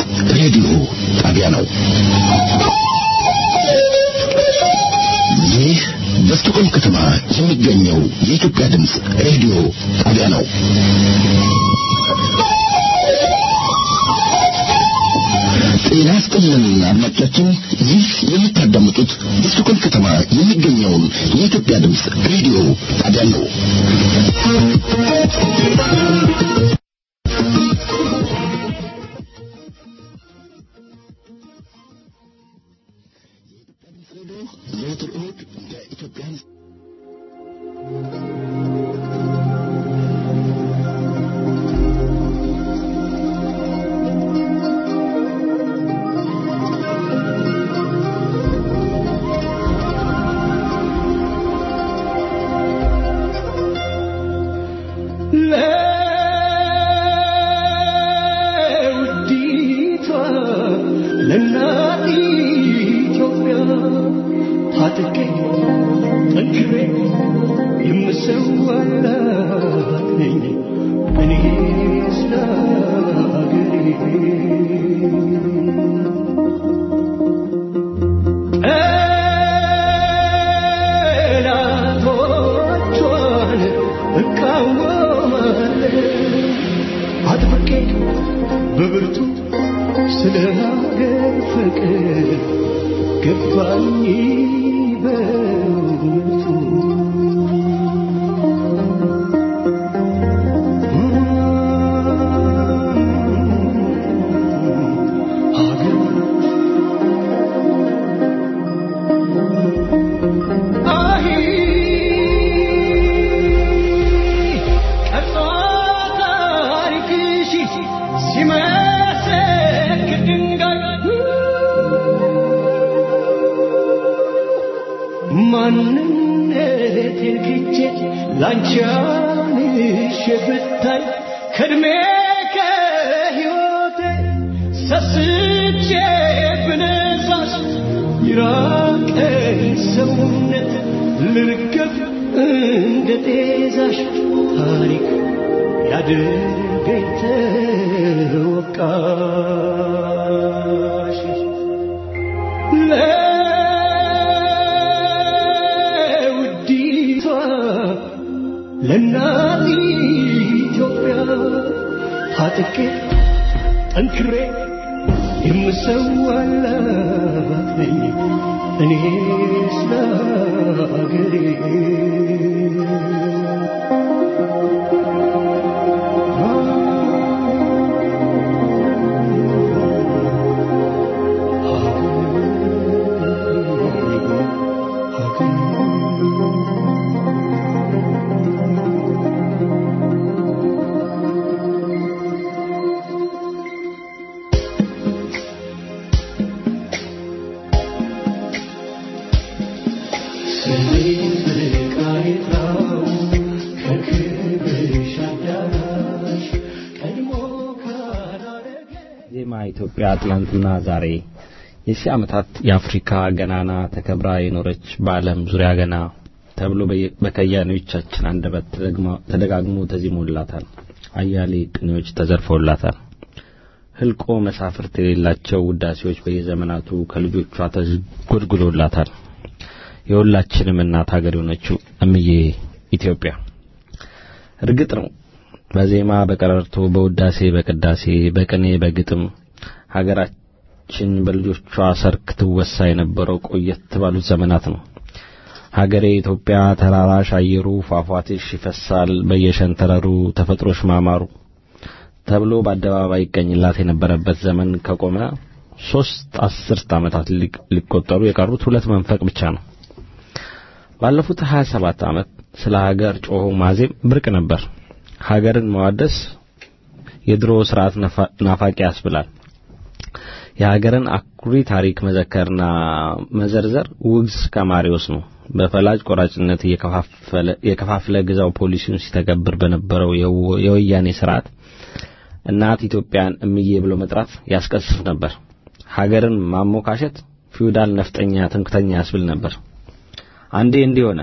ሬዲዮ ጣቢያ ነው። ይህ በስቶኮልም ከተማ የሚገኘው የኢትዮጵያ ድምፅ ሬዲዮ ጣቢያ ነው። ጤና ይስጥልን አድማጮቻችን፣ ይህ የምታዳምጡት በስቶኮልም ከተማ የሚገኘውን የኢትዮጵያ ድምፅ ሬዲዮ ጣቢያ ነው። ዘወትር እሑድ በኢትዮጵያ ለውዲቷ ለእናት ኢትዮጵያ ታጥቄ ጠንክሬ የምሰዋላት ነኝ እኔ ስለ አገሬ ጠላቶቿን እቃወማለሁ አጥብቄ በብርቱ ስለ ሀገር ፍቅር ገባኝ በእውነቱ ሀገር አይ ቀርጾ ታሪክሽ ሲመሰክር ድንጋይ ማንነቴን ክጄ ላንቺ አንሼ ብታይ ከእድሜ ከሕይወቴ ሰስቼ ብነሳሽ ይራቀኝ ሰውነት ልርገፍ እንደ ጤዛሽ ታሪክ ያድርገኝ ተወቃሽ ለውዲቷ ለእናት ኢትዮጵያ ታጥቄ ጠንክሬ የምሰዋላት ነኝ እኔ ስለ አገሬ ዜማ ኢትዮጵያ ትናንትና ዛሬ የሺህ ዓመታት የአፍሪካ ገናና ተከብራ የኖረች በዓለም ዙሪያ ገና ተብሎ በየ- በከያኔዎቻችን አንደበት ተደግማ- ተደጋግሞ ተዚሞላታል። አያሌ ቅኔዎች ተዘርፈውላታል። ህልቆ መሳፍርት የሌላቸው ውዳሴዎች በየዘመናቱ ከልጆቿ ተጎድጉዶላታል። የሁላችንም እናት ሀገር የሆነችው እምዬ ኢትዮጵያ እርግጥ ነው በዜማ በቀረርቶ በውዳሴ በቅዳሴ በቅኔ በግጥም ሀገራችን በልጆቿ ሰርክ ትወሳ የነበረው ቆየት ባሉት ዘመናት ነው። ሀገሬ ኢትዮጵያ ተራራሽ አየሩ ፏፏቴሽ ይፈሳል በየሸንተረሩ ተፈጥሮሽ ማማሩ ተብሎ በአደባባይ ይገኝላት የነበረበት ዘመን ከቆመ ሶስት አስርት ዓመታት ሊቅ- ሊቆጠሩ የቀሩት ሁለት መንፈቅ ብቻ ነው። ባለፉት 27 ዓመት ስለ ሀገር ጮሆ ማዜም ብርቅ ነበር። ሀገርን መዋደስ የድሮ ስርዓት ነፋ- ናፋቂ ያስብላል። የሀገርን አኩሪ ታሪክ መዘከርና መዘርዘር ውግዝ ከማሪዎስ ነው። በፈላጭ ቆራጭነት እየከፋፈለ የከፋፍለ ግዛው ፖሊሲውን ሲተገብር በነበረው የወ- የወያኔ ስርዓት እናት ኢትዮጵያን እምዬ ብሎ መጥራት ያስቀስፍ ነበር። ሀገርን ማሞካሸት ፊውዳል ነፍጠኛ ትምክተኛ ያስብል ነበር። አንዴ እንዲህ ሆነ።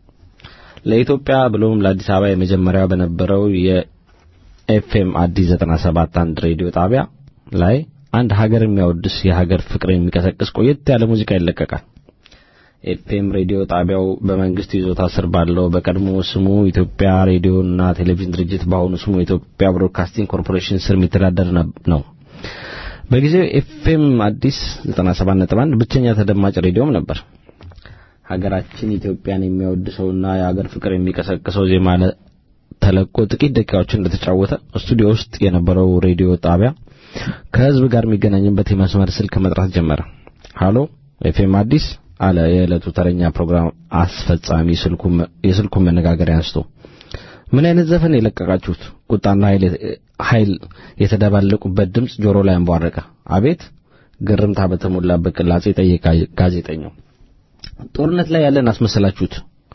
ለኢትዮጵያ ብሎም ለአዲስ አበባ የመጀመሪያው በነበረው የኤፍኤም አዲስ 97 አንድ ሬዲዮ ጣቢያ ላይ አንድ ሀገር የሚያወድስ የሀገር ፍቅር የሚቀሰቅስ ቆየት ያለ ሙዚቃ ይለቀቃል። ኤፍኤም ሬዲዮ ጣቢያው በመንግስት ይዞታ ስር ባለው በቀድሞ ስሙ ኢትዮጵያ ሬዲዮና ቴሌቪዥን ድርጅት በአሁኑ ስሙ የኢትዮጵያ ብሮድካስቲንግ ኮርፖሬሽን ስር የሚተዳደር ነው። በጊዜው ኤፍኤም አዲስ 97.1 ብቸኛ ተደማጭ ሬዲዮም ነበር። ሀገራችን ኢትዮጵያን የሚያወድሰውና የሀገር ፍቅር የሚቀሰቅሰው ዜማ ተለቆ ጥቂት ደቂቃዎችን እንደተጫወተ ስቱዲዮ ውስጥ የነበረው ሬዲዮ ጣቢያ ከህዝብ ጋር የሚገናኝበት የመስመር ስልክ መጥራት ጀመረ። ሃሎ ኤፍኤም አዲስ አለ የዕለቱ ተረኛ ፕሮግራም አስፈጻሚ የስልኩን መነጋገሪያ አንስቶ። ምን አይነት ዘፈን የለቀቃችሁት? ቁጣና ኃይል የተደባለቁበት ድምፅ ጆሮ ላይ አንቧረቀ። አቤት ግርምታ በተሞላበት ቅላጼ ጠየቀ ጋዜጠኛው። ጦርነት ላይ ያለን አስመሰላችሁት።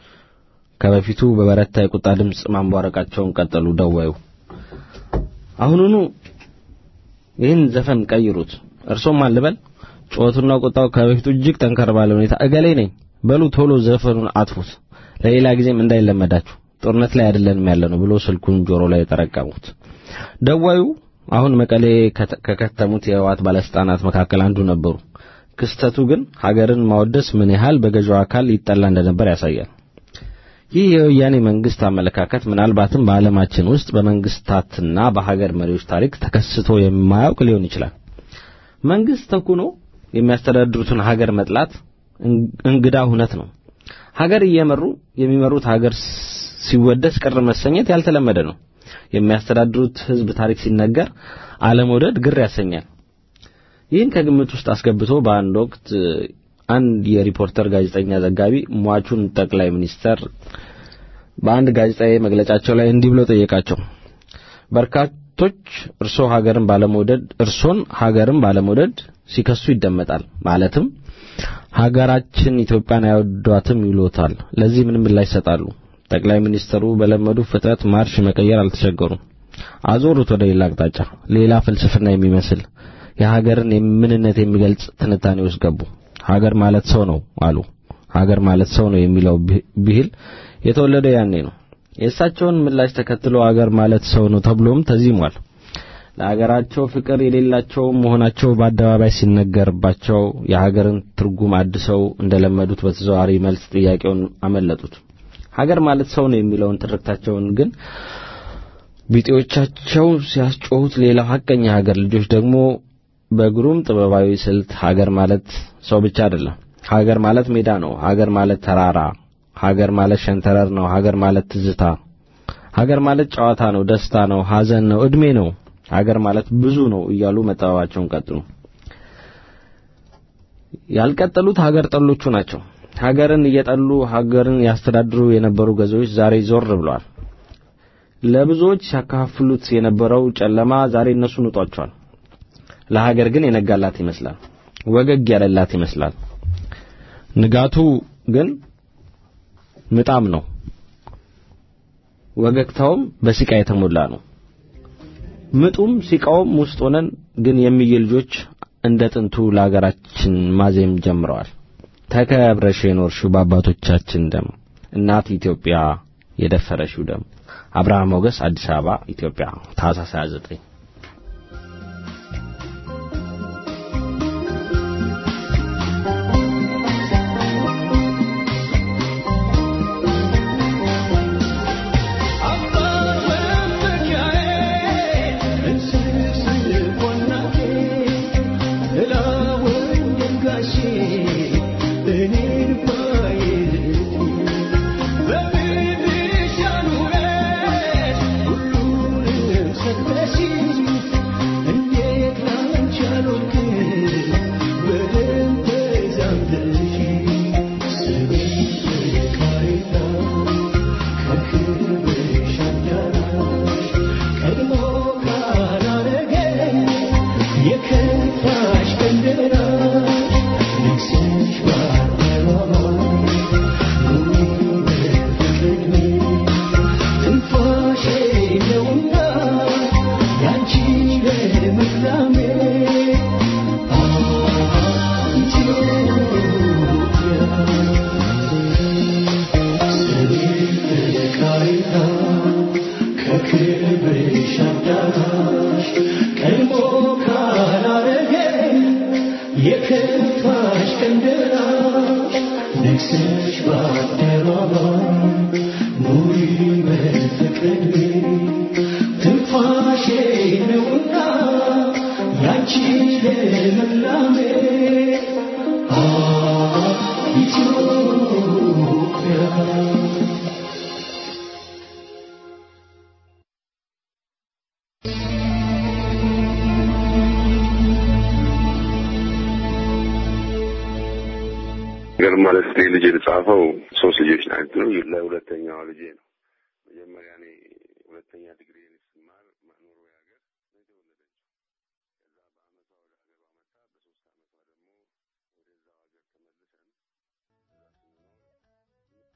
ከበፊቱ በበረታ የቁጣ ድምፅ ማንቧረቃቸውን ቀጠሉ ደዋዩ። አሁኑኑ ይህን ዘፈን ቀይሩት። እርሶም ማን ልበል? ጩኸቱና ቁጣው ከበፊቱ እጅግ ጠንከር ባለ ሁኔታ እገሌ ነኝ በሉ ቶሎ ዘፈኑን አጥፉት፣ ለሌላ ጊዜም እንዳይለመዳችሁ ጦርነት ላይ አይደለንም ያለ ነው ብሎ ስልኩን ጆሮ ላይ ጠረቀሙት። ደዋዩ አሁን መቀሌ ከከተሙት የህወሓት ባለስልጣናት መካከል አንዱ ነበሩ። ክስተቱ ግን ሀገርን ማወደስ ምን ያህል በገዢው አካል ይጠላ እንደነበር ያሳያል። ይህ የወያኔ መንግስት አመለካከት ምናልባትም በዓለማችን ውስጥ በመንግስታትና በሀገር መሪዎች ታሪክ ተከስቶ የማያውቅ ሊሆን ይችላል። መንግስት ተኩኖ የሚያስተዳድሩትን ሀገር መጥላት እንግዳ ሁነት ነው። ሀገር እየመሩ የሚመሩት ሀገር ሲወደስ ቅር መሰኘት ያልተለመደ ነው። የሚያስተዳድሩት ህዝብ ታሪክ ሲነገር አለመውደድ ግር ያሰኛል። ይህን ከግምት ውስጥ አስገብቶ በአንድ ወቅት አንድ የሪፖርተር ጋዜጠኛ ዘጋቢ ሟቹን ጠቅላይ ሚኒስተር በአንድ ጋዜጣዊ መግለጫቸው ላይ እንዲህ ብሎ ጠየቃቸው። በርካቶች እርሶ ሀገርን ባለመውደድ እርሶን ሀገርን ባለመውደድ ሲከሱ ይደመጣል። ማለትም ሀገራችን ኢትዮጵያን አይወዷትም ይሎታል። ለዚህ ምን ምላሽ ይሰጣሉ? ጠቅላይ ሚኒስተሩ በለመዱ ፍጥነት ማርሽ መቀየር አልተቸገሩም። አዞሩት ወደ ሌላ አቅጣጫ። ሌላ ፍልስፍና የሚመስል የሀገርን ምንነት የሚገልጽ ትንታኔ ውስጥ ገቡ። ሀገር ማለት ሰው ነው አሉ። ሀገር ማለት ሰው ነው የሚለው ብሂል የተወለደው ያኔ ነው። የእሳቸውን ምላሽ ተከትሎ ሀገር ማለት ሰው ነው ተብሎም ተዚሟል። ለሀገራቸው ፍቅር የሌላቸው መሆናቸው በአደባባይ ሲነገርባቸው የሀገርን ትርጉም አድሰው እንደለመዱት በተዘዋዋሪ መልስ ጥያቄውን አመለጡት። ሀገር ማለት ሰው ነው የሚለውን ትርክታቸውን ግን ቢጤዎቻቸው ሲያስጮሁት፣ ሌላው ሀቀኛ ሀገር ልጆች ደግሞ በግሩም ጥበባዊ ስልት ሀገር ማለት ሰው ብቻ አይደለም፣ ሀገር ማለት ሜዳ ነው፣ ሀገር ማለት ተራራ፣ ሀገር ማለት ሸንተረር ነው፣ ሀገር ማለት ትዝታ፣ ሀገር ማለት ጨዋታ ነው፣ ደስታ ነው፣ ሀዘን ነው፣ እድሜ ነው፣ ሀገር ማለት ብዙ ነው እያሉ መጠባባቸውን ቀጥሉ። ያልቀጠሉት ሀገር ጠሎቹ ናቸው። ሀገርን እየጠሉ ሀገርን ያስተዳድሩ የነበሩ ገዢዎች ዛሬ ዞር ብለዋል። ለብዙዎች ሲያካፍሉት የነበረው ጨለማ ዛሬ እነሱን ውጧቸዋል። ለሀገር ግን የነጋላት ይመስላል፣ ወገግ ያለላት ይመስላል። ንጋቱ ግን ምጣም ነው፣ ወገግታውም በሲቃ የተሞላ ነው። ምጡም ሲቃውም ውስጥ ሆነን ግን የሚየ ልጆች እንደ ጥንቱ ለሀገራችን ማዜም ጀምረዋል። ተከብረሽ የኖርሽው በአባቶቻችን ደም እናት ኢትዮጵያ የደፈረሽው ደም። አብርሃም ሞገስ አዲስ አበባ ኢትዮጵያ ታህሳስ 29 Thank you. የከፋሽ ቀን ደራሽ ነግሰሽ በአደባባይ ኑሪ በፍቅር ትንፋሼ ነውና ያንቺ ልምላሜ አ ኢትዮጵያ ግርማ ደስቴ ልጅ የተጻፈው ሶስት ልጆች ናቸው። ለሁለተኛዋ ልጄ ነው። መጀመሪያ እኔ ሁለተኛ ዲግሪ ስማር ኖርዌይ ሀገር ነው የተወለደችው። ከዛ በአመቷ ወደ ሀገሯ መጣ። በሶስት አመቷ ደግሞ ወደዛው ሀገር ተመልሰን እዛ ስንኖር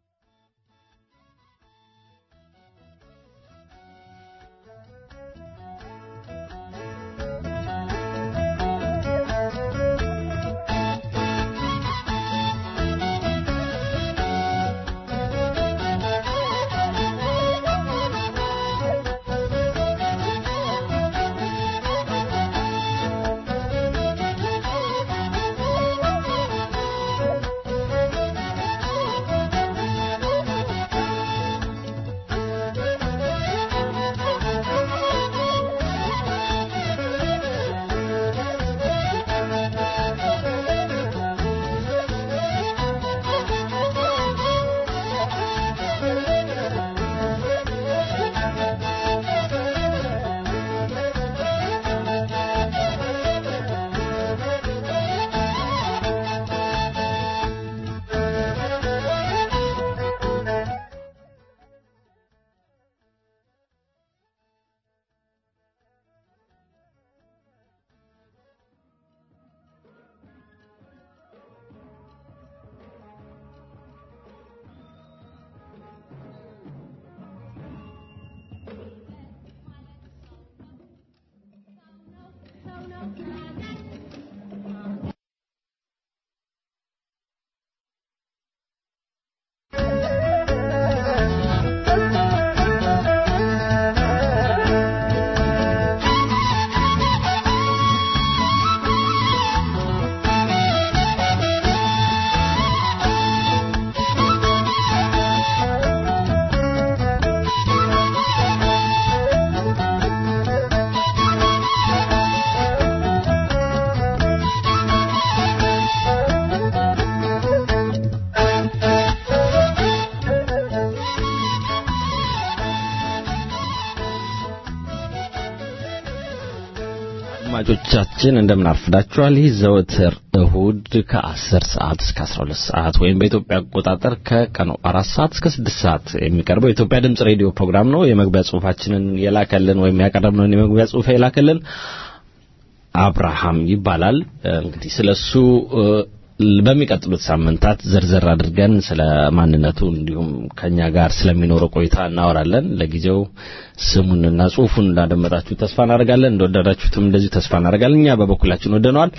አድማጮቻችን እንደምን አርፍዳችኋል። ይህ ዘወትር እሁድ ከ10 ሰዓት እስከ 12 ሰዓት ወይም በኢትዮጵያ አቆጣጠር ከቀኑ 4 ሰዓት እስከ 6 ሰዓት የሚቀርበው የኢትዮጵያ ድምጽ ሬዲዮ ፕሮግራም ነው። የመግቢያ ጽሁፋችንን የላከልን ወይም ያቀረብነውን የመግቢያ ጽሁፍ የላከልን አብርሃም ይባላል። እንግዲህ ስለሱ በሚቀጥሉት ሳምንታት ዘርዘር አድርገን ስለ ማንነቱ እንዲሁም ከኛ ጋር ስለሚኖረው ቆይታ እናወራለን። ለጊዜው ስሙንና ጽሁፉን እንዳደመጣችሁ ተስፋ እናደርጋለን። እንደወደዳችሁትም እንደዚሁ ተስፋ እናደርጋለን። እኛ በበኩላችን ወደነዋል።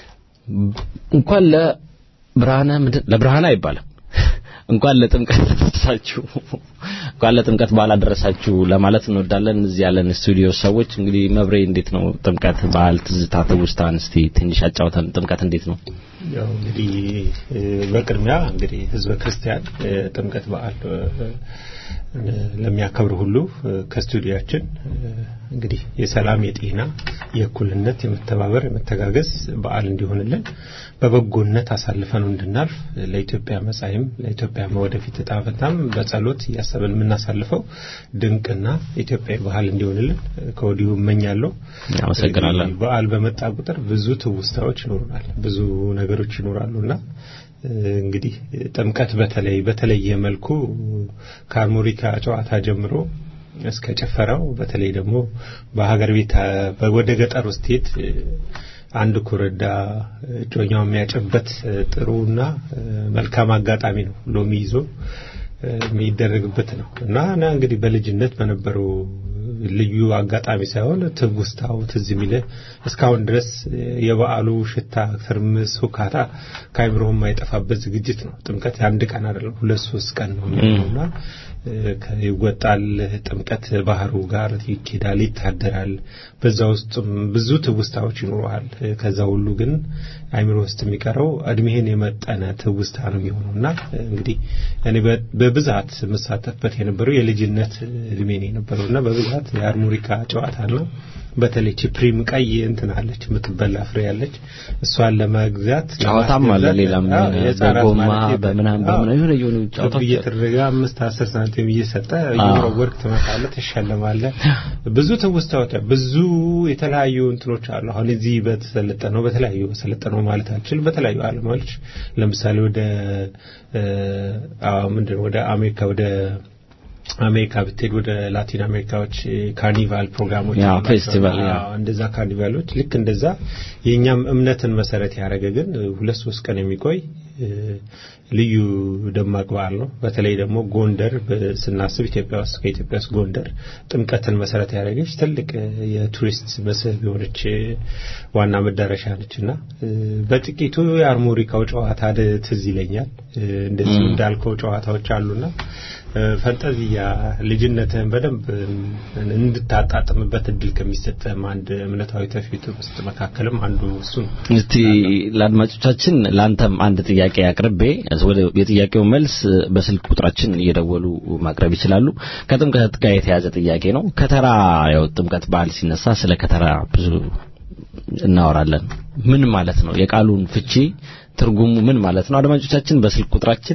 እንኳን ለብርሃነ ምንድን ለብርሃነ አይባልም እንኳን ለጥምቀት አደረሳችሁ እንኳን ለጥምቀት በዓል አደረሳችሁ ለማለት እንወዳለን። እዚህ ያለን ስቱዲዮ ሰዎች እንግዲህ መብሬ እንዴት ነው ጥምቀት በዓል ትዝታ ትውስታን እስቲ ትንሽ አጫውተን። ጥምቀት እንዴት ነው? ያው እንግዲህ በቅድሚያ እንግዲህ ህዝበ ክርስቲያን ጥምቀት በዓል ለሚያከብር ሁሉ ከስቱዲያችን እንግዲህ የሰላም፣ የጤና፣ የእኩልነት፣ የመተባበር፣ የመተጋገዝ በዓል እንዲሆንልን በበጎነት አሳልፈን እንድናልፍ ለኢትዮጵያ መጻኢም ለኢትዮጵያ ወደፊት እጣ ፈንታም በጸሎት እያሰብን የምናሳልፈው ድንቅና ኢትዮጵያዊ ባህል እንዲሆንልን ከወዲሁ እመኛለሁ። አመሰግናለን። በዓል በመጣ ቁጥር ብዙ ትውስታዎች ይኖሩናል፣ ብዙ ነገሮች ይኖራሉና እንግዲህ ጥምቀት በተለይ በተለየ መልኩ ከአርሞኒካ ጨዋታ ጀምሮ እስከ ጭፈራው በተለይ ደግሞ በሀገር ቤት ወደ ገጠር ውስጥ ሄድ አንድ ኮረዳ እጮኛው የሚያጭበት ጥሩና መልካም አጋጣሚ ነው። ሎሚ ይዞ የሚደረግበት ነው እና እና እንግዲህ በልጅነት በነበረው ልዩ አጋጣሚ ሳይሆን ትውስታው ትዝ የሚለ እስካሁን ድረስ የበዓሉ ሽታ፣ ትርምስ፣ ሁካታ ከአይምሮህ የማይጠፋበት ዝግጅት ነው። ጥምቀት የአንድ ቀን አይደለም፣ ሁለት ሶስት ቀን ነው የሚሆነውና ይወጣል። ጥምቀት ባህሩ ጋር ይኬዳል፣ ይታደራል። በዛ ውስጥም ብዙ ትውስታዎች ይኖረዋል። ከዛ ሁሉ ግን አይምሮ ውስጥ የሚቀረው እድሜህን የመጠነ ትውስታ ነው የሚሆነው እና እንግዲህ እኔ በብዛት የምሳተፍበት የነበረው የልጅነት እድሜ ነው የነበረው እና በብዛት የአርሞሪካ ጨዋታ ነው። በተለይ ፕሪም ቀይ እንትን አለች የምትበላ ፍሬ ያለች እሷን ለመግዛት ጨዋታም አለ። ሌላም በጎማ በምናም በምናም የሆነ የሆኑ ጨዋታዎች እየተደረገ አምስት አስር ሳንቲም እየሰጠ እየወረወርክ ትመጣለህ፣ ትሸለማለህ። ብዙ ትውስታዎች፣ ብዙ የተለያዩ እንትኖች አሉ። አሁን እዚህ በተሰለጠነው በተለያዩ በሰለጠነው ማለት አልችልም። በተለያዩ ዓለሞች ለምሳሌ ወደ ምንድን ወደ አሜሪካ ወደ አሜሪካ ብትሄድ ወደ ላቲን አሜሪካዎች ካርኒቫል ፕሮግራሞች ያ ፌስቲቫል ያ እንደዛ ካርኒቫሎች ልክ እንደዛ የእኛም እምነትን መሰረት ያደረገ ግን ሁለት ሶስት ቀን የሚቆይ ልዩ ደማቅ በዓል ነው። በተለይ ደግሞ ጎንደር ስናስብ ኢትዮጵያ ውስጥ ከኢትዮጵያ ውስጥ ጎንደር ጥምቀትን መሰረት ያደረገች ትልቅ የቱሪስት መስህብ የሆነች ዋና መዳረሻ ነች እና በጥቂቱ የአርሞሪካው ጨዋታ ትዝ ይለኛል። እንደዚህ እንዳልከው ጨዋታዎች አሉና ፈንጠዚያ ልጅነትህን በደንብ እንድታጣጥምበት እድል ከሚሰጥህም አንድ እምነታዊ ትውፊት ውስጥ መካከልም አንዱ እሱ ነው። እስቲ ለአድማጮቻችን ለአንተም አንድ ጥያቄ አቅርቤ ወደ የጥያቄው መልስ በስልክ ቁጥራችን እየደወሉ ማቅረብ ይችላሉ። ከጥምቀት ጋር የተያዘ ጥያቄ ነው። ከተራ ያው ጥምቀት በዓል ሲነሳ ስለ ከተራ ብዙ እናወራለን። ምን ማለት ነው? የቃሉን ፍቺ ትርጉሙ ምን ማለት ነው? አድማጮቻችን በስልክ ቁጥራችን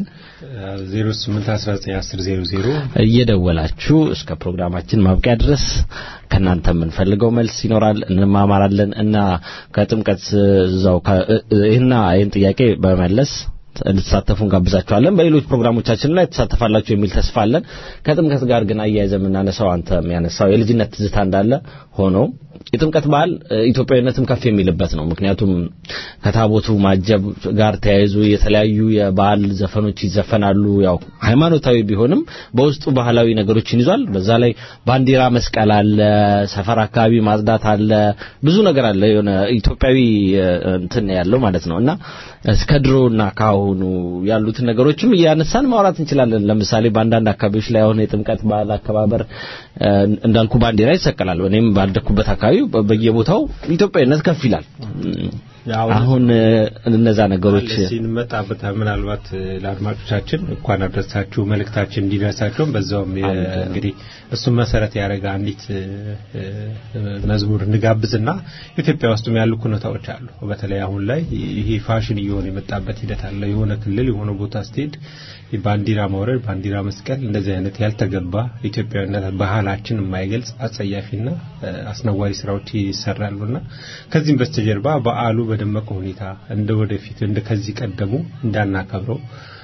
08191000 እየደወላችሁ እስከ ፕሮግራማችን ማብቂያ ድረስ ከናንተ የምንፈልገው መልስ ይኖራል፣ እንማማራለን እና ከጥምቀት እዛው ይህና ይህን ጥያቄ በመለስ እንድትሳተፉ እንጋብዛችኋለን። በሌሎች ፕሮግራሞቻችን ላይ ትሳተፋላችሁ የሚል ተስፋ አለን። ከጥምቀት ጋር ግን አያይዘ የምናነሳው አንተ የሚያነሳው የልጅነት ትዝታ እንዳለ ሆኖ የጥምቀት በዓል ኢትዮጵያዊነትም ከፍ የሚልበት ነው። ምክንያቱም ከታቦቱ ማጀብ ጋር ተያይዞ የተለያዩ የበዓል ዘፈኖች ይዘፈናሉ። ያው ሃይማኖታዊ ቢሆንም በውስጡ ባህላዊ ነገሮችን ይዟል። በዛ ላይ ባንዲራ መስቀል አለ፣ ሰፈር አካባቢ ማጽዳት አለ፣ ብዙ ነገር አለ። የሆነ ኢትዮጵያዊ እንትን ያለው ማለት ነው እና እስከ ድሮና ካሁኑ ያሉትን ነገሮችም እያነሳን ማውራት እንችላለን። ለምሳሌ በአንዳንድ አካባቢዎች ላይ አሁን የጥምቀት በዓል አከባበር እንዳልኩ ባንዲራ ይሰቀላል። እኔም ባደኩበት አካባቢ በየቦታው ኢትዮጵያዊነት ከፍ ይላል። አሁን እነዛ ነገሮች ሲንመጣበት ምናልባት ለአድማጮቻችን እንኳን አደረሳችሁ መልእክታችን እንዲደርሳቸውም በዛውም እንግዲህ እሱም መሰረት ያደረገ አንዲት መዝሙር እንጋብዝና ኢትዮጵያ ውስጥም ያሉ ኩነታዎች አሉ። በተለይ አሁን ላይ ይሄ ፋሽን እየሆነ የመጣበት ሂደት አለ። የሆነ ክልል የሆነ ቦታ ስትሄድ ባንዲራ ማውረድ፣ ባንዲራ መስቀል እንደዚህ አይነት ያልተገባ ኢትዮጵያዊነት ባህላችን የማይገልጽ አጸያፊና አስነዋሪ ስራዎች ይሰራሉና ከዚህም በስተጀርባ በዓሉ በደመቀ ሁኔታ እንደ ወደፊት እንደ ከዚህ ቀደሙ እንዳናከብረው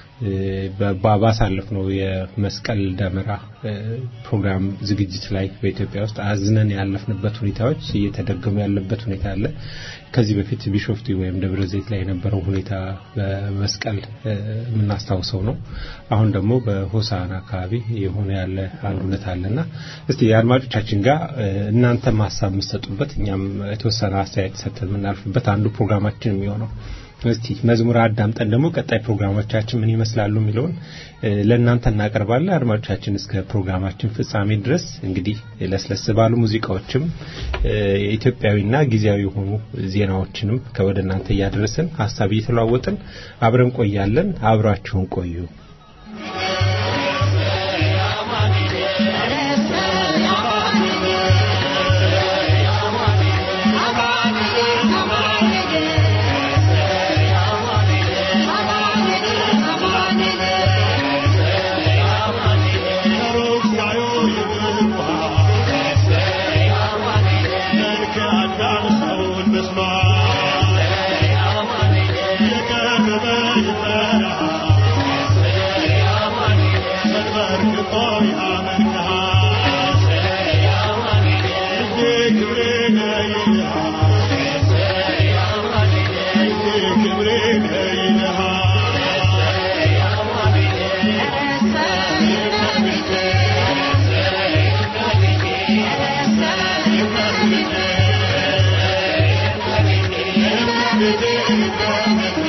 ባሳለፍ ነው የመስቀል ደመራ ፕሮግራም ዝግጅት ላይ በኢትዮጵያ ውስጥ አዝነን ያለፍንበት ሁኔታዎች እየተደገሙ ያለበት ሁኔታ አለ። ከዚህ በፊት ቢሾፍቱ ወይም ደብረ ዘይት ላይ የነበረው ሁኔታ በመስቀል የምናስታውሰው ነው። አሁን ደግሞ በሆሳና አካባቢ የሆነ ያለ አንድ እውነት አለና እስቲ የአድማጮቻችን ጋር እናንተ ሀሳብ የምትሰጡበት እኛም የተወሰነ አስተያየት ሰጥተን የምናልፍበት አንዱ ፕሮግራማችን የሚሆነው እስቲ መዝሙር አዳምጠን ደግሞ ቀጣይ ፕሮግራሞቻችን ምን ይመስላሉ የሚለውን ለእናንተ እናቀርባለን። አድማጮቻችን እስከ ፕሮግራማችን ፍጻሜ ድረስ እንግዲህ ለስለስ ባሉ ሙዚቃዎችም ኢትዮጵያዊና ጊዜያዊ የሆኑ ዜናዎችንም ከወደ እናንተ እያደረስን ሀሳብ እየተለዋወጥን አብረን ቆያለን። አብራችሁን ቆዩ።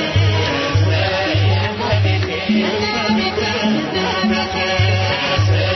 Thank you.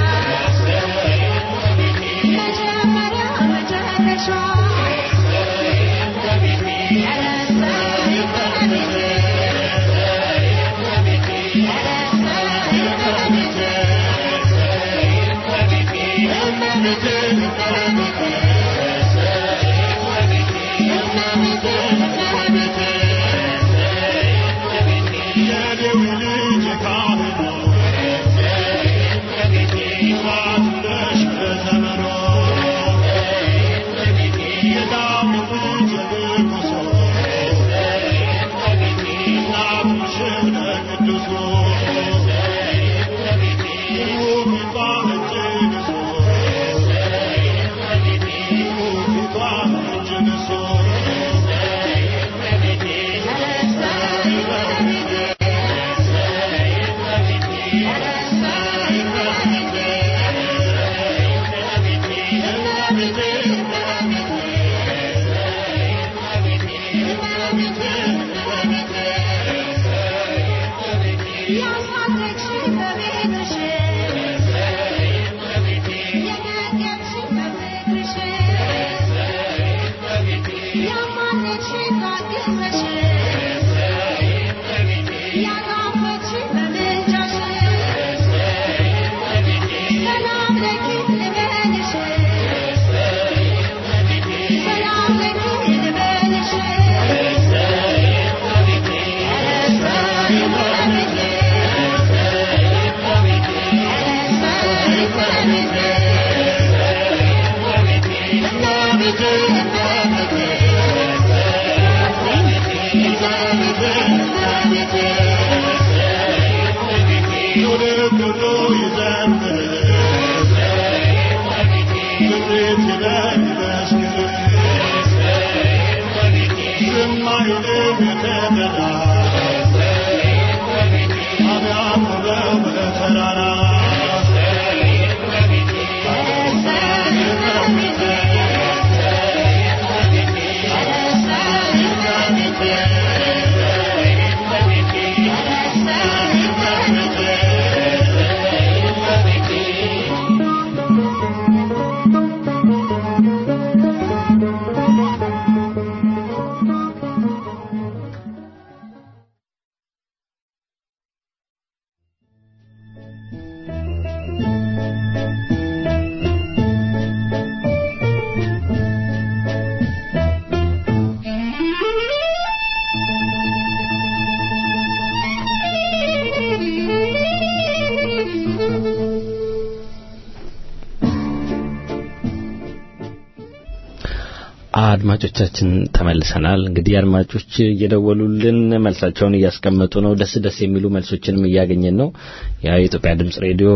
አድማጮቻችን ተመልሰናል። እንግዲህ አድማጮች እየደወሉልን መልሳቸውን እያስቀመጡ ነው። ደስ ደስ የሚሉ መልሶችንም እያገኘን ነው። ያው የኢትዮጵያ ድምጽ ሬዲዮ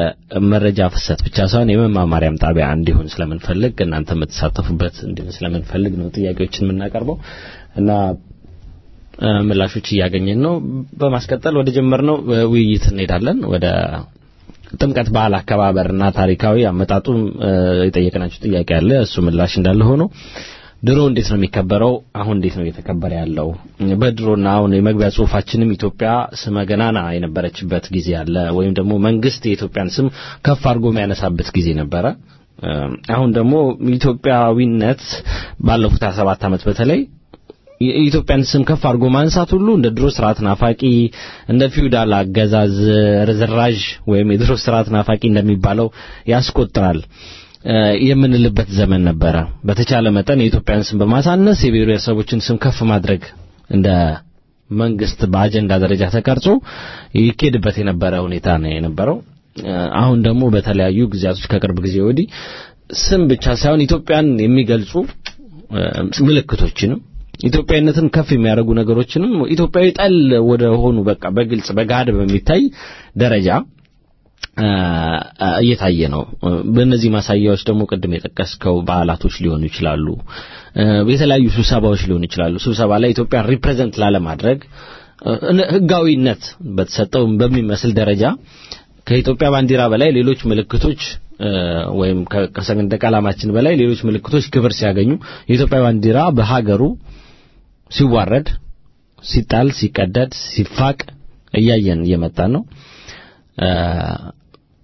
የመረጃ ፍሰት ብቻ ሳይሆን የመማማሪያም ጣቢያ እንዲሆን ስለምንፈልግ እናንተ የምትሳተፉበት እንዲሆን ስለምንፈልግ ነው ጥያቄዎችን የምናቀርበው እና ምላሾች እያገኘን ነው። በማስቀጠል ወደ ጀመርነው ውይይት እንሄዳለን። ወደ ጥምቀት በዓል አከባበርና ታሪካዊ አመጣጡም የጠየቅናቸው ጥያቄ አለ። እሱ ምላሽ እንዳለ ሆኖ ድሮ እንዴት ነው የሚከበረው? አሁን እንዴት ነው እየተከበረ ያለው? በድሮና አሁን የመግቢያ ጽሁፋችንም ኢትዮጵያ ስመ ገናና የነበረችበት ጊዜ አለ፣ ወይም ደግሞ መንግስት የኢትዮጵያን ስም ከፍ አድርጎ የሚያነሳበት ጊዜ ነበረ። አሁን ደግሞ ኢትዮጵያዊነት ባለፉት 27 ዓመት በተለይ የኢትዮጵያን ስም ከፍ አድርጎ ማንሳት ሁሉ እንደ ድሮ ስርዓት ናፋቂ እንደ ፊውዳል አገዛዝ ርዝራዥ ወይም የድሮ ስርዓት ናፋቂ እንደሚባለው ያስቆጥራል የምንልበት ዘመን ነበረ። በተቻለ መጠን የኢትዮጵያን ስም በማሳነስ የብሔረሰቦችን ስም ከፍ ማድረግ እንደ መንግስት በአጀንዳ ደረጃ ተቀርጾ ይኬድበት የነበረ ሁኔታ ነው የነበረው። አሁን ደግሞ በተለያዩ ጊዜያቶች ከቅርብ ጊዜ ወዲህ ስም ብቻ ሳይሆን ኢትዮጵያን የሚገልጹ ምልክቶችንም ኢትዮጵያዊነትን ከፍ የሚያደርጉ ነገሮችንም ኢትዮጵያዊ ጠል ወደ ሆኑ በቃ በግልጽ በጋድ በሚታይ ደረጃ እየታየ ነው። በእነዚህ ማሳያዎች ደግሞ ቅድም የጠቀስከው በዓላቶች ሊሆኑ ይችላሉ፣ የተለያዩ ስብሰባዎች ሊሆኑ ይችላሉ። ስብሰባ ላይ ኢትዮጵያን ሪፕሬዘንት ላለማድረግ ህጋዊነት በተሰጠው በሚመስል ደረጃ ከኢትዮጵያ ባንዲራ በላይ ሌሎች ምልክቶች ወይም ከሰንደቅ ዓላማችን በላይ ሌሎች ምልክቶች ክብር ሲያገኙ የኢትዮጵያ ባንዲራ በሀገሩ ሲዋረድ፣ ሲጣል፣ ሲቀደድ፣ ሲፋቅ እያየን እየመጣን ነው።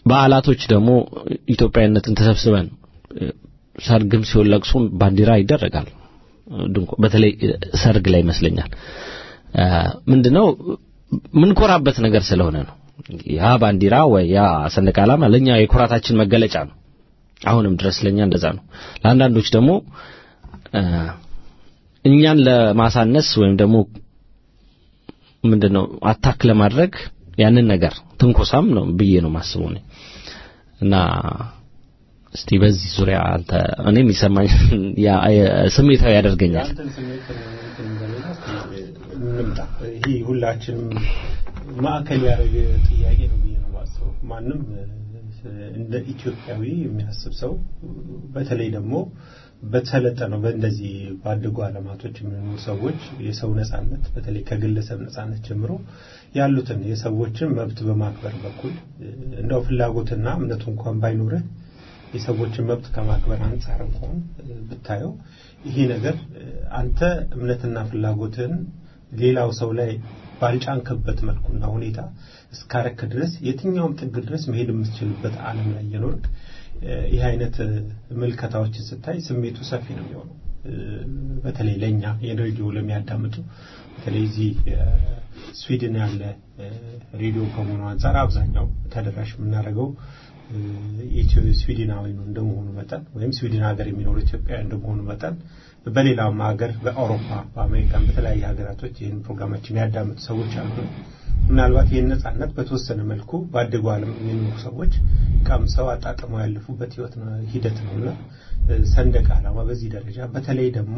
በዓላቶች ደግሞ ኢትዮጵያዊነትን ተሰብስበን እ፣ ሰርግም ሲሆን ለቅሶም ባንዲራ ይደረጋል። ድንኳ በተለይ እ፣ ሰርግ ላይ ይመስለኛል እ፣ ምንድነው ምንኮራበት ነገር ስለሆነ ነው። ያ ባንዲራ ወይ ያ ሰንደቅ ዓላማ ለኛ የኩራታችን መገለጫ ነው። አሁንም ድረስ ለኛ እንደዛ ነው። ለአንዳንዶች ደግሞ እ፣ እኛን ለማሳነስ ወይም ደግሞ ምንድነው አታክ ለማድረግ ያንን ነገር ትንኮሳም ነው ብዬ ነው ማስበው እኔ እና እስቲ በዚህ ዙሪያ አንተ እኔ የሚሰማኝ ያ ስሜታዊ ያደርገኛል። ያንተን ስሜት እንትን እንበልና እስኪ እንምጣ። ይሄ ሁላችንም ማዕከል ያደረገ ጥያቄ ነው ብዬ ነው የማስበው። ማንም እ፣ እንደ ኢትዮጵያዊ የሚያስብ ሰው በተለይ ደግሞ በተሰለጠነው በእንደዚህ ባደጉ ዓለማቶች የሚኖሩ ሰዎች የሰው ነጻነት በተለይ ከግለሰብ ነጻነት ጀምሮ ያሉትን የሰዎችን መብት በማክበር በኩል እ፣ እንደው ፍላጎትና እምነቱ እንኳን ባይኖርህ የሰዎችን መብት ከማክበር አንጻር እንኳን እ፣ ብታየው ይሄ ነገር እ፣ አንተ እምነትና ፍላጎትን ሌላው ሰው ላይ ባልጫንክበት መልኩና ሁኔታ እስካረክ ድረስ የትኛውም ጥግ ድረስ መሄድ የምትችልበት ዓለም ላይ እየኖርክ እ፣ ይህ አይነት እ፣ ምልከታዎችን ስታይ ስሜቱ ሰፊ ነው የሚሆነው። እ፣ በተለይ ለእኛ የሬዲዮ ለሚያዳምጡ በተለይ እዚህ እ፣ ስዊድን ያለ እ፣ ሬዲዮ ከመሆኑ አንጻር አብዛኛው ተደራሽ የምናደርገው እ፣ ኢትዮ ስዊድናዊ ነው እንደመሆኑ መጠን ወይም ስዊድን ሀገር የሚኖሩ ኢትዮጵያውያን እንደመሆኑ መጠን በሌላም ሀገር በአውሮፓ በአሜሪካን በተለያየ ሀገራቶች ይህን ፕሮግራማችን ያዳምጡ ሰዎች አሉ። ምናልባት ይህን ነጻነት በተወሰነ መልኩ ባደጉ ዓለም የሚኖሩ ሰዎች ቀምሰው አጣጥመው ያለፉበት ህይወት ነው ሂደት ነውና እ፣ ሰንደቅ ዓላማ በዚህ ደረጃ በተለይ ደግሞ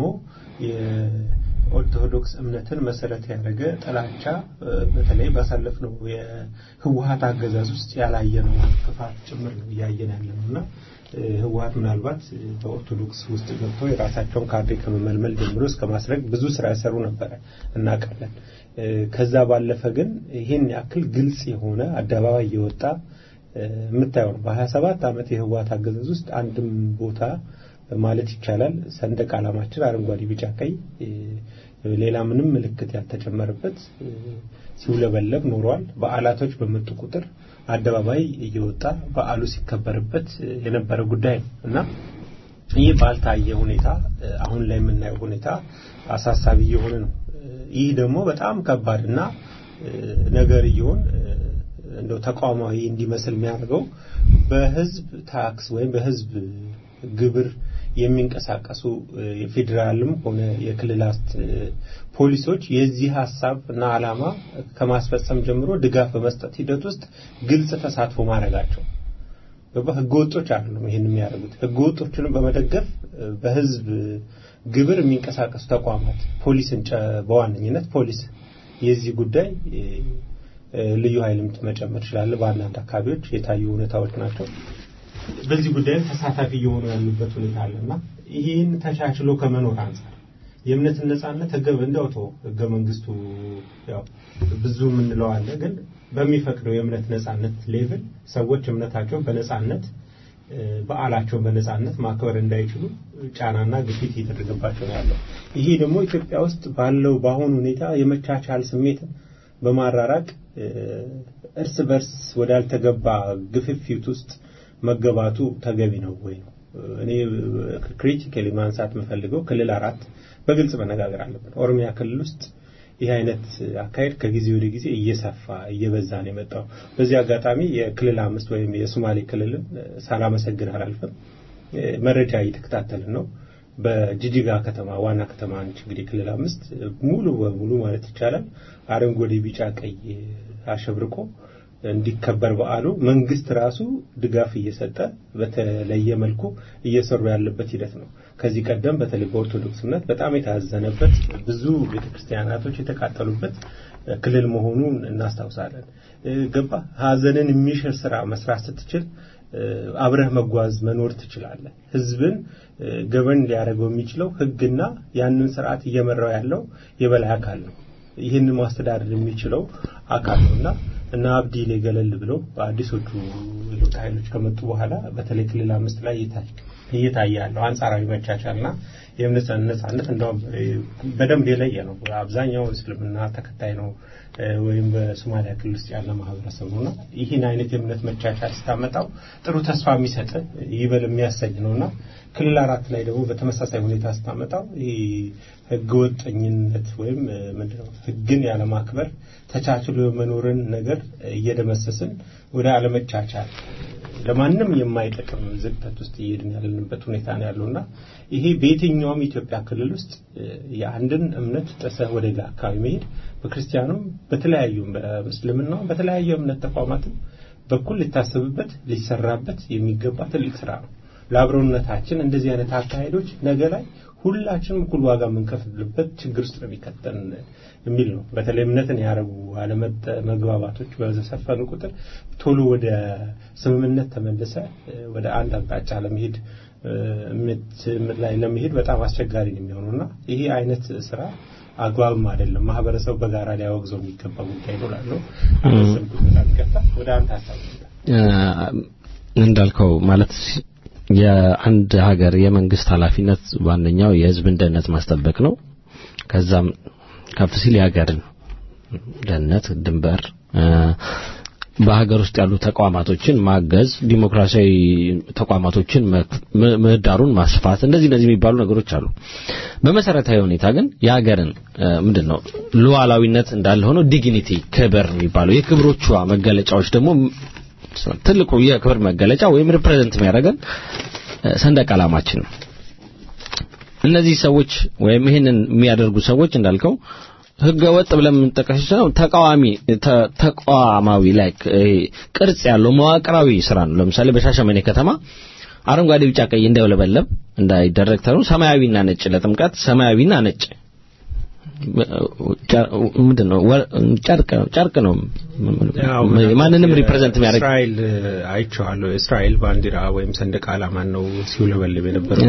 የኦርቶዶክስ እምነትን መሰረት ያደረገ ጥላቻ እ፣ በተለይ ባሳለፍነው የህወሀት አገዛዝ ውስጥ ያላየነው ክፋት ጭምር ነው እያየን ያለ ነው እና እ፣ ህወሀት ምናልባት እ፣ በኦርቶዶክስ ውስጥ ገብቶ የራሳቸውን ካድሬ ከመመልመል ጀምሮ እስከ ማስረግ ብዙ ስራ ያሰሩ ነበረ እናውቃለን። እ፣ ከዛ ባለፈ ግን ይህን ያክል ግልጽ የሆነ አደባባይ የወጣ እ፣ የምታየው ነው። በሀያ ሰባት ዓመት የህወሀት አገዛዝ ውስጥ አንድም ቦታ ማለት ይቻላል ሰንደቅ ዓላማችን አረንጓዴ፣ ቢጫ፣ ቀይ እ፣ ሌላ ምንም ምልክት ያልተጨመረበት እ፣ ሲውለበለብ ኖሯል። በዓላቶች በመጡ ቁጥር አደባባይ እየወጣ በዓሉ ሲከበርበት እ፣ የነበረ ጉዳይ ነው እና ይህ ባልታየ ሁኔታ እ፣ አሁን ላይ የምናየው ሁኔታ አሳሳቢ እየሆነ ነው። እ፣ ይህ ደግሞ በጣም ከባድና እ፣ ነገር እየሆን እንደው ተቋማዊ እንዲመስል የሚያደርገው በህዝብ ታክስ ወይም በህዝብ ግብር የሚንቀሳቀሱ እ፣ የፌዴራልም ሆነ የክልላት እ፣ ፖሊሶች የዚህ ሀሳብ እና ዓላማ ከማስፈጸም ጀምሮ ድጋፍ በመስጠት ሂደት ውስጥ ግልጽ ተሳትፎ ማድረጋቸው ገባ ህገወጦች አይደሉም ይሄን የሚያደርጉት ህገወጦችንም በመደገፍ እ፣ በህዝብ ግብር የሚንቀሳቀሱ ተቋማት ፖሊስን ጨ- በዋነኝነት ፖሊስ የዚህ ጉዳይ እ፣ እ፣ ልዩ ኃይልም መጨመር ይችላል በአንዳንድ አካባቢዎች የታዩ ሁኔታዎች ናቸው በዚህ ጉዳይ ተሳታፊ እየሆኑ ያሉበት ሁኔታ አለና ይህን ተቻችሎ ከመኖር አንጻር የእምነትን ነጻነት ህገ እንደውቶ ህገ መንግስቱ ያው ብዙ የምንለው አለ ግን በሚፈቅደው የእምነት ነጻነት ሌቭል ሰዎች እምነታቸውን በነጻነት እ፣ በዓላቸውን በነጻነት ማክበር እንዳይችሉ ጫናና ግፊት እየተደረገባቸው ነው ያለው። ይሄ ደግሞ ኢትዮጵያ ውስጥ ባለው በአሁኑ ሁኔታ የመቻቻል ስሜትን በማራራቅ እ፣ እርስ በርስ ወዳልተገባ ግፍፊት ውስጥ መገባቱ ተገቢ ነው ወይ ነው። እኔ ክሪቲካሊ ማንሳት የምፈልገው ክልል አራት በግልጽ መነጋገር አለብን። ኦሮሚያ ክልል ውስጥ ይህ አይነት አካሄድ ከጊዜ ወደ ጊዜ እየሰፋ እየበዛ ነው የመጣው። በዚህ አጋጣሚ የክልል አምስት ወይም የሶማሌ ክልልን ሳላመሰግን አላልፍም። መረጃ እየተከታተልን ነው። በጅጅጋ ከተማ ዋና ከተማ ነች እንግዲህ ክልል አምስት ሙሉ በሙሉ ማለት ይቻላል አረንጓዴ፣ ቢጫ፣ ቀይ አሸብርቆ እንዲከበር በዓሉ መንግስት ራሱ ድጋፍ እየሰጠ በተለየ መልኩ እየሰሩ ያለበት ሂደት ነው። ከዚህ ቀደም በተለይ በኦርቶዶክስ እምነት በጣም የታዘነበት ብዙ ቤተክርስቲያናቶች የተቃጠሉበት ክልል መሆኑን እናስታውሳለን። ገባ ሀዘንን የሚሽር ስራ መስራት ስትችል አብረህ መጓዝ መኖር ትችላለህ። ህዝብን ገበን ሊያደርገው የሚችለው ህግና ያንን ስርዓት እየመራው ያለው የበላይ አካል ነው። ይህንን ማስተዳደር የሚችለው አካል ነውና እና አብዲሌ ገለል ብለው በአዲሶቹ የለውጥ ኃይሎች ከመጡ በኋላ በተለይ ክልል አምስት ላይ እየታየ ያለው አንጻራዊ መቻቻልና የእምነት ነጻነት እንደውም በደንብ የለየ ነው። አብዛኛው እስልምና ተከታይ ነው ወይም በሶማሊያ ክልል ውስጥ ያለ ማህበረሰብ ነውና ይህን አይነት የእምነት መቻቻል ስታመጣው ጥሩ ተስፋ የሚሰጥ ይበል የሚያሰኝ ነውና ክልል አራት ላይ ደግሞ በተመሳሳይ ሁኔታ ስታመጣው ይህ ህገወጠኝነት ወይም ምንድነው ህግን ያለማክበር ተቻችሎ የመኖርን ነገር እየደመሰስን ወደ አለመቻቻል ለማንም የማይጠቅም ዝግተት ውስጥ እየሄድን ያለንበት ሁኔታ ነው ያለውና ይሄ በየትኛውም ኢትዮጵያ ክልል ውስጥ የአንድን እምነት ጥሰህ ወደ ሌላ አካባቢ መሄድ በክርስቲያኑም በተለያዩም በእስልምናውም በተለያዩ እምነት ተቋማትም በኩል ሊታሰብበት ሊሰራበት የሚገባ ትልቅ ስራ ነው። ለአብሮነታችን እንደዚህ አይነት አካሄዶች ነገ ላይ ሁላችንም እኩል ዋጋ የምንከፍልበት ችግር ውስጥ ነው የሚከተን የሚል ነው። በተለይ እምነትን ያደረጉ አለመጠ መግባባቶች በሰፈኑ ቁጥር ቶሎ ወደ ስምምነት ተመልሰ ወደ አንድ አቅጣጫ ለመሄድ ምት ላይ ለመሄድ በጣም አስቸጋሪ ነው የሚሆነውና ይሄ አይነት ስራ አግባብም አይደለም። ማህበረሰቡ በጋራ ሊያወግዘው የሚገባ ጉዳይ ነው ላለው አሰብኩት በጣም ይቅርታ። ወደ አንተ ሀሳብ እንዳልከው ማለት የአንድ ሀገር የመንግስት ኃላፊነት ዋነኛው የህዝብን ደህንነት ማስጠበቅ ነው። ከዛም ከፍ ሲል የሀገርን ደህንነት ድንበር በሀገር ውስጥ ያሉ ተቋማቶችን ማገዝ፣ ዲሞክራሲያዊ ተቋማቶችን ምህዳሩን ማስፋት፣ እንደዚህ እንደዚህ የሚባሉ ነገሮች አሉ። በመሰረታዊ ሁኔታ ግን የሀገርን ምንድን ነው ሉዓላዊነት እንዳለ ሆኖ ዲግኒቲ ክብር የሚባለው የክብሮቿ መገለጫዎች ደግሞ ትልቁ የክብር መገለጫ ወይም ሪፕሬዘንት የሚያደርገን ሰንደቅ ዓላማችን ነው። እነዚህ ሰዎች ወይም ይህንን የሚያደርጉ ሰዎች እንዳልከው ህገ ወጥ ብለን የምንጠቀስ ነው ተቃዋሚ ተቋማዊ ላይ ቅርጽ ያለው መዋቅራዊ ስራ ነው። ለምሳሌ በሻሸመኔ ከተማ አረንጓዴ፣ ቢጫ፣ ቀይ እንዳይውለበለብ እንዳይደረግ ተብሎ ሰማያዊና ነጭ ለጥምቀት ሰማያዊና ነጭ ምንድን ነው ጨርቅ ጨርቅ ነው ማንንም ሪፕሬዘንት የሚያደርግ እስራኤል አይቼዋለሁ። እስራኤል ባንዲራ ወይም ሰንደቅ ዓላማን ነው ሲውለበልብ የነበረው።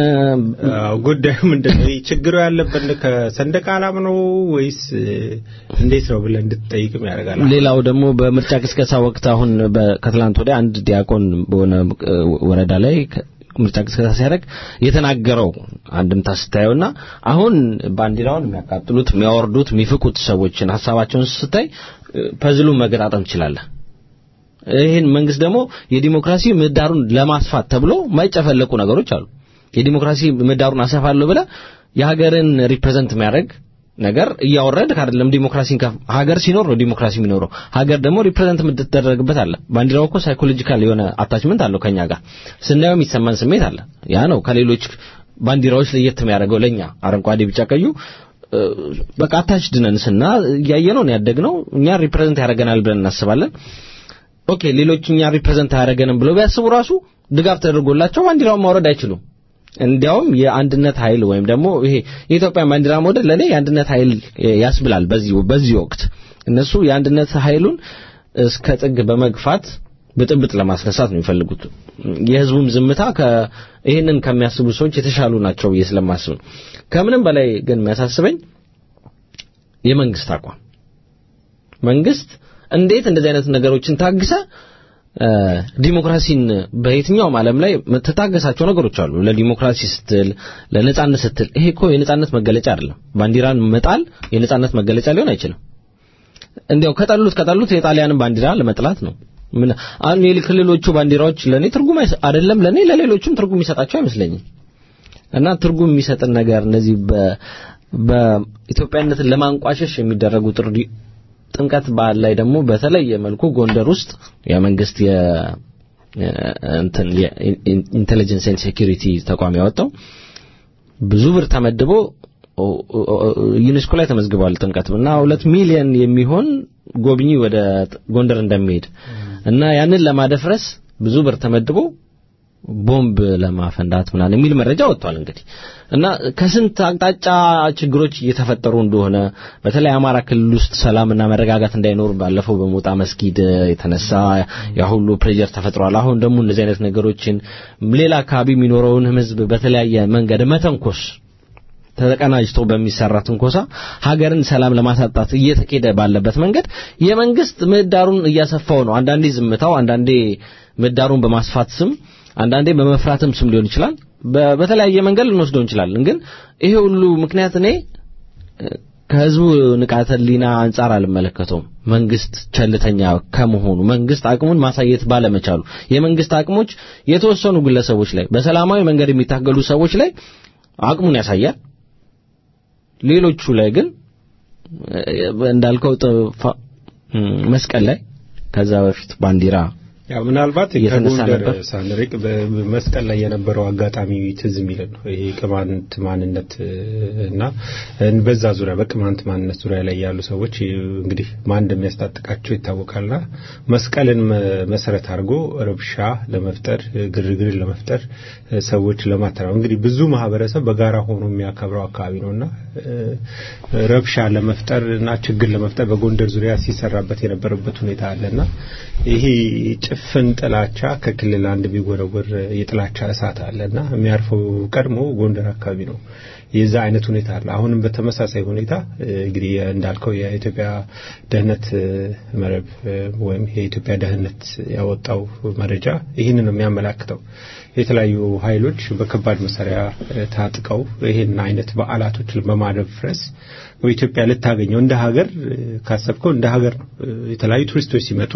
ጉዳዩ ምንድን ነው? ችግሩ ያለበት ከሰንደቅ ዓላማ ነው ወይስ እንዴት ነው ብለህ እንድትጠይቅም ያደርጋል። ሌላው ደግሞ በምርጫ ቅስቀሳ ወቅት አሁን ከትላንት ወዲያ አንድ ዲያቆን በሆነ ወረዳ ላይ ምርጫ ቅስቀሳ ሲያደርግ የተናገረው አንድምታ ስታየውና አሁን ባንዲራውን የሚያቃጥሉት የሚያወርዱት የሚፍቁት ሰዎችን ሀሳባቸውን ስታይ ፐዝሉን መገጣጠም ትችላለህ። ይህን መንግስት ደግሞ የዲሞክራሲ ምህዳሩን ለማስፋት ተብሎ የማይጨፈለቁ ነገሮች አሉ። የዲሞክራሲ ምህዳሩን አሰፋለሁ ብለህ የሀገርን ሪፕሬዘንት የሚያደርግ ነገር እያወረድ አይደለም። ዲሞክራሲን ሀገር ሲኖር ነው ዲሞክራሲ የሚኖረው። ሀገር ደግሞ ሪፕሬዘንት የምትደረግበት አለ። ባንዲራው እኮ ሳይኮሎጂካል የሆነ አታችመንት አለው ከኛ ጋር ስናየው የሚሰማን ስሜት አለ። ያ ነው ከሌሎች ባንዲራዎች ለየት የሚያደርገው ለኛ አረንጓዴ፣ ቢጫ፣ ቀዩ በቃ አታች ድነን ስና እያየነው ነው ያደግነው። እኛ ሪፕሬዘንት ያደርገናል ብለን እናስባለን። ኦኬ ሌሎች እኛ ሪፕሬዘንት አያደርገንም ብለው ቢያስቡ ራሱ ድጋፍ ተደርጎላቸው ባንዲራውን ማውረድ አይችሉም። እንዲያውም የአንድነት ኃይል ወይም ደግሞ ይሄ የኢትዮጵያ ባንዲራ መውደድ ለኔ የአንድነት ኃይል ያስብላል። በዚህ በዚህ ወቅት እነሱ የአንድነት ኃይሉን እስከ ጥግ በመግፋት ብጥብጥ ለማስነሳት ነው የሚፈልጉት። የህዝቡም ዝምታ ይህንን ከሚያስቡ ሰዎች የተሻሉ ናቸው ብዬ ስለማስብ ነው። ከምንም በላይ ግን የሚያሳስበኝ የመንግስት አቋም መንግስት እንዴት እንደዚህ አይነት ነገሮችን ታግሰ ዲሞክራሲን በየትኛውም ዓለም ላይ ተታገሳቸው ነገሮች አሉ። ለዲሞክራሲ ስትል ለነጻነት ስትል ይሄ እኮ የነጻነት መገለጫ አይደለም። ባንዲራን መጣል የነጻነት መገለጫ ሊሆን አይችልም። እንዲያው ከጠሉት ከጠሉት የጣሊያንን ባንዲራ ለመጥላት ነው። ምን አሁን የክልሎቹ ባንዲራዎች ለኔ ትርጉም አይደለም ለኔ ለሌሎችም ትርጉም የሚሰጣቸው አይመስለኝም። እና ትርጉም የሚሰጥን ነገር እነዚህ በኢትዮጵያነትን ለማንቋሸሽ የሚደረጉ ጥሪ ጥምቀት በዓል ላይ ደግሞ በተለየ መልኩ ጎንደር ውስጥ የመንግስት እንትን የኢንቴሊጀንስ ኤንድ ሴኩሪቲ ተቋም ያወጣው ብዙ ብር ተመድቦ ዩኔስኮ ላይ ተመዝግቧል። ጥምቀት እና ሁለት ሚሊዮን የሚሆን ጎብኚ ወደ ጎንደር እንደሚሄድ እና ያንን ለማደፍረስ ብዙ ብር ተመድቦ ቦምብ ለማፈንዳት ምናምን የሚል መረጃ ወጥቷል። እንግዲህ እና ከስንት አቅጣጫ ችግሮች እየተፈጠሩ እንደሆነ በተለይ አማራ ክልል ውስጥ ሰላምና መረጋጋት እንዳይኖር ባለፈው በሞጣ መስጊድ የተነሳ ያ ሁሉ ፕሬዠር ተፈጥሯል። አሁን ደግሞ እንደዚህ አይነት ነገሮችን ሌላ አካባቢ የሚኖረውን ሕዝብ በተለያየ መንገድ መተንኮስ ተቀናጅቶ በሚሰራ ትንኮሳ ሀገርን ሰላም ለማሳጣት እየተኬደ ባለበት መንገድ የመንግስት ምህዳሩን እያሰፋው ነው። አንዳንዴ ዝምታው፣ አንዳንዴ ምህዳሩን በማስፋት ስም፣ አንዳንዴ በመፍራትም ስም ሊሆን ይችላል። በ- በተለያየ መንገድ ልንወስደው እንችላለን። ግን ይሄ ሁሉ ምክንያት እኔ ከህዝቡ ንቃተ ህሊና አንጻር አልመለከተውም። መንግስት ቸልተኛ ከመሆኑ መንግስት አቅሙን ማሳየት ባለመቻሉ የመንግስት አቅሞች የተወሰኑ ግለሰቦች ላይ በሰላማዊ መንገድ የሚታገሉ ሰዎች ላይ አቅሙን ያሳያል። ሌሎቹ ላይ ግን እ፣ እንዳልከው ጥፋ- እም፣ መስቀል ላይ ከዛ በፊት ባንዲራ ያው ምናልባት እየተነሳ ከጎንደር ነበር። ሳንርቅ በመስቀል ላይ የነበረው አጋጣሚ ትዝ የሚለን ነው። ይሄ ቅማንት ማንነት እ፣ እና እ፣ በዛ ዙሪያ በቅማንት ማንነት ዙሪያ ላይ ያሉ ሰዎች እ፣ እንግዲህ ማን እንደሚያስታጥቃቸው ይታወቃልና መስቀልን መ- መሰረት አድርጎ ረብሻ ለመፍጠር እ፣ ግርግርን ለመፍጠር እ፣ ሰዎች ለማተራው እንግዲህ ብዙ ማህበረሰብ በጋራ ሆኖ የሚያከብረው አካባቢ ነውና እ፣ ረብሻ ለመፍጠር እና ችግር ለመፍጠር በጎንደር ዙሪያ ሲሰራበት የነበረበት ሁኔታ አለና ይሄ ጭፍን ጥላቻ ከክልል አንድ የሚወረወር የጥላቻ እሳት አለና የሚያርፈው ቀድሞ ጎንደር አካባቢ ነው። የዛ አይነት ሁኔታ አለ። አሁንም በተመሳሳይ ሁኔታ እ፣ እንግዲህ እንዳልከው የኢትዮጵያ ደህንነት እ፣ መረብ እ፣ ወይም የኢትዮጵያ ደህንነት ያወጣው መረጃ ይህንን ነው የሚያመላክተው። የተለያዩ ኃይሎች በከባድ መሳሪያ እ፣ ታጥቀው ይህን አይነት በዓላቶችን በማደፍረስ በኢትዮጵያ ልታገኘው እንደ ሀገር እ፣ ካሰብከው እንደ ሀገር ነው እ፣ የተለያዩ ቱሪስቶች ሲመጡ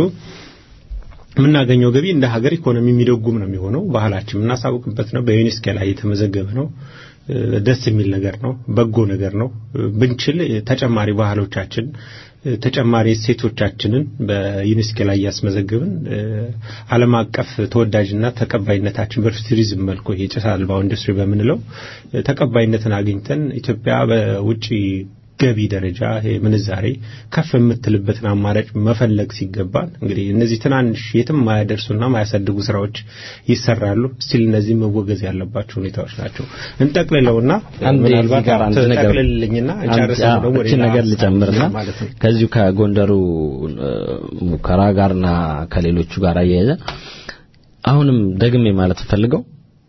የምናገኘው ገቢ እንደ ሀገር ኢኮኖሚ የሚደጉም ነው የሚሆነው። ባህላችን የምናሳውቅበት ነው። በዩኔስኮ ላይ የተመዘገበ ነው። እ፣ ደስ የሚል ነገር ነው። በጎ ነገር ነው። እ፣ ብንችል እ፣ ተጨማሪ ባህሎቻችን እ፣ ተጨማሪ እሴቶቻችንን በዩኔስኮ ላይ እያስመዘገብን እ፣ ዓለም አቀፍ ተወዳጅና ተቀባይነታችን በቱሪዝም መልኩ ይሄ ጭስ አልባው ኢንዱስትሪ በምንለው እ፣ ተቀባይነትን አግኝተን ኢትዮጵያ በውጭ ገቢ ደረጃ ይሄ ምንዛሬ ከፍ የምትልበትን አማራጭ መፈለግ ሲገባን እንግዲህ እነዚህ ትናንሽ የትም ማያደርሱና ማያሳድጉ ስራዎች ይሰራሉ። ስቲል እነዚህ መወገዝ ያለባቸው ሁኔታዎች ናቸው። እንጠቅልለውና አንድ እዚህ ምናልባት ጋር አንድ ነገር ጠቅልልኝና አንድ- ጨርሰን አዎ፣ ደግሞ ወደ እችን ሌላ ነገር ሀሳብ ልጨምርና ማለት ነው። ከዚሁ ከጎንደሩ እ፣ ሙከራ ጋርና ከሌሎቹ ጋር አያይዘ አሁንም ደግሜ ማለት ፈልገው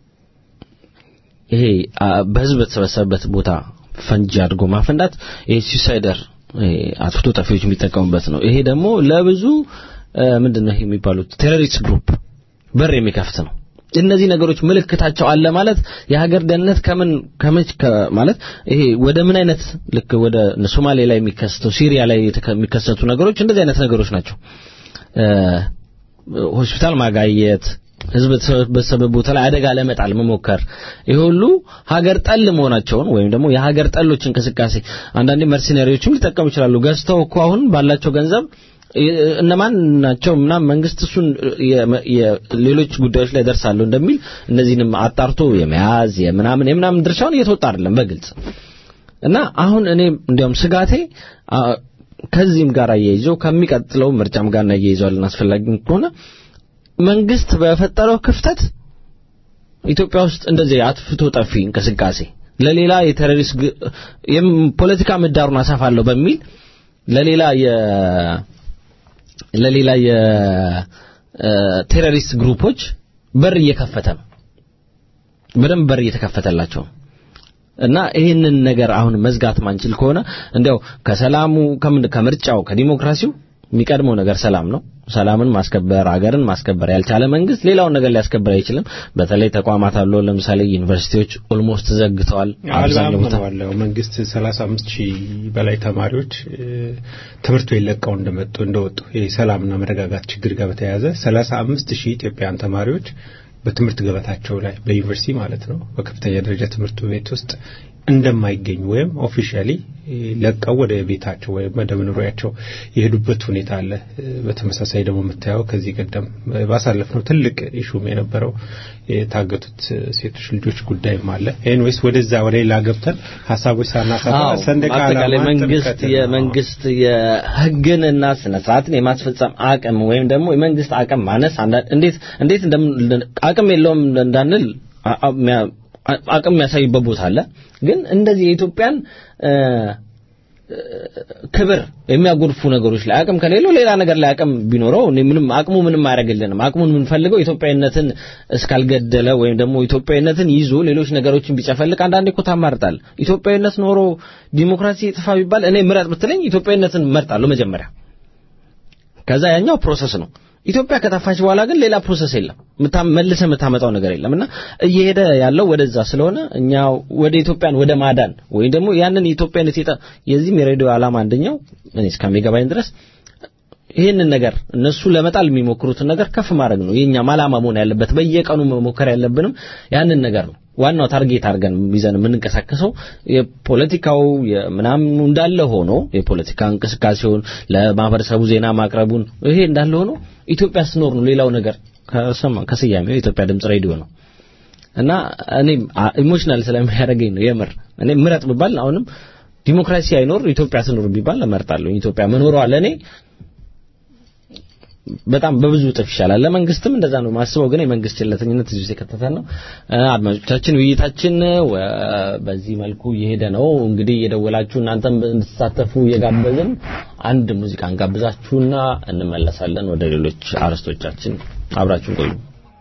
ይሄ አ፣ በህዝብ በተሰበሰበበት ቦታ ፈንጂ አድርጎ ማፈንዳት ይሄ ሱሳይደር አጥፍቶ ጠፊዎች የሚጠቀሙበት ነው። ይሄ ደግሞ ለብዙ እ፣ ምንድነው ይሄ የሚባሉት ቴሮሪስት ግሩፕ በር የሚከፍት ነው። እነዚህ ነገሮች ምልክታቸው አለ ማለት የሀገር ደህንነት ከምን ከመች ከ- ማለት ይሄ ወደ ምን አይነት ልክ ወደ ሶማሌ ላይ የሚከሰተው ሲሪያ ላይ የተከ- የሚከሰቱ ነገሮች እንደዚህ አይነት ነገሮች ናቸው። እ፣ ሆስፒታል ማጋየት፣ ህዝብ በተሰበሰበ ቦታ ላይ አደጋ ለመጣል መሞከር፣ ይሄ ሁሉ ሀገር ጠል መሆናቸውን ወይም ደግሞ የሀገር ጠሎች እንቅስቃሴ አንዳንዴ መርሲነሪዎችም ሊጠቀሙ ይችላሉ። ገዝተው እኮ አሁን ባላቸው ገንዘብ የ- እነማን ናቸው ምናምን መንግስት እሱን የ- የ- ሌሎች ጉዳዮች ላይ ደርሳለሁ እንደሚል እነዚህንም አጣርቶ የመያዝ የምናምን የምናምን ድርሻውን እየተወጣ አይደለም በግልጽ እና አሁን እኔ እንዲያውም ስጋቴ አ፣ ከዚህም ጋር አያይዞ ከሚቀጥለው ምርጫም ጋር እናያይዘዋለን አስፈላጊ ከሆነ መንግስት በፈጠረው ክፍተት ኢትዮጵያ ውስጥ እንደዚህ አጥፍቶ ጠፊ እንቅስቃሴ ለሌላ የቴሮሪስት ግ- የም- ፖለቲካ ምህዳሩን አሰፋለሁ በሚል ለሌላ የ ለሌላ የቴሮሪስት ግሩፖች በር እየከፈተ ነው። በደንብ በር እየተከፈተላቸው ነው። እና ይህንን ነገር አሁን መዝጋት ማንችል ከሆነ እንዲያው ከሰላሙ ከምን ከምርጫው ከዲሞክራሲው የሚቀድመው ነገር ሰላም ነው። ሰላምን ማስከበር አገርን ማስከበር ያልቻለ መንግስት ሌላውን ነገር ሊያስከበር አይችልም። በተለይ ተቋማት አሉ። ለምሳሌ ዩኒቨርሲቲዎች ኦልሞስት ዘግተዋል። አብዛኛው ቦታ አልባም ነው መንግስት 35 ሺህ በላይ ተማሪዎች እ፣ ትምህርት ቤት ለቀው እንደመጡ እንደወጡ የሰላምና መረጋጋት ችግር ጋር በተያያዘ 35 ሺህ ኢትዮጵያውያን ተማሪዎች በትምህርት ገበታቸው ላይ በዩኒቨርሲቲ ማለት ነው በከፍተኛ ደረጃ ትምህርት ቤት ውስጥ እንደማይገኙ ወይም ኦፊሻሊ ለቀው ወደ ቤታቸው ወይም ወደ መኖሪያቸው የሄዱበት ሁኔታ አለ። እ፣ በተመሳሳይ ደግሞ የምታየው ከዚህ ቀደም ባሳለፍነው ትልቅ ኢሹም የነበረው የታገቱት ሴቶች ልጆች ጉዳይም አለ። ኤንዌይስ ወደዛ ወደ ሌላ ገብተን ሀሳቦች ሳናሰፋ አዎ፣ ሰንደቅ በአጠቃላይ ዓላማ መንግስት ጥምቀትን ነው። የመንግስት የህግንና ስነ ስርዓትን የማስፈጸም አቅም ወይም ደግሞ የመንግስት አቅም ማነስ አንዳንድ እንዴት እንዴት እንደም አቅም የለውም እንዳንል አ- አ- ሚያ- አ- አቅም የሚያሳይበት ቦታ አለ። ግን እንደዚህ የኢትዮጵያን እ፣ ክብር የሚያጎድፉ ነገሮች ላይ አቅም ከሌለው ሌላ ነገር ላይ አቅም ቢኖረው እኔ ምንም አቅሙ ምንም አያደርግልንም። አቅሙን የምንፈልገው ኢትዮጵያዊነትን እስካልገደለ ወይም ደግሞ ኢትዮጵያዊነትን ይዞ ሌሎች ነገሮችን ቢጨፈልቅ አንዳንዴ እኮ ታማርጣል። ኢትዮጵያዊነት ኖሮ ዲሞክራሲ ጥፋ ቢባል እኔ ምረጥ ብትለኝ ኢትዮጵያዊነትን መርጣለሁ መጀመሪያ። ከዛ ያኛው ፕሮሰስ ነው። ኢትዮጵያ ከጠፋች በኋላ ግን ሌላ ፕሮሰስ የለም። መልሰ የምታመጣው ነገር የለም እና እየሄደ ያለው ወደዛ ስለሆነ እኛ ወደ ኢትዮጵያን ወደ ማዳን ወይም ደግሞ ያንን የኢትዮጵያነት የጠ የዚህም የሬዲዮ ዓላማ አንደኛው እኔ እስከሚገባኝ ድረስ ይህንን ነገር እነሱ ለመጣል የሚሞክሩትን ነገር ከፍ ማድረግ ነው የኛም ዓላማ መሆን ያለበት። በየቀኑ መሞከር ያለብንም ያንን ነገር ነው። ዋናው ታርጌት አድርገን ይዘን የምንንቀሳቀሰው የፖለቲካው ምናምኑ እንዳለ ሆኖ የፖለቲካ እንቅስቃሴውን ለማህበረሰቡ ዜና ማቅረቡን ይሄ እንዳለ ሆኖ ኢትዮጵያ ስኖር ነው ሌላው ነገር ከስያሜው የኢትዮጵያ ድምጽ ሬዲዮ ነው እና እኔ ኢሞሽናል ስለሚያደርገኝ ነው የምር እኔ ምረጥ ብባል አሁንም ዲሞክራሲ አይኖር ኢትዮጵያ ስኖር ቢባል እመርጣለሁ። ኢትዮጵያ መኖሯ ለእኔ በጣም በብዙ እጥፍ ይሻላል። ለመንግስትም እንደዛ ነው ማስበው። ግን የመንግስት ቸልተኝነት እዚህ ውስጥ የከተተን ነው። አድማጮቻችን ውይይታችን በዚህ መልኩ እየሄደ ነው። እንግዲህ እየደወላችሁ እናንተም እንድትሳተፉ እየጋበዝን አንድ ሙዚቃ እንጋብዛችሁና እንመለሳለን ወደ ሌሎች አርዕስቶቻችን። አብራችሁን ቆዩ።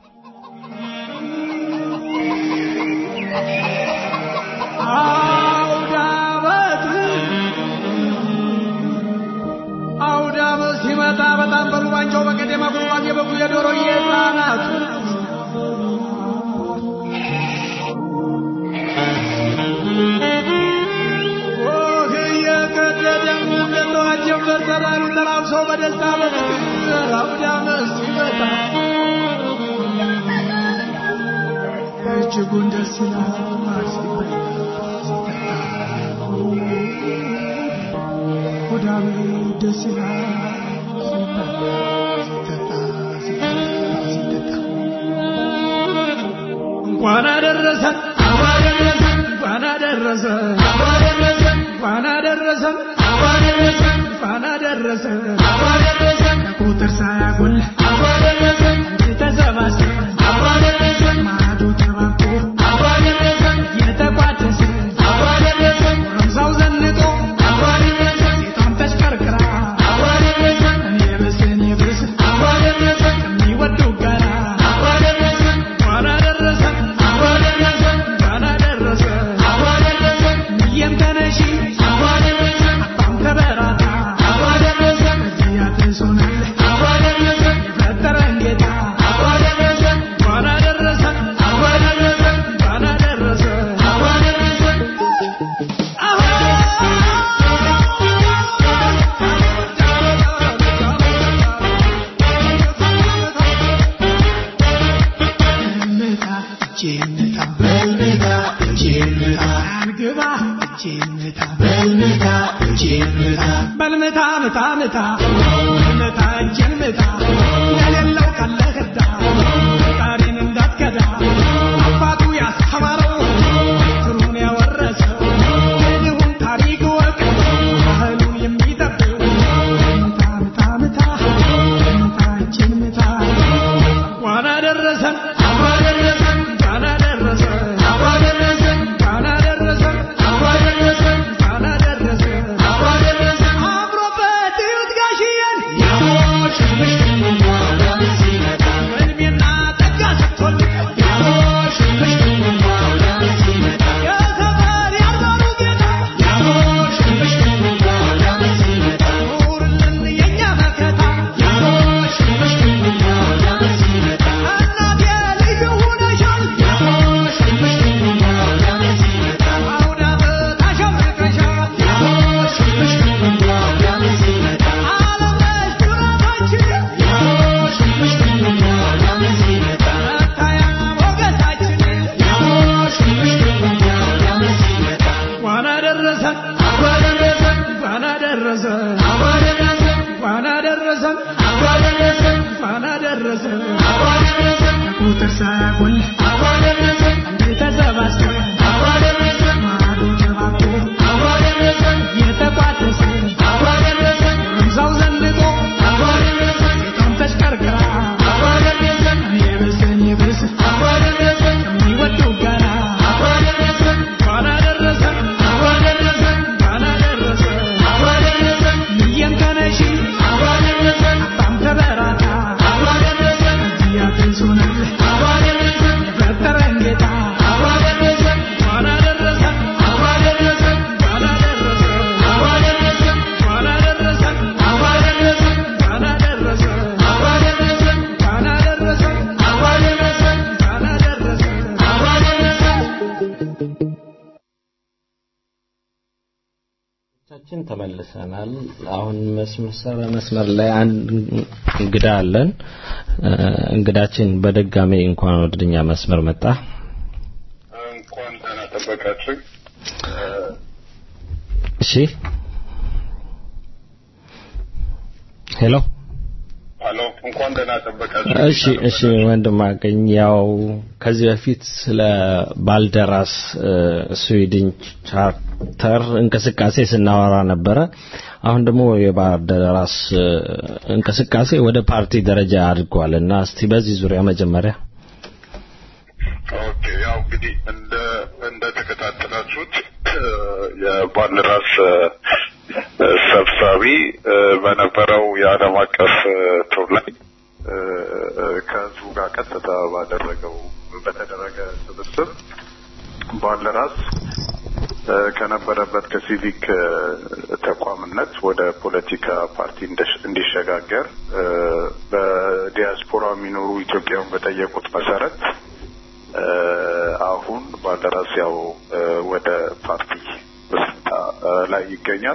ሲመጣ በጣም በሩባንቸው በቀደማ ጉርባን የበጉ የዶሮ የህፃናት ኦህ እየቀደደም እንደተዋጀው በሰራሩ ተራብሰው በደስታ በፍቅር አውዳመት ሲመጣ እጅጉን ደስ ይላል ሲበላ ሆዳም ደስ ይላል እንኳን አደረሰን እንኳን አደረሰን እንኳን አደረሰን እንኳን አደረሰን ከቁጥር ሳያጎል እንዲህ ተሰባስበን ማዕዱ ተባብቶ የተቋደሰ ጎረምሳው ዘንጦ ሴቷም ተሽከርክራ እኔ ብስ እኔ ብስ ከሚወዱ ጋራ እንኳን አደረሰን እንኳን አደረሰን ሚየም ተነሺ አባም ተበራታ እዚህ አድርሶናል የፈጠረን ጌታ እንኳን አደረሰን እንኳን አደረሰን በልምታ ምታ ምታ ምታ እጄን ምታ የሌለው ካለህ እዳ ፈጣሪን እንዳትከዳ አባቱ ያስተማረው ትሩን ያወረሰው የድሁን ታሪክ ወቅ ባህሉን የሚጠብቅ ምታ ምታ ምታ ምታ እጄን ምታ እንኳን አደረሰን እንኳን አደረሰን እንኳን አደረሰን እንኳን አደረሰን አምሮበት እዩት ጋሽዬን እድሜና ጸጋ ሰጥቶን የሰፈር ያልባሉ ጌታ ኑርልን የእኛ መከታ እናቴ ልዩ ሆነሻል አውደ ዓመት አሸብርቀሻል ዓለም ነሽ ኩራታችን መታያ ሞገሳችን እንኳን አደረሰን እንኳን አደረሰን እንኳን አደረሰን እንኳን አደረሰን ከቁጥር ሳያጎል እንዲህ ተሰባስበን ማዕዱ ተባብቶ የተቋደሰ ጎረምሳው ዘንጦ ሴቷም ተሽከርክራ እኔ ብስ እኔ ብስ ከሚወዱ ጋራ እንኳን አደረሰን እንኳን አደረሰን አድማጮቻችን ተመልሰናል። አሁን መስመር መስመር ላይ አንድ እንግዳ አለን። እ፣ እንግዳችን በድጋሚ እንኳን ወደኛ መስመር መጣ። እንኳን ደህና ጠበቃችሁ። እሺ፣ ሄሎ ሄሎ፣ እንኳን ደህና ጠበቃችሁ። እሺ እሺ ወንድም አገኝ ያው ከዚህ በፊት ስለ ባልደራስ እ፣ ስዊድን ቻርተር እንቅስቃሴ ስናወራ ነበረ። አሁን ደግሞ የባልደራስ እ፣ እንቅስቃሴ ወደ ፓርቲ ደረጃ አድጓል እና እስቲ በዚህ ዙሪያ መጀመሪያ ኦኬ፣ ያው እንግዲህ እንደ እንደ ተከታተላችሁት እ፣ የባልደራስ እ፣ ሰብሳቢ እ፣ በነበረው የዓለም አቀፍ እ፣ ቱር ላይ እ፣ እ፣ ከህዝቡ ጋር ቀጥታ ባደረገው በተደረገ ስብስብ ባልደራስ እ፣ ከነበረበት ከሲቪክ እ፣ ተቋምነት ወደ ፖለቲካ ፓርቲ እንደሽ- እንዲሸጋገር እ፣ በዲያስፖራ የሚኖሩ ኢትዮጵያውያን በጠየቁት መሰረት እ፣ አሁን ባልደራስ ያው እ፣ ወደ ፓርቲ ምስረታ እ፣ ላይ ይገኛል።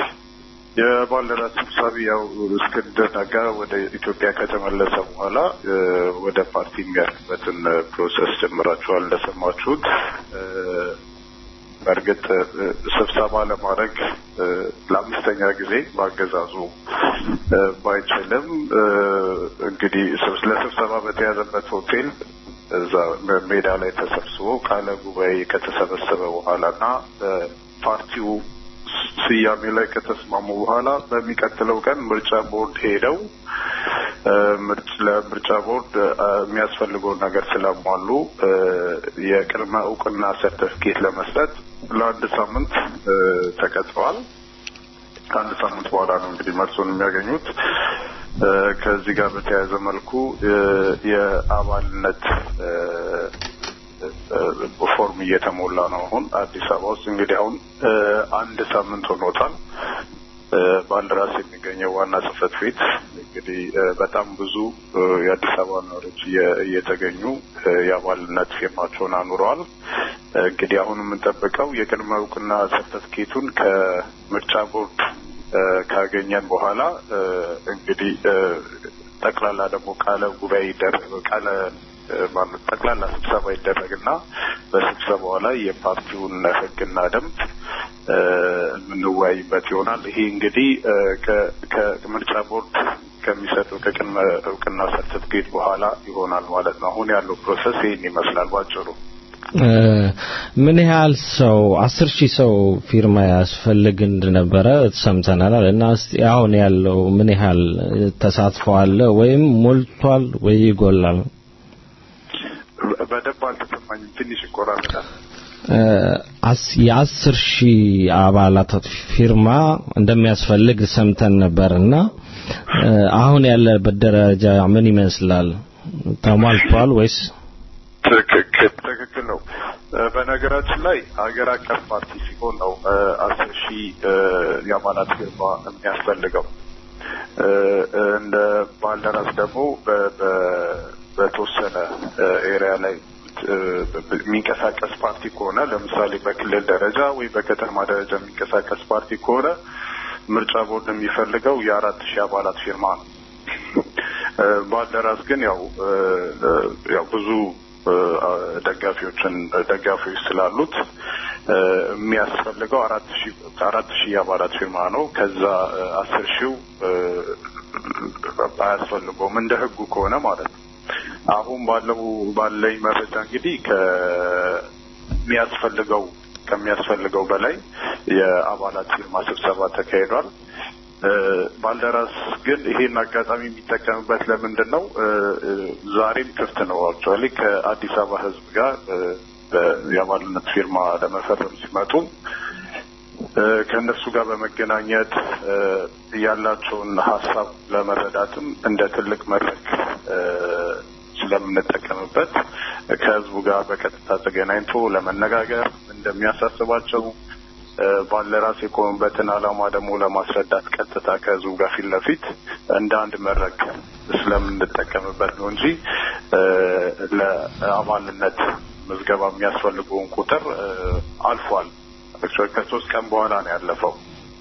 የባልደራስ ሰብሳቢ ያው እስክንድር ነጋ ወደ ኢትዮጵያ ከተመለሰ በኋላ እ፣ ወደ ፓርቲ የሚያልፍበትን እ፣ ፕሮሰስ ጀምራችኋል እንደሰማችሁት። እ፣ በእርግጥ እ፣ ስብሰባ ለማድረግ እ፣ ለአምስተኛ ጊዜ በአገዛዙ እ፣ ባይችልም እ፣ እንግዲህ ስብስ- ለስብሰባ በተያዘበት ሆቴል እዛ ሜዳ ላይ ተሰብስቦ ቃለ ጉባኤ ከተሰበሰበ በኋላ እና እ፣ ፓርቲው ስያሜ ላይ ከተስማሙ በኋላ በሚቀጥለው ቀን ምርጫ ቦርድ ሄደው እ፣ ምርጭ ለምርጫ ቦርድ እ፣ የሚያስፈልገውን ነገር ስላሟሉ እ፣ የቅድመ እውቅና ሰርተፍኬት ለመስጠት ለአንድ ሳምንት እ፣ ተቀጥረዋል። ከአንድ ሳምንት በኋላ ነው እንግዲህ መልሱን የሚያገኙት። እ፣ ከዚህ ጋር በተያያዘ መልኩ እ፣ የአባልነት እ፣ እ፣ ፎርም እየተሞላ ነው። አሁን አዲስ አበባ ውስጥ እንግዲህ አሁን እ፣ አንድ ሳምንት ሆኖታል። እ፣ ባልደራስ የሚገኘው ዋና ጽህፈት ቤት እንግዲህ እ፣ በጣም ብዙ እ፣ የአዲስ አበባ ነዋሪዎች እየ- እየተገኙ እ፣ የአባልነት ፊርማቸውን አኑረዋል። እ፣ እንግዲህ አሁን የምንጠብቀው የቅድመ እውቅና ሰርተፍኬቱን ከምርጫ ቦርድ እ፣ ካገኘን በኋላ እ፣ እንግዲህ እ፣ ጠቅላላ ደግሞ ቃለ ጉባኤ ይደረግ ቃለ እ፣ ማለት ጠቅላላ ስብሰባ ይደረግና በስብሰባው ላይ የፓርቲውን ሕግና ደንብ እ፣ የምንወያይበት ይሆናል። ይሄ እንግዲህ እ፣ ከ- ከምርጫ ቦርድ ከሚሰጡ ከቅድመ እውቅና ሰርተፍኬት በኋላ ይሆናል ማለት ነው። አሁን ያለው ፕሮሰስ ይህን ይመስላል ባጭሩ። እ፣ ምን ያህል ሰው አስር ሺህ ሰው ፊርማ ያስፈልግ እንደነበረ ሰምተናል እና እስቲ አሁን ያለው ምን ያህል ተሳትፎ አለ ወይም ሞልቷል ወይ ይጎላል? በ- በደንብ አልተሰማኝም። ትንሽ ይቆራረጣል። እ፣ አስ- የአስር ሺህ አባላት ፊርማ እንደሚያስፈልግ ሰምተን ነበርና እ፣ አሁን ያለበት ደረጃ ምን ይመስላል? ተሟልቷል ወይስ? ትክክል ትክክል ነው። እ፣ በነገራችን ላይ ሀገር አቀፍ ፓርቲ ሲሆን ነው እ፣ አስር ሺህ እ፣ የአባላት ፊርማ የሚያስፈልገው። እ፣ እ፣ እንደ ባልደራስ ደግሞ በ- በ- በተወሰነ እ፣ ኤሪያ ላይ እ፣ የሚንቀሳቀስ ፓርቲ ከሆነ ለምሳሌ በክልል ደረጃ ወይ በከተማ ደረጃ የሚንቀሳቀስ ፓርቲ ከሆነ ምርጫ ቦርድ የሚፈልገው የአራት ሺህ አባላት ፊርማ ነው። እ፣ ባልደራስ ግን ያው እ፣ እ፣ ያው ብዙ እ፣ ደጋፊዎችን ደጋፊዎች ስላሉት እ፣ የሚያስፈልገው አራት ሺህ አራት ሺህ የአባላት ፊርማ ነው። ከዛ እ፣ አስር ሺው እ፣ አያስፈልገውም እንደ ህጉ ከሆነ ማለት ነው። አሁን ባለው ባለኝ መረጃ እንግዲህ ከሚያስፈልገው ከሚያስፈልገው በላይ የአባላት ፊርማ ስብሰባ ተካሂዷል። እ፣ ባልደራስ ግን ይሄን አጋጣሚ የሚጠቀምበት ለምንድን ነው? እ፣ እ፣ ዛሬም ክፍት ነው። አክቹዋሊ ከአዲስ አበባ ህዝብ ጋር እ፣ በ- የአባልነት ፊርማ ለመፈረም ሲመጡ እ፣ ከእነሱ ጋር በመገናኘት እ፣ ያላቸውን ሀሳብ ለመረዳትም እንደ ትልቅ መድረክ እ፣ ስለምንጠቀምበት ከህዝቡ ጋር በቀጥታ ተገናኝቶ ለመነጋገር እንደሚያሳስባቸው እ፣ ባልደራስ የቆሙበትን ዓላማ ደግሞ ለማስረዳት ቀጥታ ከህዝቡ ጋር ፊት ለፊት እንደ አንድ መድረክ ስለምንጠቀምበት ነው እንጂ እ፣ ለአባልነት ምዝገባ የሚያስፈልገውን ቁጥር እ፣ አልፏል። አክቹዋሊ ከሶስት ቀን በኋላ ነው ያለፈው።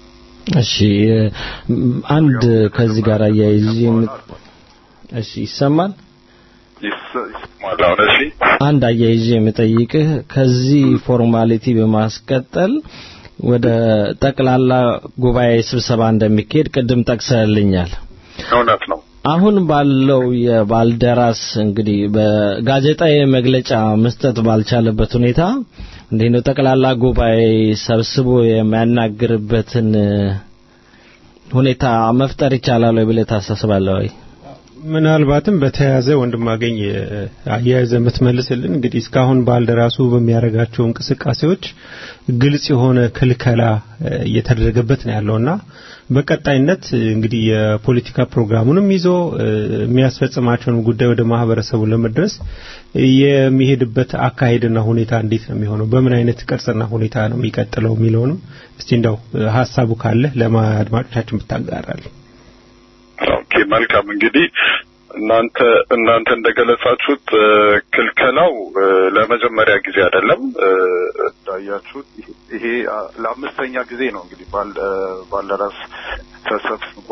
እሺ አንድ ከዚህ ጋር አያይዤ እሺ ይሰማል ይሰማል አሁን እሺ አንድ አያይዤ የምጠይቅህ ከዚህ ፎርማሊቲ በማስቀጠል ወደ ጠቅላላ ጉባኤ ስብሰባ እንደሚካሄድ ቅድም ጠቅሰልኛል እውነት ነው አሁን ባለው የባልደራስ እንግዲህ በጋዜጣዊ መግለጫ መስጠት ባልቻለበት ሁኔታ እንዴት ነው ጠቅላላ ጉባኤ ሰብስቦ የሚያናግርበትን ሁኔታ መፍጠር ይቻላል ወይ ብለህ ታሳስባለህ ወይ? ምናልባትም በተያያዘ ወንድማገኝ አያያዘ የምትመልስልን እንግዲህ እስካሁን ባልደራሱ በሚያደርጋቸው እንቅስቃሴዎች ግልጽ የሆነ ክልከላ እየተደረገበት ነው ያለውና በቀጣይነት እንግዲህ የፖለቲካ ፕሮግራሙንም ይዞ የሚያስፈጽማቸውን ጉዳይ ወደ ማህበረሰቡ ለመድረስ የሚሄድበት አካሄድና ሁኔታ እንዴት ነው የሚሆነው? በምን አይነት ቅርጽና ሁኔታ ነው የሚቀጥለው የሚለውንም እስቲ እንደው ሀሳቡ ካለ ለአድማጮቻችን ብታጋራል። ኦኬ መልካም እንግዲህ እናንተ እናንተ እንደገለጻችሁት ክልከላው ለመጀመሪያ ጊዜ አይደለም እንዳያችሁት ይሄ ለአምስተኛ ጊዜ ነው እንግዲህ ባልደራስ ተሰብስቦ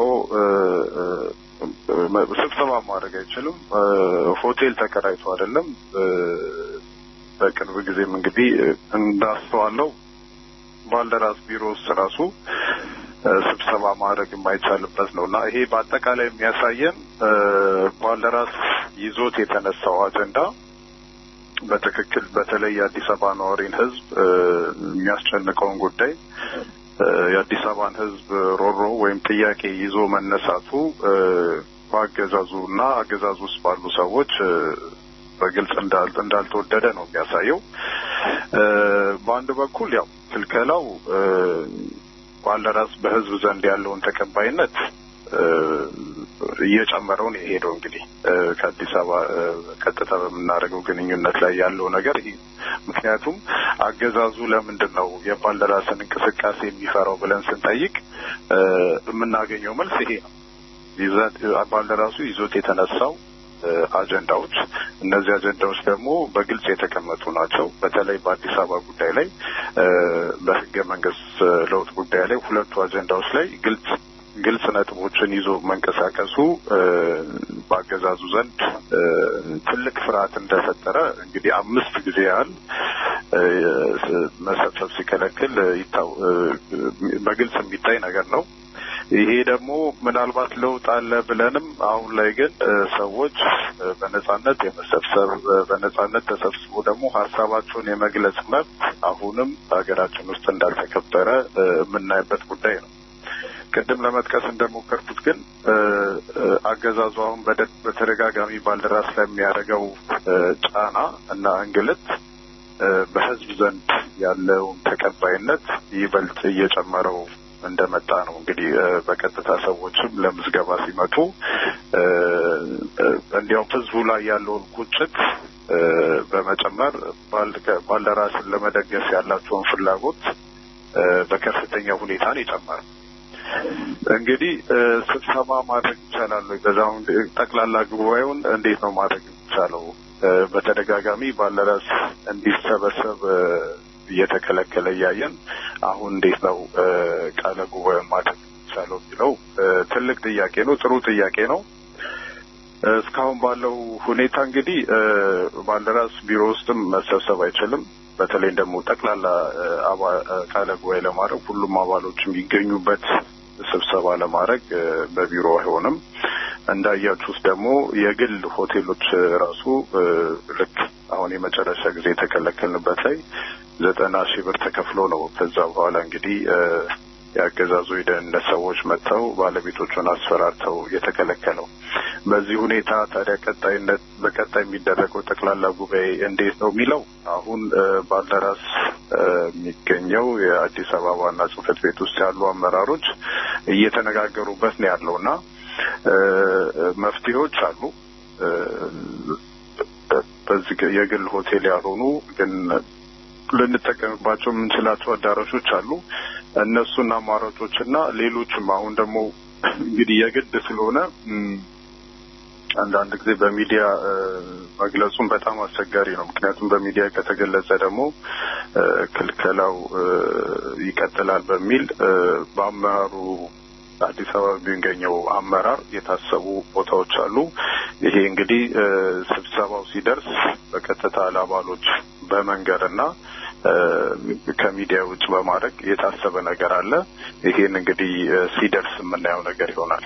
ስብሰባ ማድረግ አይችልም ሆቴል ተከራይቶ አይደለም በቅርብ ጊዜም እንግዲህ እንዳስተዋለው ባልደራስ ቢሮ ውስጥ ራሱ ስብሰባ ማድረግ የማይቻልበት ነው እና ይሄ በአጠቃላይ የሚያሳየን ባልደራስ ይዞት የተነሳው አጀንዳ በትክክል በተለይ የአዲስ አበባ ነዋሪን ሕዝብ የሚያስጨንቀውን ጉዳይ የአዲስ አበባን ሕዝብ ሮሮ ወይም ጥያቄ ይዞ መነሳቱ በአገዛዙ እና አገዛዙ ውስጥ ባሉ ሰዎች በግልጽ እንዳልተወደደ ነው የሚያሳየው። በአንድ በኩል ያው ክልከላው ባልደራስ በህዝብ ዘንድ ያለውን ተቀባይነት እየጨመረው ነው የሄደው። እንግዲህ ከአዲስ አበባ ቀጥታ በምናደርገው ግንኙነት ላይ ያለው ነገር ይሄ ምክንያቱም አገዛዙ ለምንድን ነው የባልደራስን እንቅስቃሴ የሚፈራው ብለን ስንጠይቅ የምናገኘው መልስ ይሄ ነው። ባልደራሱ ይዞት የተነሳው አጀንዳዎች እነዚህ አጀንዳዎች ደግሞ በግልጽ የተቀመጡ ናቸው። በተለይ በአዲስ አበባ ጉዳይ ላይ በህገ መንግስት ለውጥ ጉዳይ ላይ ሁለቱ አጀንዳዎች ላይ ግልጽ ግልጽ ነጥቦችን ይዞ መንቀሳቀሱ በአገዛዙ ዘንድ ትልቅ ፍርሃት እንደፈጠረ እንግዲህ አምስት ጊዜ ያህል መሰብሰብ ሲከለክል በግልጽ የሚታይ ነገር ነው። ይሄ ደግሞ ምናልባት ለውጥ አለ ብለንም አሁን ላይ ግን ሰዎች በነጻነት የመሰብሰብ በነጻነት ተሰብስቦ ደግሞ ሀሳባቸውን የመግለጽ መብት አሁንም በሀገራችን ውስጥ እንዳልተከበረ የምናይበት ጉዳይ ነው። ቅድም ለመጥቀስ እንደሞከርኩት ግን አገዛዙ አሁን በተደጋጋሚ ባልደራስ ላይ የሚያደርገው ጫና እና እንግልት በህዝብ ዘንድ ያለውን ተቀባይነት ይበልጥ እየጨመረው እንደመጣ ነው። እንግዲህ በቀጥታ ሰዎችም ለምዝገባ ሲመጡ እንዲያውም ህዝቡ ላይ ያለውን ቁጭት በመጨመር ባልደራስን ለመደገፍ ያላቸውን ፍላጎት በከፍተኛ ሁኔታ ነው የጨመረው። እንግዲህ ስብሰባ ማድረግ ይቻላል ወይ? በዛውን ጠቅላላ ጉባኤውን እንዴት ነው ማድረግ የሚቻለው? በተደጋጋሚ ባልደራስ እንዲሰበሰብ እየተከለከለ እያየን አሁን እንዴት ነው ቃለ ጉባኤውን ማድረግ የሚቻለው የሚለው ትልቅ ጥያቄ ነው። ጥሩ ጥያቄ ነው። እስካሁን ባለው ሁኔታ እንግዲህ ባልደራስ ቢሮ ውስጥም መሰብሰብ አይችልም። በተለይ ደግሞ ጠቅላላ ቃለ ጉባኤ ለማድረግ ሁሉም አባሎች የሚገኙበት ስብሰባ ለማድረግ በቢሮ አይሆንም። እንዳያችሁት ደግሞ የግል ሆቴሎች ራሱ ልክ አሁን የመጨረሻ ጊዜ የተከለከልንበት ላይ ዘጠና ሺህ ብር ተከፍሎ ነው ከዛ በኋላ እንግዲህ የአገዛዙ የደህንነት ሰዎች መጥተው ባለቤቶቹን አስፈራርተው የተከለከለው። በዚህ ሁኔታ ታዲያ ቀጣይነት በቀጣይ የሚደረገው ጠቅላላ ጉባኤ እንዴት ነው የሚለው አሁን ባልደራስ የሚገኘው የአዲስ አበባ ዋና ጽሕፈት ቤት ውስጥ ያሉ አመራሮች እየተነጋገሩበት ነው ያለው እና መፍትሄዎች አሉ። በዚህ የግል ሆቴል ያልሆኑ ግን ልንጠቀምባቸው የምንችላቸው አዳራሾች አሉ። እነሱን አማራጮች እና ሌሎችም አሁን ደግሞ እንግዲህ የግድ ስለሆነ አንዳንድ ጊዜ በሚዲያ እ፣ መግለጹም በጣም አስቸጋሪ ነው። ምክንያቱም በሚዲያ ከተገለጸ ደግሞ እ፣ ክልከላው እ፣ ይቀጥላል በሚል እ፣ በአመራሩ አዲስ አበባ የሚገኘው አመራር የታሰቡ ቦታዎች አሉ። ይሄ እንግዲህ እ፣ ስብሰባው ሲደርስ በቀጥታ ለአባሎች በመንገርና እ፣ ከሚዲያ ውጭ በማድረግ የታሰበ ነገር አለ። ይሄን እንግዲህ እ፣ ሲደርስ የምናየው ነገር ይሆናል።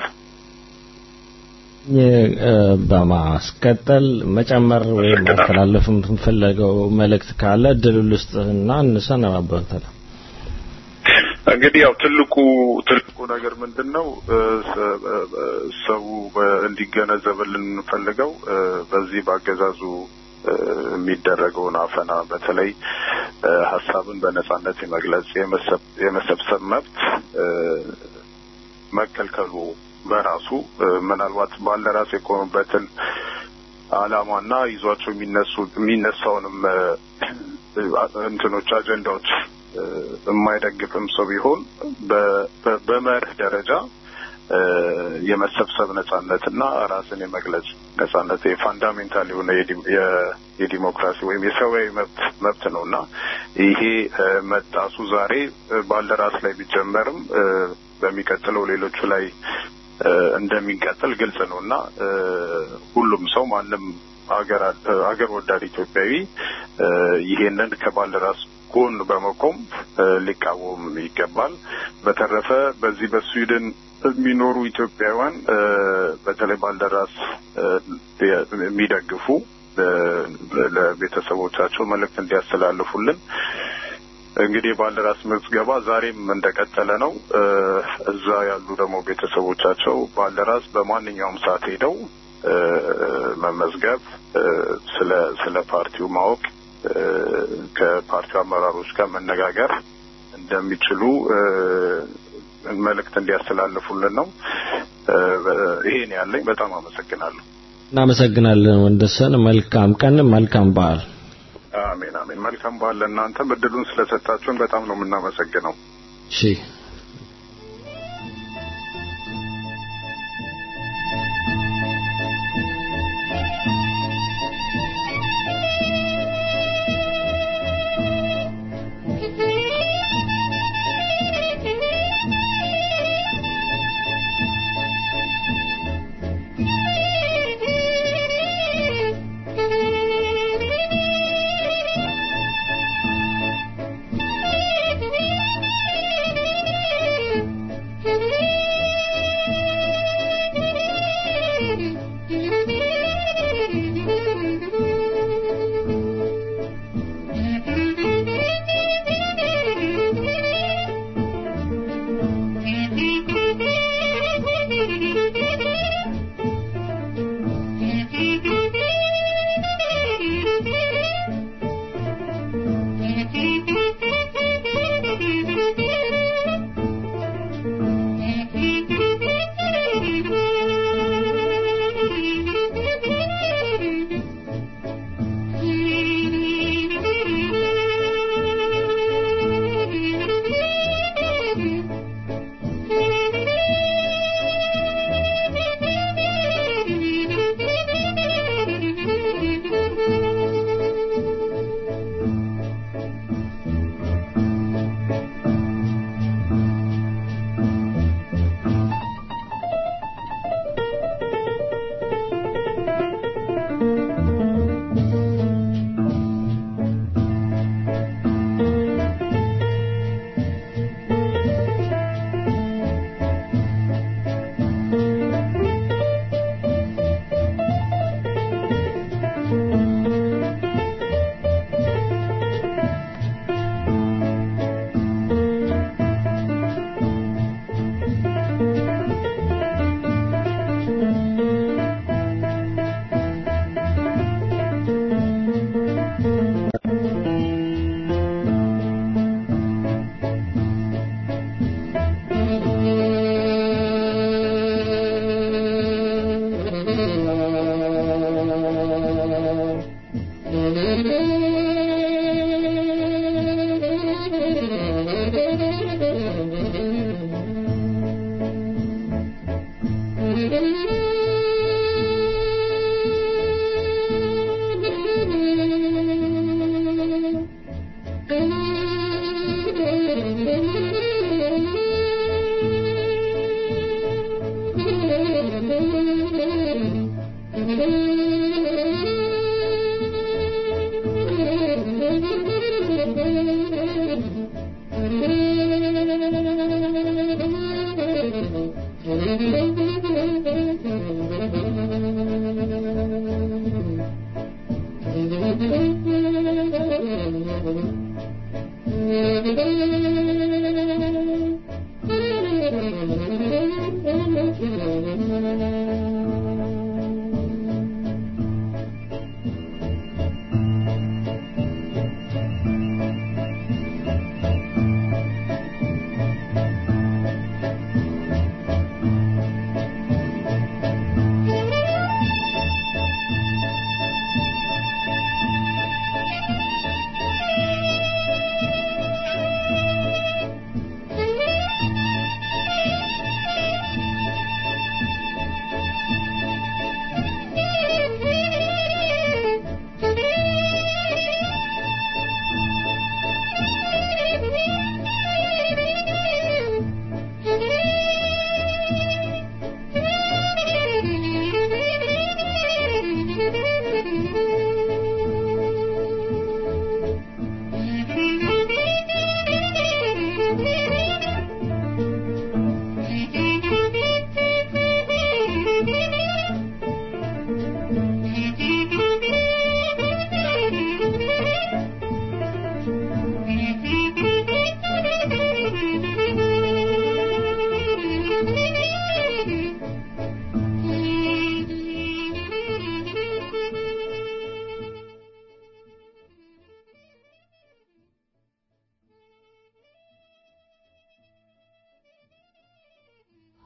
የ- እ፣ በማስቀጠል መጨመር ወይም ማስተላለፍ የምትፈልገው መልእክት ካለ እድሉን ልስጥህና እንሰነባበታለን። እንግዲህ ያው ትልቁ ትልቁ ነገር ምንድን ነው እ፣ ሰ- እ፣ ሰው በ- እንዲገነዘብልን የምንፈልገው እ፣ በዚህ በአገዛዙ እ፣ የሚደረገውን አፈና በተለይ እ፣ ሀሳብን በነጻነት የመግለጽ የመሰብ- የመሰብሰብ መብት እ፣ መከልከሉ በራሱ እ፣ ምናልባት ባልደራስ የቆሙበትን አላማና ይዟቸው የሚነሱ የሚነሳውንም እ፣ እንትኖች አጀንዳዎች እ፣ የማይደግፍም ሰው ቢሆን በ- በ- በመርህ ደረጃ እ፣ የመሰብሰብ ነጻነትና ራስን የመግለጽ ነጻነት የፋንዳሜንታል የሆነ የዲ- የ- የዲሞክራሲ ወይም የሰብአዊ መብት መብት ነው እና ይሄ እ፣ መጣሱ ዛሬ እ፣ ባልደራስ ላይ ቢጀመርም እ፣ በሚቀጥለው ሌሎቹ ላይ እ፣ እንደሚቀጥል ግልጽ ነው እና እ፣ ሁሉም ሰው ማንም ሀገር ሀገር ወዳድ ኢትዮጵያዊ እ፣ ይሄንን ከባልደራስ ጎን በመቆም እ፣ ሊቃወም ይገባል። በተረፈ በዚህ በስዊድን የሚኖሩ ኢትዮጵያውያን እ፣ በተለይ ባልደራስ እ፣ የሚደግፉ እ፣ ለቤተሰቦቻቸው መልእክት እንዲያስተላልፉልን እንግዲህ የባልደራስ ምዝገባ ዛሬም እንደቀጠለ ነው። እ፣ እዛ ያሉ ደግሞ ቤተሰቦቻቸው ባልደራስ በማንኛውም ሰዓት ሄደው እ፣ መመዝገብ እ፣ ስለ ስለ ፓርቲው ማወቅ እ፣ ከፓርቲው አመራሮች ጋር መነጋገር እንደሚችሉ እ፣ መልእክት እንዲያስተላልፉልን ነው። እ፣ ይሄን ያለኝ በጣም አመሰግናለሁ። እናመሰግናለን ወንደሰን። መልካም ቀን፣ መልካም በዓል። አሜን አሜን። መልካም በዓል ለእናንተም። እድሉን ስለሰጣችሁን በጣም ነው የምናመሰግነው። እሺ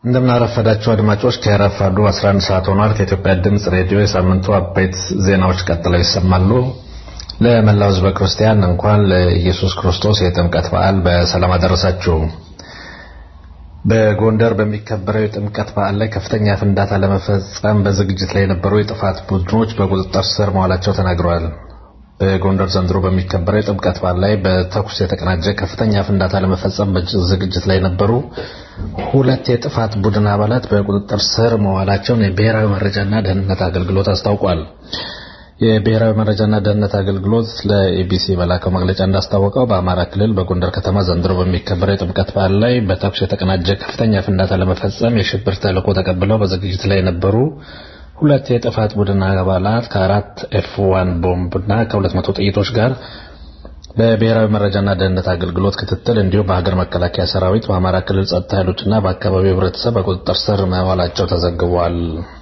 እንደምናረፈዳችሁ አድማጮች ከረፋዱ 11 ሰዓት ሆኗል። ከኢትዮጵያ ድምፅ ሬዲዮ የሳምንቱ አበይት ዜናዎች ቀጥለው ይሰማሉ። ለመላው ሕዝበ ክርስቲያን እንኳን ለኢየሱስ ክርስቶስ የጥምቀት በዓል በሰላም አደረሳችሁ። በጎንደር በሚከበረው የጥምቀት በዓል ላይ ከፍተኛ ፍንዳታ ለመፈጸም በዝግጅት ላይ የነበሩ የጥፋት ቡድኖች በቁጥጥር ስር መዋላቸው ተናግረዋል። በጎንደር ዘንድሮ በሚከበረው የጥምቀት በዓል ላይ በተኩስ የተቀናጀ ከፍተኛ ፍንዳታ ለመፈጸም በዝግጅት ላይ የነበሩ ሁለት የጥፋት ቡድን አባላት በቁጥጥር ስር መዋላቸውን የብሔራዊ መረጃና ደህንነት አገልግሎት አስታውቋል። የብሔራዊ መረጃና ደህንነት አገልግሎት ለኤቢሲ በላከው መግለጫ እንዳስታወቀው በአማራ ክልል በጎንደር ከተማ ዘንድሮ በሚከበረው የጥምቀት በዓል ላይ በተኩስ የተቀናጀ ከፍተኛ ፍንዳታ ለመፈጸም የሽብር ተልዕኮ ተቀብለው በዝግጅት ላይ የነበሩ ሁለት የጥፋት ቡድን አባላት ከአራት ኤፍ ዋን ቦምብና ከሁለት መቶ ጥይቶች ጋር በብሔራዊ መረጃና ደህንነት አገልግሎት ክትትል እንዲሁም በሀገር መከላከያ ሰራዊት በአማራ ክልል ጸጥታ ኃይሎችና በአካባቢው ህብረተሰብ በቁጥጥር ስር መዋላቸው ተዘግቧል።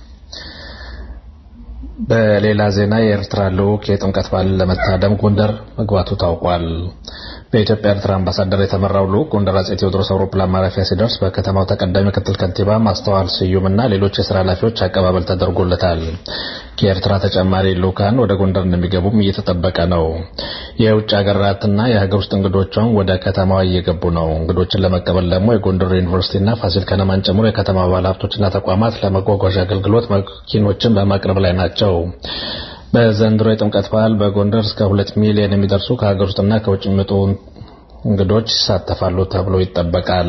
በሌላ ዜና የኤርትራ ልዑክ የጥምቀት በዓልን ለመታደም ጎንደር መግባቱ ታውቋል። በኢትዮጵያ ኤርትራ አምባሳደር የተመራው ልዑክ ጎንደር አጼ ቴዎድሮስ አውሮፕላን ማረፊያ ሲደርስ በከተማው ተቀዳሚ ምክትል ከንቲባ ማስተዋል ስዩምና ሌሎች የስራ ኃላፊዎች አቀባበል ተደርጎለታል። ከኤርትራ ተጨማሪ ልዑካን ወደ ጎንደር እንደሚገቡም እየተጠበቀ ነው። የውጭ ሀገራትና የሀገር ውስጥ እንግዶቿም ወደ ከተማዋ እየገቡ ነው። እንግዶችን ለመቀበል ደግሞ የጎንደር ዩኒቨርሲቲና ፋሲል ከነማን ጨምሮ የከተማ ባለሀብቶችና ተቋማት ለመጓጓዣ አገልግሎት መኪኖችን በማቅረብ ላይ ናቸው። በዘንድሮ የጥምቀት በዓል በጎንደር እስከ ሁለት ሚሊዮን የሚደርሱ ከሀገር ውስጥና ከውጭ የሚመጡ እንግዶች ይሳተፋሉ ተብሎ ይጠበቃል።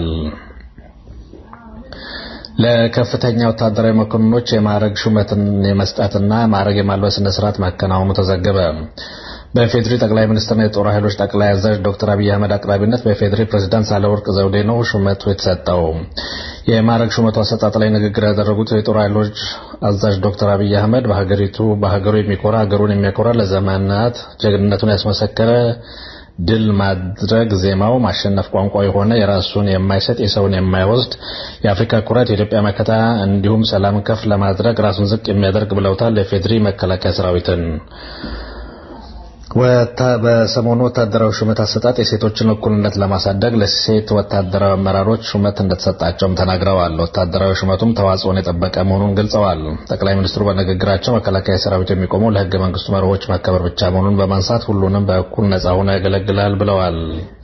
ለከፍተኛ ወታደራዊ መኮንኖች የማዕረግ ሹመትን የመስጠትና ማዕረግ የማልበስ ስነ ስርዓት ማከናወኑ ተዘገበ። በፌዴሪ ጠቅላይ ሚኒስትርና የጦር ኃይሎች ጠቅላይ አዛዥ ዶክተር አብይ አህመድ አቅራቢነት በፌዴሪ ፕሬዝዳንት ሳህለወርቅ ዘውዴ ነው ሹመቱ የተሰጠው። የማዕረግ ሹመቱ አሰጣጥ ላይ ንግግር ያደረጉት የጦር ኃይሎች አዛዥ ዶክተር አብይ አህመድ በሀገሪቱ በሀገሩ የሚኮራ ሀገሩን የሚያኮራ ለዘመናት ጀግንነቱን ያስመሰከረ ድል ማድረግ ዜማው ማሸነፍ ቋንቋ የሆነ የራሱን የማይሰጥ የሰውን የማይወስድ የአፍሪካ ኩራት የኢትዮጵያ መከታ እንዲሁም ሰላም ከፍ ለማድረግ ራሱን ዝቅ የሚያደርግ ብለውታል። የፌዴሪ መከላከያ ሰራዊትን በሰሞኑ ወታደራዊ ሹመት አሰጣጥ የሴቶችን እኩልነት ለማሳደግ ለሴት ወታደራዊ አመራሮች ሹመት እንደተሰጣቸውም ተናግረዋል። ወታደራዊ ሹመቱም ተዋጽኦን የጠበቀ መሆኑን ገልጸዋል። ጠቅላይ ሚኒስትሩ በንግግራቸው መከላከያ ሰራዊት የሚቆመው ለሕገ መንግስቱ መርሆች መከበር ብቻ መሆኑን በማንሳት ሁሉንም በእኩል ነጻ ሆኖ ያገለግላል ብለዋል።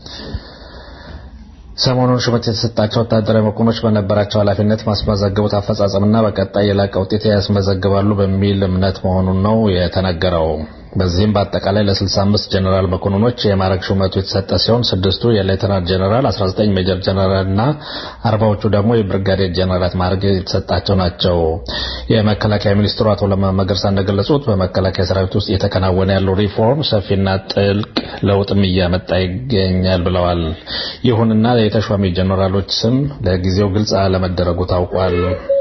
ሰሞኑን ሹመት የተሰጣቸው ወታደራዊ መኮንኖች በነበራቸው ኃላፊነት ማስመዘገቡት አፈጻጸምና በቀጣይ የላቀ ውጤት ያስመዘግባሉ በሚል እምነት መሆኑን ነው የተነገረው። በዚህም በአጠቃላይ ለ65 ጀነራል መኮንኖች የማዕረግ ሹመቱ የተሰጠ ሲሆን ስድስቱ የሌተናንት ጀነራል፣ 19 ሜጀር ጀነራል እና አርባዎቹ ደግሞ የብርጋዴር ጀነራል ማዕረግ የተሰጣቸው ናቸው። የመከላከያ ሚኒስትሩ አቶ ለማ መገርሳ እንደገለጹት በመከላከያ ሰራዊት ውስጥ እየተከናወነ ያለው ሪፎርም ሰፊና ጥልቅ ለውጥም እያመጣ ይገኛል ብለዋል። ይሁንና የተሿሚ ጀነራሎች ስም ለጊዜው ግልጽ አለመደረጉ ታውቋል።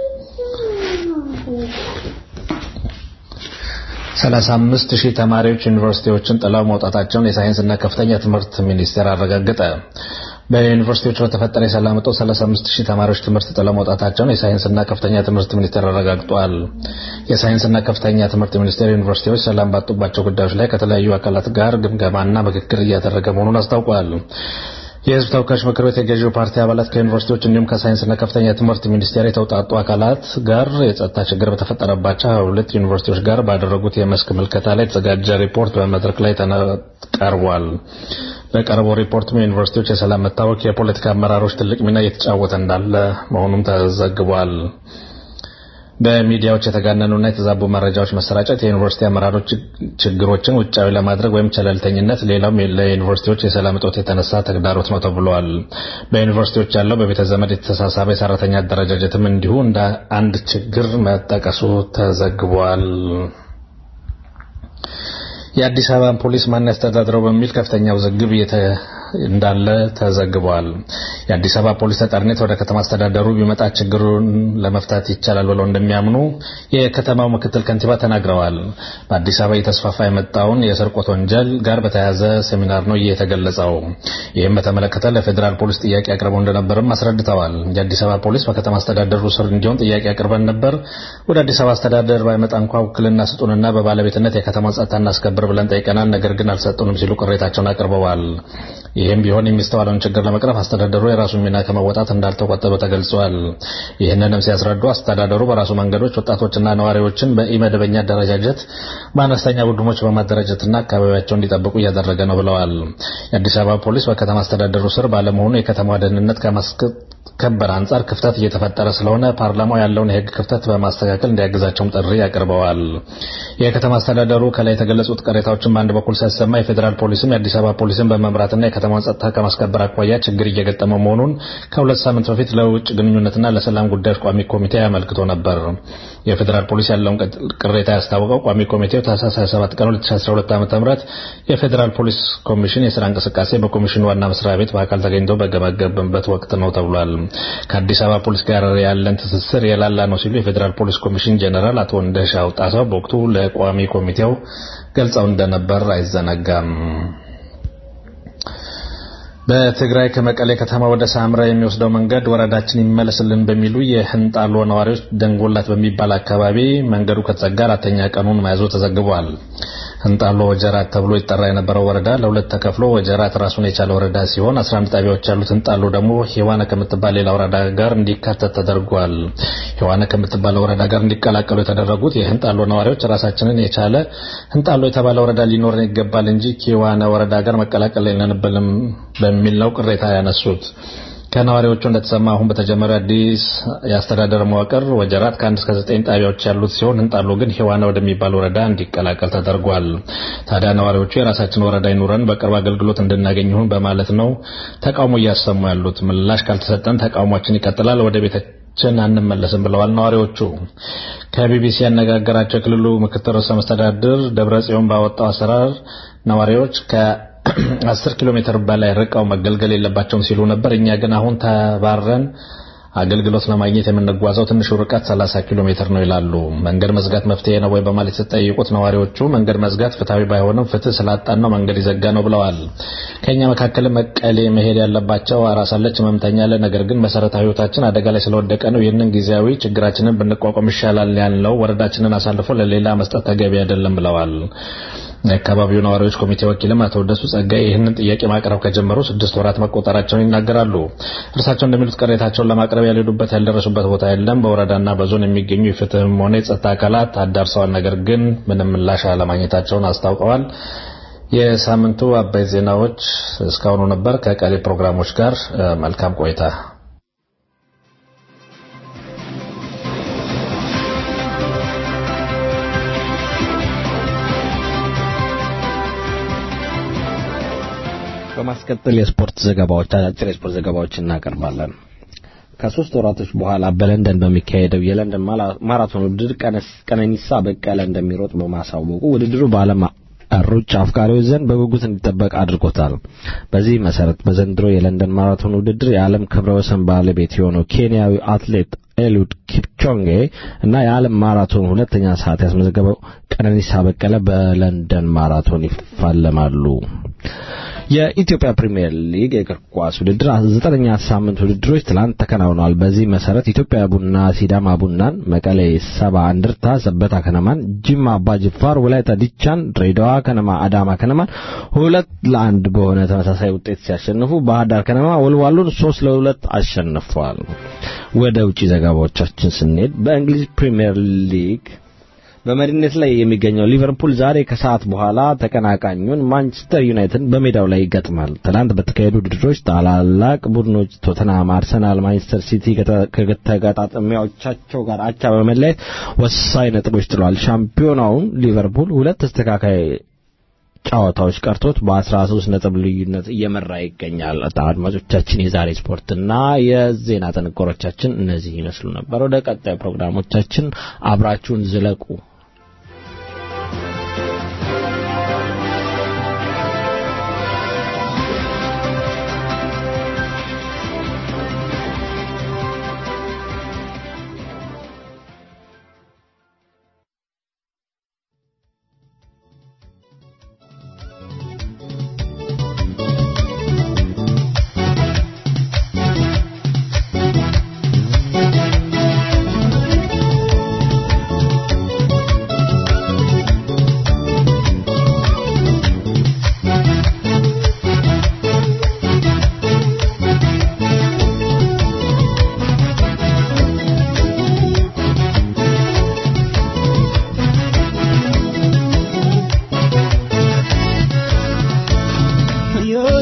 35 ሺህ ተማሪዎች ዩኒቨርሲቲዎችን ጥለው መውጣታቸውን የሳይንስና ከፍተኛ ትምህርት ሚኒስቴር አረጋገጠ። በዩኒቨርሲቲዎች በተፈጠረ የሰላም እጦት 35 ሺህ ተማሪዎች ትምህርት ጥለው መውጣታቸውን የሳይንስና ከፍተኛ ትምህርት ሚኒስቴር አረጋግጧል። የሳይንስና ከፍተኛ ትምህርት ሚኒስቴር ዩኒቨርሲቲዎች ሰላም ባጡባቸው ጉዳዮች ላይ ከተለያዩ አካላት ጋር ግምገማና ምክክር እያደረገ መሆኑን አስታውቋል። የሕዝብ ተወካዮች ምክር ቤት የገዢው ፓርቲ አባላት ከዩኒቨርሲቲዎች እንዲሁም ከሳይንስና ከፍተኛ ትምህርት ሚኒስቴር የተውጣጡ አካላት ጋር የጸጥታ ችግር በተፈጠረባቸው ሁለት ዩኒቨርሲቲዎች ጋር ባደረጉት የመስክ ምልከታ ላይ የተዘጋጀ ሪፖርት በመድረክ ላይ ቀርቧል። በቀረበው ሪፖርትም የዩኒቨርሲቲዎች የሰላም መታወክ የፖለቲካ አመራሮች ትልቅ ሚና እየተጫወተ እንዳለ መሆኑም ተዘግቧል። በሚዲያዎች የተጋነኑና የተዛቡ መረጃዎች መሰራጨት የዩኒቨርሲቲ አመራሮች ችግሮችን ውጫዊ ለማድረግ ወይም ቸለልተኝነት ሌላውም ለዩኒቨርሲቲዎች የሰላም እጦት የተነሳ ተግዳሮት ነው ተብሏል። በዩኒቨርሲቲዎች ያለው በቤተ ዘመድ የተሳሳበ የሰራተኛ አደረጃጀትም እንዲሁ እንደ አንድ ችግር መጠቀሱ ተዘግቧል። የአዲስ አበባን ፖሊስ ማን ያስተዳድረው በሚል ከፍተኛ ውዝግብ እንዳለ ተዘግቧል። የአዲስ አበባ ፖሊስ ተጠሪነት ወደ ከተማ አስተዳደሩ ቢመጣ ችግሩን ለመፍታት ይቻላል ብለው እንደሚያምኑ የከተማው ምክትል ከንቲባ ተናግረዋል። በአዲስ አበባ እየተስፋፋ የመጣውን የስርቆት ወንጀል ጋር በተያያዘ ሴሚናር ነው የተገለጸው። ይህም በተመለከተ ለፌዴራል ፖሊስ ጥያቄ አቅርበው እንደነበርም አስረድተዋል። የአዲስ አበባ ፖሊስ በከተማ አስተዳደሩ ስር እንዲሆን ጥያቄ አቅርበን ነበር። ወደ አዲስ አበባ አስተዳደር ባይመጣ እንኳ ውክልና ስጡንና በባለቤትነት የከተማ ጸጥታ እናስከብር ብለን ጠይቀናል። ነገር ግን አልሰጡንም ሲሉ ቅሬታቸውን አቅርበዋል። ይህም ቢሆን የሚስተዋለውን ችግር ለመቅረፍ አስተዳደሩ የራሱን ሚና ከመወጣት እንዳልተቆጠበ ተገልጿል። ይህንንም ሲያስረዱ አስተዳደሩ በራሱ መንገዶች ወጣቶችና ነዋሪዎችን በኢመደበኛ አደረጃጀት በአነስተኛ ቡድኖች በማደራጀትና አካባቢያቸው እንዲጠብቁ እያደረገ ነው ብለዋል። የአዲስ አበባ ፖሊስ በከተማ አስተዳደሩ ስር ባለመሆኑ የከተማዋ ደህንነት ከማስከበር አንጻር ክፍተት እየተፈጠረ ስለሆነ ፓርላማው ያለውን የህግ ክፍተት በማስተካከል እንዲያግዛቸውም ጥሪ አቅርበዋል። የከተማ አስተዳደሩ ከላይ የተገለጹት ቅሬታዎችን በአንድ በኩል ሲያሰማ የፌዴራል ፖሊስም የአዲስ አበባ ፖሊስን በመምራትና የከተማውን ጸጥታ ከማስከበር አኳያ ችግር እየገጠመው መሆኑን ከሁለት ሳምንት በፊት ለውጭ ግንኙነትና ለሰላም ጉዳዮች ቋሚ ኮሚቴ አመልክቶ ነበር። የፌዴራል ፖሊስ ያለውን ቅሬታ ያስታወቀው ቋሚ ኮሚቴው ታህሳስ 27 ቀን 2012 ዓ.ም የፌዴራል ፖሊስ ኮሚሽን የስራ እንቅስቃሴ በኮሚሽኑ ዋና መስሪያ ቤት በአካል ተገኝቶ በገመገመበት ወቅት ነው ተብሏል። ከአዲስ አበባ ፖሊስ ጋር ያለን ትስስር የላላ ነው ሲሉ የፌዴራል ፖሊስ ኮሚሽን ጄኔራል አቶ እንደሻው ጣሰው በወቅቱ ለቋሚ ኮሚቴው ገልጸው እንደነበር አይዘነጋም። በትግራይ ከመቀሌ ከተማ ወደ ሳምራ የሚወስደው መንገድ ወረዳችን ይመለስልን በሚሉ የህንጣሎ ነዋሪዎች ደንጎላት በሚባል አካባቢ መንገዱ ከተዘጋ አራተኛ ቀኑን መያዙ ተዘግቧል። ህንጣሎ ወጀራት ተብሎ ይጠራ የነበረው ወረዳ ለሁለት ተከፍሎ ወጀራት ራሱን የቻለ ወረዳ ሲሆን 11 ጣቢያዎች ያሉት ህንጣሎ ደግሞ ሄዋነ ከምትባል ሌላ ወረዳ ጋር እንዲካተት ተደርጓል። ሄዋነ ከምትባል ወረዳ ጋር እንዲቀላቀሉ የተደረጉት የህንጣሎ ነዋሪዎች ራሳችንን የቻለ ህንጣሎ የተባለ ወረዳ ሊኖረን ይገባል እንጂ ከሄዋነ ወረዳ ጋር መቀላቀል የለንብንም በሚል ነው ቅሬታ ያነሱት። ከነዋሪዎቹ እንደተሰማ አሁን በተጀመረ አዲስ የአስተዳደር መዋቅር ወጀራት ከአንድ እስከ ዘጠኝ ጣቢያዎች ያሉት ሲሆን ህንጣሎ ግን ሄዋና ወደሚባል ወረዳ እንዲቀላቀል ተደርጓል። ታዲያ ነዋሪዎቹ የራሳችን ወረዳ ይኑረን በቅርብ አገልግሎት እንድናገኝ ይሁን በማለት ነው ተቃውሞ እያሰሙ ያሉት። ምላሽ ካልተሰጠን ተቃውሟችን ይቀጥላል፣ ወደ ቤታችን አንመለስም ብለዋል ነዋሪዎቹ። ከቢቢሲ ያነጋገራቸው የክልሉ ምክትል ርዕሰ መስተዳድር ደብረጽዮን ባወጣው አሰራር ነዋሪዎች ከ አስር ኪሎ ሜትር በላይ ርቀው መገልገል የለባቸውም ሲሉ ነበር። እኛ ግን አሁን ተባረን አገልግሎት ለማግኘት የምንጓዘው ትንሹ ርቀት 30 ኪሎ ሜትር ነው ይላሉ። መንገድ መዝጋት መፍትሄ ነው ወይ በማለት የተጠየቁት ነዋሪዎቹ መንገድ መዝጋት ፍትሐዊ ባይሆንም ፍትህ ስላጣን ነው መንገድ ይዘጋ ነው ብለዋል። ከኛ መካከል መቀሌ መሄድ ያለባቸው አራሳለች ህመምተኛ አለ። ነገር ግን መሰረታዊ ህይወታችን አደጋ ላይ ስለወደቀ ነው ይህንን ጊዜያዊ ችግራችንን ብንቋቋም ይሻላል ያልነው ወረዳችንን አሳልፎ ለሌላ መስጠት ተገቢ አይደለም ብለዋል። የአካባቢው ነዋሪዎች ኮሚቴ ወኪልም አቶ ደሱ ጸጋይ ይህንን ጥያቄ ማቅረብ ከጀመሩ ስድስት ወራት መቆጠራቸውን ይናገራሉ። እርሳቸው እንደሚሉት ቅሬታቸውን ለማቅረብ ያልሄዱበት ያልደረሱበት ቦታ የለም። በወረዳና በዞን የሚገኙ የፍትህም ሆነ የጸጥታ አካላት አዳርሰዋል። ነገር ግን ምንም ምላሽ አለማግኘታቸውን አስታውቀዋል። የሳምንቱ አበይት ዜናዎች እስካሁኑ ነበር። ከቀሪ ፕሮግራሞች ጋር መልካም ቆይታ። በማስቀጠል የስፖርት ዘገባዎች አጫጭር የስፖርት ዘገባዎች እናቀርባለን። ከሶስት ወራቶች በኋላ በለንደን በሚካሄደው የለንደን ማራቶን ውድድር ቀነኒሳ በቀለ እንደሚሮጥ በማሳወቁ ውድድሩ በዓለም ሩጫ አፍቃሪዎች ዘንድ በጉጉት እንዲጠበቅ አድርጎታል። በዚህ መሰረት በዘንድሮ የለንደን ማራቶን ውድድር የዓለም ክብረ ወሰን ባለቤት የሆነው ኬንያዊ አትሌት ኤሉድ ኪፕቾንጌ እና የዓለም ማራቶን ሁለተኛ ሰዓት ያስመዘገበው ቀነኒሳ በቀለ በለንደን ማራቶን ይፋለማሉ። የኢትዮጵያ ፕሪሚየር ሊግ የእግር ኳስ ውድድር ዘጠነኛ ሳምንት ውድድሮች ትላንት ተከናውነዋል። በዚህ መሰረት ኢትዮጵያ ቡና ሲዳማ ቡናን፣ መቀሌ ሰባ እንደርታ ሰበታ ከነማን፣ ጅማ አባጅፋር ወላይታ ዲቻን፣ ድሬዳዋ ከነማ አዳማ ከነማን ሁለት ለአንድ በሆነ ተመሳሳይ ውጤት ሲያሸንፉ ባህር ዳር ከነማ ወልዋሎን ሶስት ለሁለት አሸንፏል። ወደ ውጪ ዘገባዎቻችን ስንሄድ በእንግሊዝ ፕሪሚየር ሊግ በመሪነት ላይ የሚገኘው ሊቨርፑል ዛሬ ከሰዓት በኋላ ተቀናቃኙን ማንቸስተር ዩናይትድ በሜዳው ላይ ይገጥማል። ትላንት በተካሄዱ ውድድሮች ታላላቅ ቡድኖች ቶተንሃም፣ አርሰናል፣ ማንቸስተር ሲቲ ከተጋጣሚዎቻቸው ጋር አቻ በመለያየት ወሳኝ ነጥቦች ጥለዋል። ሻምፒዮናውን ሊቨርፑል ሁለት ተስተካካይ ጨዋታዎች ቀርቶት በ13 ነጥብ ልዩነት እየመራ ይገኛል። አድማጮቻችን የዛሬ ስፖርትና የዜና ጥንቅሮቻችን እነዚህ ይመስሉ ነበር። ወደ ቀጣዩ ፕሮግራሞቻችን አብራችሁን ዝለቁ።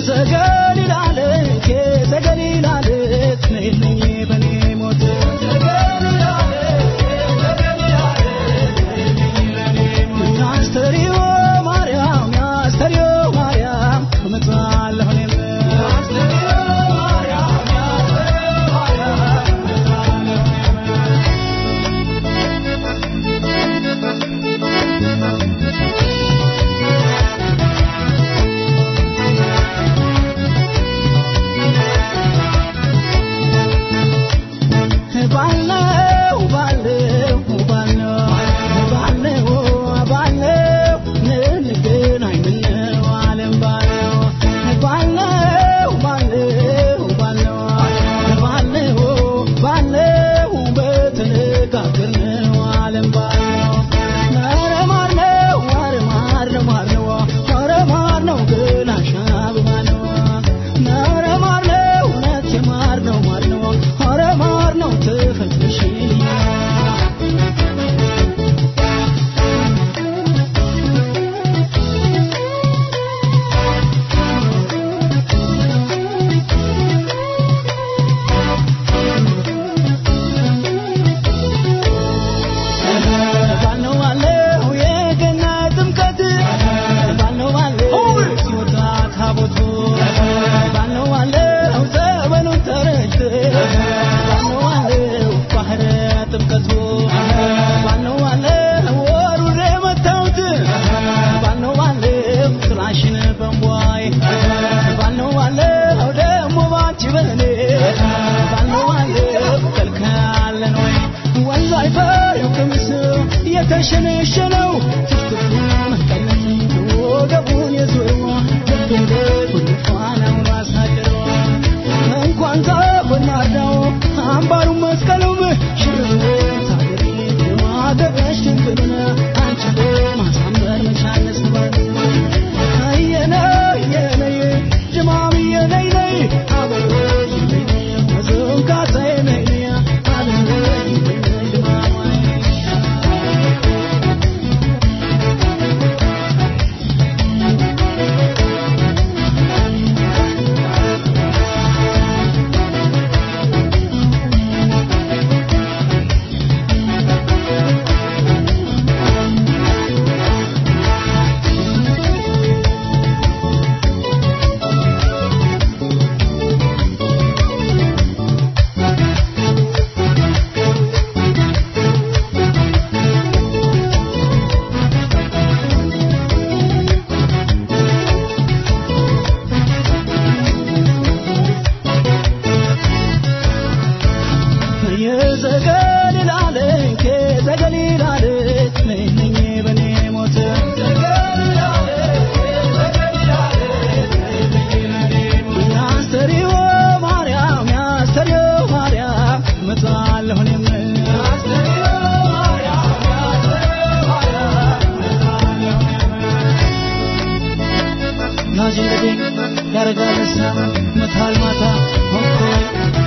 የተሸነሸነው ትፍትፉ መቀነት ወገቡን የዞረዋ ደደደ ፋናውን አሳደረዋ እንኳን ተጎናዳው አምባሩ መስቀሉም ሽርብ ታገሪ ማገበሽ ድንግልና አንቺ ማሳመር መቻነስ አየነ የነየ ጅማም የነይ ነይ አበበ መዘንጋታ የነይ ነይ አበበ ጅማም ያረጋለሳ መታል ማታ ሆንኮይ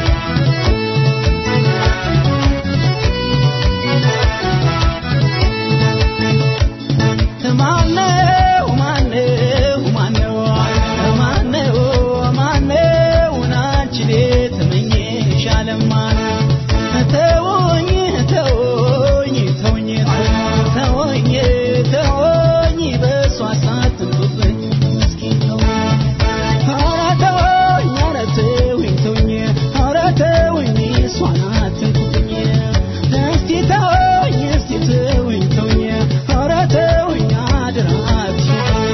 ማነው ማነው ማነው ማነው ማነው ናንቺ ቤት መኝሽ አለማነው ተወኝ ተወኝ ተወኝ ተወኝ ተወኝ በሷ ሳትንጡብኝ ምስኪን ተወኝ ኧረ ተወኝ ኧረ ተወኝ ተወኝ ኧረ ተወኝ እሷን አትንኩብኝ እስቲ ተወኝ እስቲ ተወኝ ተወኝ ኧረ ተወኝ አደራ አትሽኝ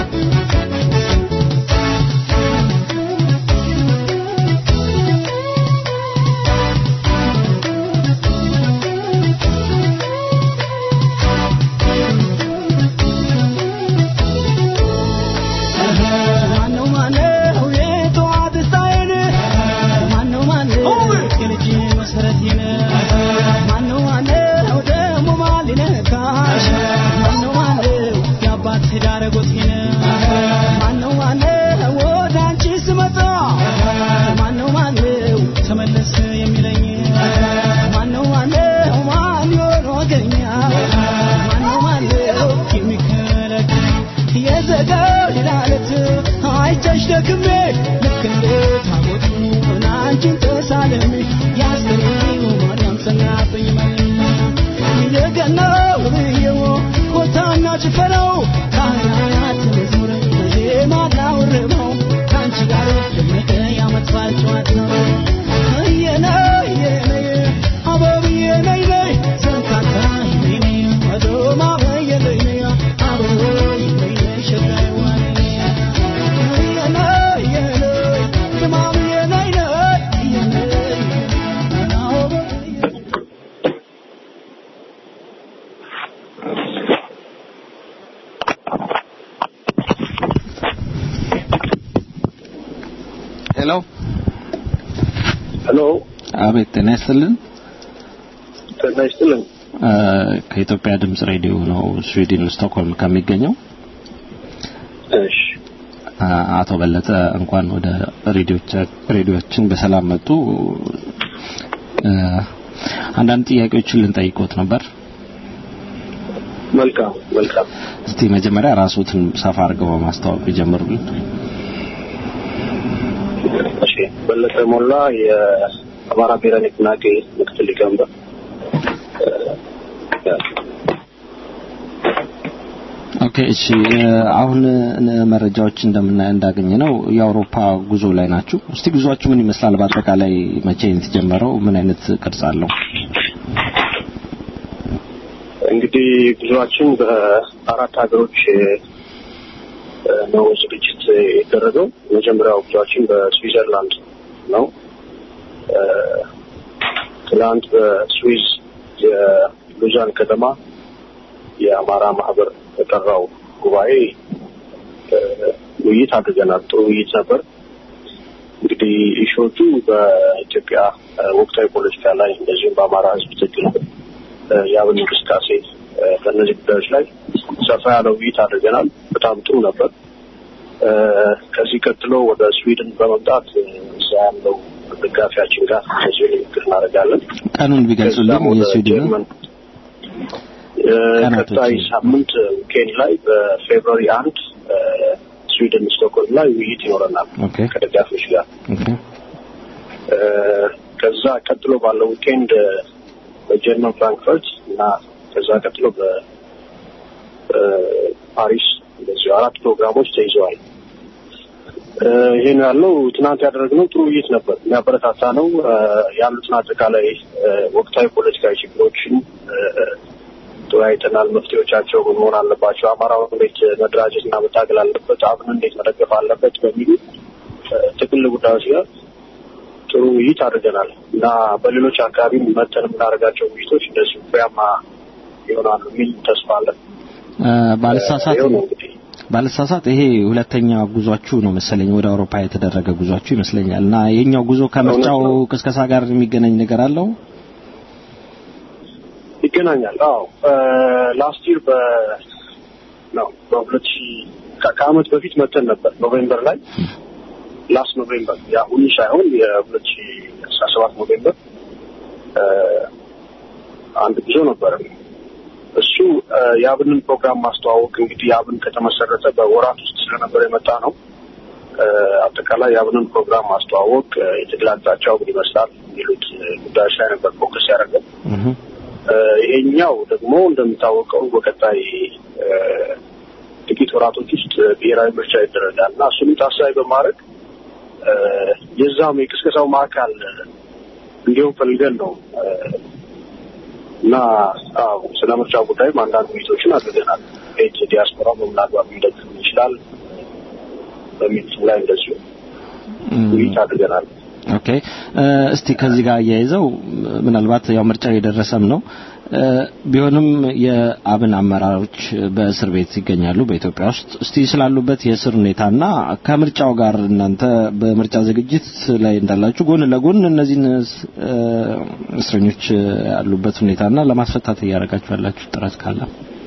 ማነው ማነው የጠዋት ስታይል ማነው ማነው የልጅ መሰረቴን ማነው ማነው ደግሞ ማን ሊነካሽ ማነው ማነው የአባት ዳረጎቴን ማነው ማነው ወደ አንቺ ስመጣ ማነው ማነው ተመለስ የሚለኝ ማነው ማነው ማን ይሆን ወገኛ ማነው ማነው የሚከለክለኝ የዘጋው ሌላለት አይቻሽ ደክሜ ሄሎ ሄሎ አቤት ጤና ይስጥልን ጤና ይስጥልን እ፣ ከኢትዮጵያ ድምጽ ሬዲዮ ነው ስዊድን ስቶክሆልም ከሚገኘው እሺ አ፣ አቶ በለጠ እንኳን ወደ ሬዲዮቻ- ሬዲዮችን በሰላም መጡ እ፣ አንዳንድ ጥያቄዎችን ልንጠይቆት ነበር መልካም መልካም እስቲ መጀመሪያ ራስዎትን ሰፋ አድርገው በማስተዋወቅ ይጀምሩልን እሺ በለጠ ሞላ የአማራ ብሔራዊ ንቅናቄ ምክትል ሊቀመንበር ኦኬ እሺ እ፣ አሁን እ፣ መረጃዎች እንደምናየ እንዳገኘ ነው የአውሮፓ ጉዞ ላይ ናችሁ እስቲ ጉዟችሁ ምን ይመስላል በአጠቃላይ መቼ ነው የተጀመረው ምን አይነት ቅርጽ አለው እንግዲህ ጉዞአችን በአራት ሀገሮች እ፣ ነው ዝግጅት የተደረገው የመጀመሪያው ጉዞአችን በስዊዘርላንድ ነው እ፣ ትናንት በስዊዝ የሉዛን ከተማ የአማራ ማህበር የጠራው ጉባኤ እ፣ ውይይት አድርገናል። ጥሩ ውይይት ነበር። እንግዲህ ኢሹዎቹ በኢትዮጵያ እ፣ ወቅታዊ ፖለቲካ ላይ እንደዚሁም በአማራ ሕዝብ ትግል እ፣ የአብን እንቅስቃሴ እ፣ በእነዚህ ጉዳዮች ላይ ሰፋ ያለ ውይይት አድርገናል። በጣም ጥሩ ነበር። እ፣ ከዚህ ቀጥሎ ወደ ስዊድን በመምጣት እ፣ እዛ ያለው ደጋፊያችን ጋር እንደዚሁ ንግግር እናደርጋለን። ቀኑን ቢገልጹልን ከዛም ወደ የስዊድን ጀርመን እ፣ ቀናቶችን። ቀጣይ ሳምንት ዊኬንድ ላይ በፌብሩዋሪ አንድ እ፣ ስዊድን ስቶክሆልም ላይ ውይይት ይኖረናል ኦኬ ከደጋፊዎች ጋር። ኦኬ እ፣ ከዛ ቀጥሎ ባለው ዊኬንድ እ፣ በጀርመን ፍራንክፈርት እና ከዛ ቀጥሎ በፓሪስ እንደዚሁ አራት ፕሮግራሞች ተይዘዋል። እ፣ ይሄ ነው ያለው። ትናንት ያደረግነው ጥሩ ውይይት ነበር፣ የሚያበረታታ ነው። እ፣ ያሉትን አጠቃላይ እ፣ ወቅታዊ ፖለቲካዊ ችግሮችን እ፣ ተወያይተናል። መፍትሄዎቻቸው ምን መሆን አለባቸው፣ አማራው እንዴት መደራጀት እና መታገል አለበት፣ አብን እንዴት መደገፍ አለበት በሚሉ እ፣ ጥቅል ጉዳዮች ጋር ጥሩ ውይይት አድርገናል እና በሌሎች አካባቢ መተን የምናደርጋቸው ውይይቶች እንደዚሁ ፍሬያማ ይሆናሉ የሚል ተስፋ አለን። እ፣ ባልሳሳት ይኸው ነው እንግዲህ ባልሳሳት ይሄ ሁለተኛ ጉዟችሁ ነው መሰለኝ ወደ አውሮፓ የተደረገ ጉዟችሁ ይመስለኛል እና የኛው ጉዞ ከምርጫው እውነት ነው። ቅስቀሳ ጋር የሚገናኝ ነገር አለው ይገናኛል። አዎ ላስት ይር በ ነው በሁለት ሺህ ከ- ከአመት በፊት መተን ነበር ኖቬምበር ላይ ላስት ኖቬምበር የአሁኑ ሳይሆን የሁለት ሺህ አስራ ሰባት ኖቬምበር እ፣ አንድ ጉዞ ነበረ። እሱ እ፣ የአብንን ፕሮግራም ማስተዋወቅ እንግዲህ የአብን ከተመሰረተ በወራት ውስጥ ስለነበር የመጣ ነው። እ፣ አጠቃላይ የአብንን ፕሮግራም ማስተዋወቅ እ፣ የትግል አቅጣጫው ምን ይመስላል የሚሉት እ፣ ጉዳዮች ላይ ነበር ፎከስ ያደረገው። እህ እ፣ ይሄኛው ደግሞ እንደሚታወቀው በቀጣይ እ፣ ጥቂት ወራቶች ውስጥ ብሔራዊ ምርጫ ይደረጋል እና እሱንም ታሳቢ በማድረግ እ፣ የዛም የቅስቀሳው ማዕከል እንዲሁም ፈልገን ነው እ፣ እና አዎ ስለ ምርጫ ጉዳይም አንዳንድ ውይይቶችን አድርገናል። ቤት ዲያስፖራ በምን አግባብ ሊደግፍ ይችላል በሚሉት ላይ እንደዚሁ ውይይት አድርገናል። ኦኬ እ፣ እስቲ ከዚህ ጋር አያይዘው ምናልባት ያው ምርጫው የደረሰም ነው እ፣ ቢሆንም የአብን አመራሮች በእስር ቤት ይገኛሉ በኢትዮጵያ ውስጥ እስቲ ስላሉበት የእስር ሁኔታና ከምርጫው ጋር እናንተ በምርጫ ዝግጅት ላይ እንዳላችሁ ጎን ለጎን እነዚህን እ፣ እስረኞች ያሉበት ሁኔታና ለማስፈታት እያደረጋችሁ ያላችሁ ጥረት ካለ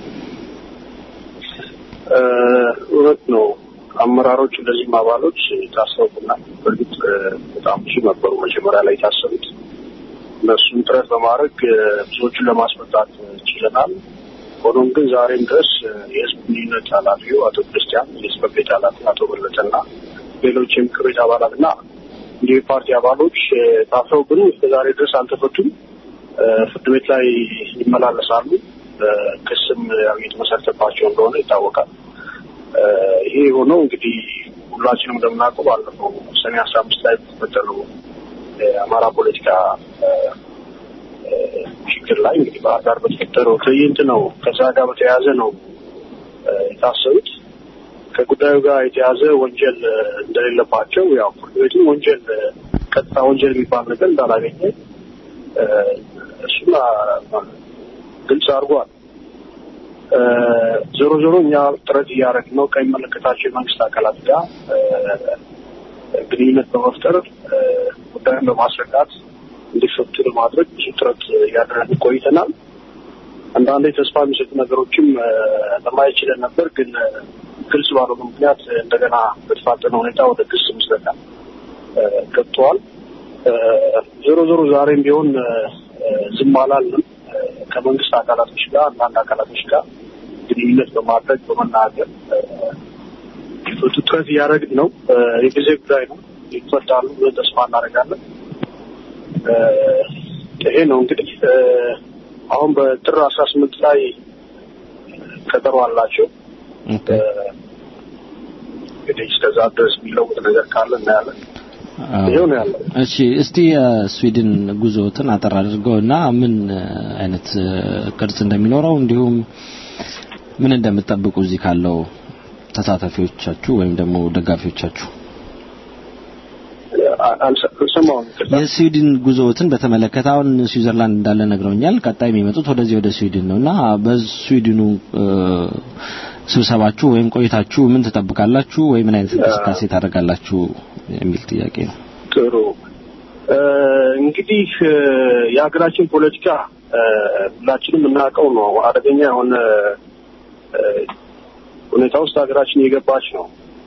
እ፣ እውነት ነው። አመራሮች እንደዚህም አባሎች ታስረውብናል። በእርግጥ እ፣ በጣም ብዙ ነበሩ መጀመሪያ ላይ የታሰሩት። እነሱን ጥረት በማድረግ እ፣ ብዙዎቹን ለማስመጣት ችለናል። ሆኖም ግን ዛሬም ድረስ እ፣ የህዝብ ግንኙነት ኃላፊው አቶ ክርስቲያን፣ የጽሕፈት ቤት ኃላፊ አቶ በለጠና ሌሎች የምክር ቤት አባላትና እንዲሁ የፓርቲ አባሎች እ፣ ታስረውብን እስከ ዛሬ ድረስ አልተፈቱም። እ፣ ፍርድ ቤት ላይ ይመላለሳሉ። እ፣ ክስም ያው እየተመሰረተባቸው እንደሆነ ይታወቃል። እ፣ ይሄ የሆነው እንግዲህ ሁላችንም እንደምናውቀው ባለፈው ሰኔ አስራ አምስት ላይ በተፈጠረው የአማራ ፖለቲካ እ፣ እ፣ ችግር ላይ እንግዲህ ባህር ዳር በተፈጠረው ትዕይንት ነው። ከዛ ጋር በተያያዘ ነው እ፣ የታሰሩት። ከጉዳዩ ጋር የተያዘ ወንጀል እ፣ እንደሌለባቸው ያው ፍርድ ቤቱም ወንጀል እ፣ ቀጥታ ወንጀል የሚባል ነገር እንዳላገኘ እ፣ እሱን አ- ግልጽ አድርጓል። እ፣ ዞሮ ዞሮ እኛ ጥረት እያደረግን ነው ከሚመለከታቸው የመንግስት አካላት ጋር እ፣ ግንኙነት በመፍጠር ጉዳዩን በማስረዳት እንዲፈቱ ለማድረግ ብዙ ጥረት እያደረግን ቆይተናል። አንዳንዴ ተስፋ የሚሰጡ ነገሮችም ለማየት ችለን ነበር፣ ግን ግልጽ ባልሆነ ምክንያት እንደገና በተፋጠነ ሁኔታ ወደ ክስ ምስረታ ገብተዋል። ዞሮ ዞሮ ዛሬም ቢሆን ዝም አላልንም። ከመንግስት አካላቶች ጋር አንዳንድ አካላቶች ጋር ግንኙነት በማድረግ በመናገር ፍቱ ጥረት እያደረግን ነው። የጊዜ ጉዳይ ነው። ይፈታሉ ብለን ተስፋ እናደርጋለን። ይሄ ነው እንግዲህ አሁን በጥር አስራ ስምንት ላይ ቀጠሮ አላቸው። እንግዲህ እስከዛ ድረስ የሚለውጥ ነገር ካለ እናያለን። ይሄው ነው ያለው። እሺ እስቲ የስዊድን ጉዞትን አጠር አድርገውና ምን አይነት ቅርጽ እንደሚኖረው እንዲሁም ምን እንደምትጠብቁ እዚህ ካለው ተሳታፊዎቻችሁ ወይም ደግሞ ደጋፊዎቻችሁ አልሰማሁም። የስዊድን ጉዞዎትን በተመለከተ አሁን ስዊዘርላንድ እንዳለ ነግረውኛል። ቀጣይ የሚመጡት ወደዚህ ወደ ስዊድን ነው እና በስዊድኑ ስብሰባችሁ ወይም ቆይታችሁ ምን ትጠብቃላችሁ ወይ ምን አይነት እንቅስቃሴ ታደርጋላችሁ የሚል ጥያቄ ነው። ጥሩ እንግዲህ የሀገራችን ፖለቲካ ሁላችንም የምናውቀው ነው። አደገኛ የሆነ ሁኔታ ውስጥ ሀገራችን እየገባች ነው።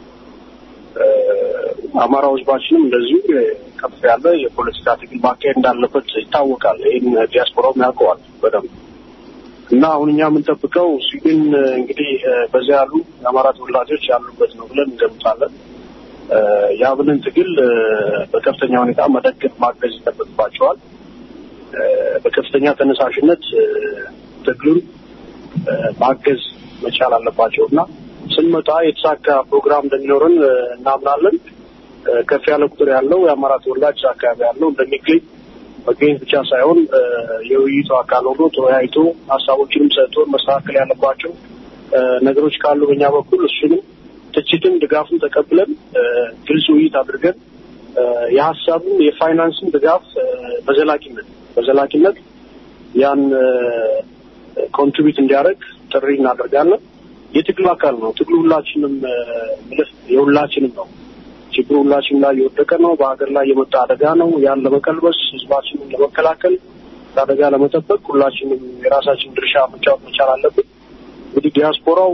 አማራ ህዝባችንም እንደዚሁ ከፍ ያለ የፖለቲካ ትግል ማካሄድ እንዳለበት ይታወቃል። ይህን ዲያስፖራውም ያውቀዋል በደንብ እና አሁን እኛ የምንጠብቀው ስዊድን እንግዲህ በዚያ ያሉ የአማራ ተወላጆች ያሉበት ነው ብለን እንገምታለን። የአብንን ትግል በከፍተኛ ሁኔታ መደገፍ ማገዝ ይጠበቅባቸዋል። በከፍተኛ ተነሳሽነት ትግሉን ማገዝ መቻል አለባቸው እና ስንመጣ የተሳካ ፕሮግራም እንደሚኖረን እናምናለን። ከፍ ያለ ቁጥር ያለው የአማራ ተወላጅ አካባቢ ያለው እንደሚገኝ መገኘት ብቻ ሳይሆን የውይይቱ አካል ሆኖ ተወያይቶ ሀሳቦችንም ሰጥቶ መስተካከል ያለባቸው ነገሮች ካሉ በእኛ በኩል እሱንም ትችትም ድጋፍም ተቀብለን ግልጽ ውይይት አድርገን የሀሳብም የፋይናንስም ድጋፍ በዘላቂነት በዘላቂነት ያን ኮንትሪቢዩት እንዲያደርግ ጥሪ እናደርጋለን። የትግሉ አካል ነው። ትግሉ ሁላችንም ምልፍ የሁላችንም ነው። ችግሩ ሁላችንም ላይ የወደቀ ነው። በሀገር ላይ የመጣ አደጋ ነው። ያን ለመቀልበስ ህዝባችንን ለመከላከል ከአደጋ ለመጠበቅ ሁላችንም የራሳችን ድርሻ መጫወት መቻል አለብን። እንግዲህ ዲያስፖራው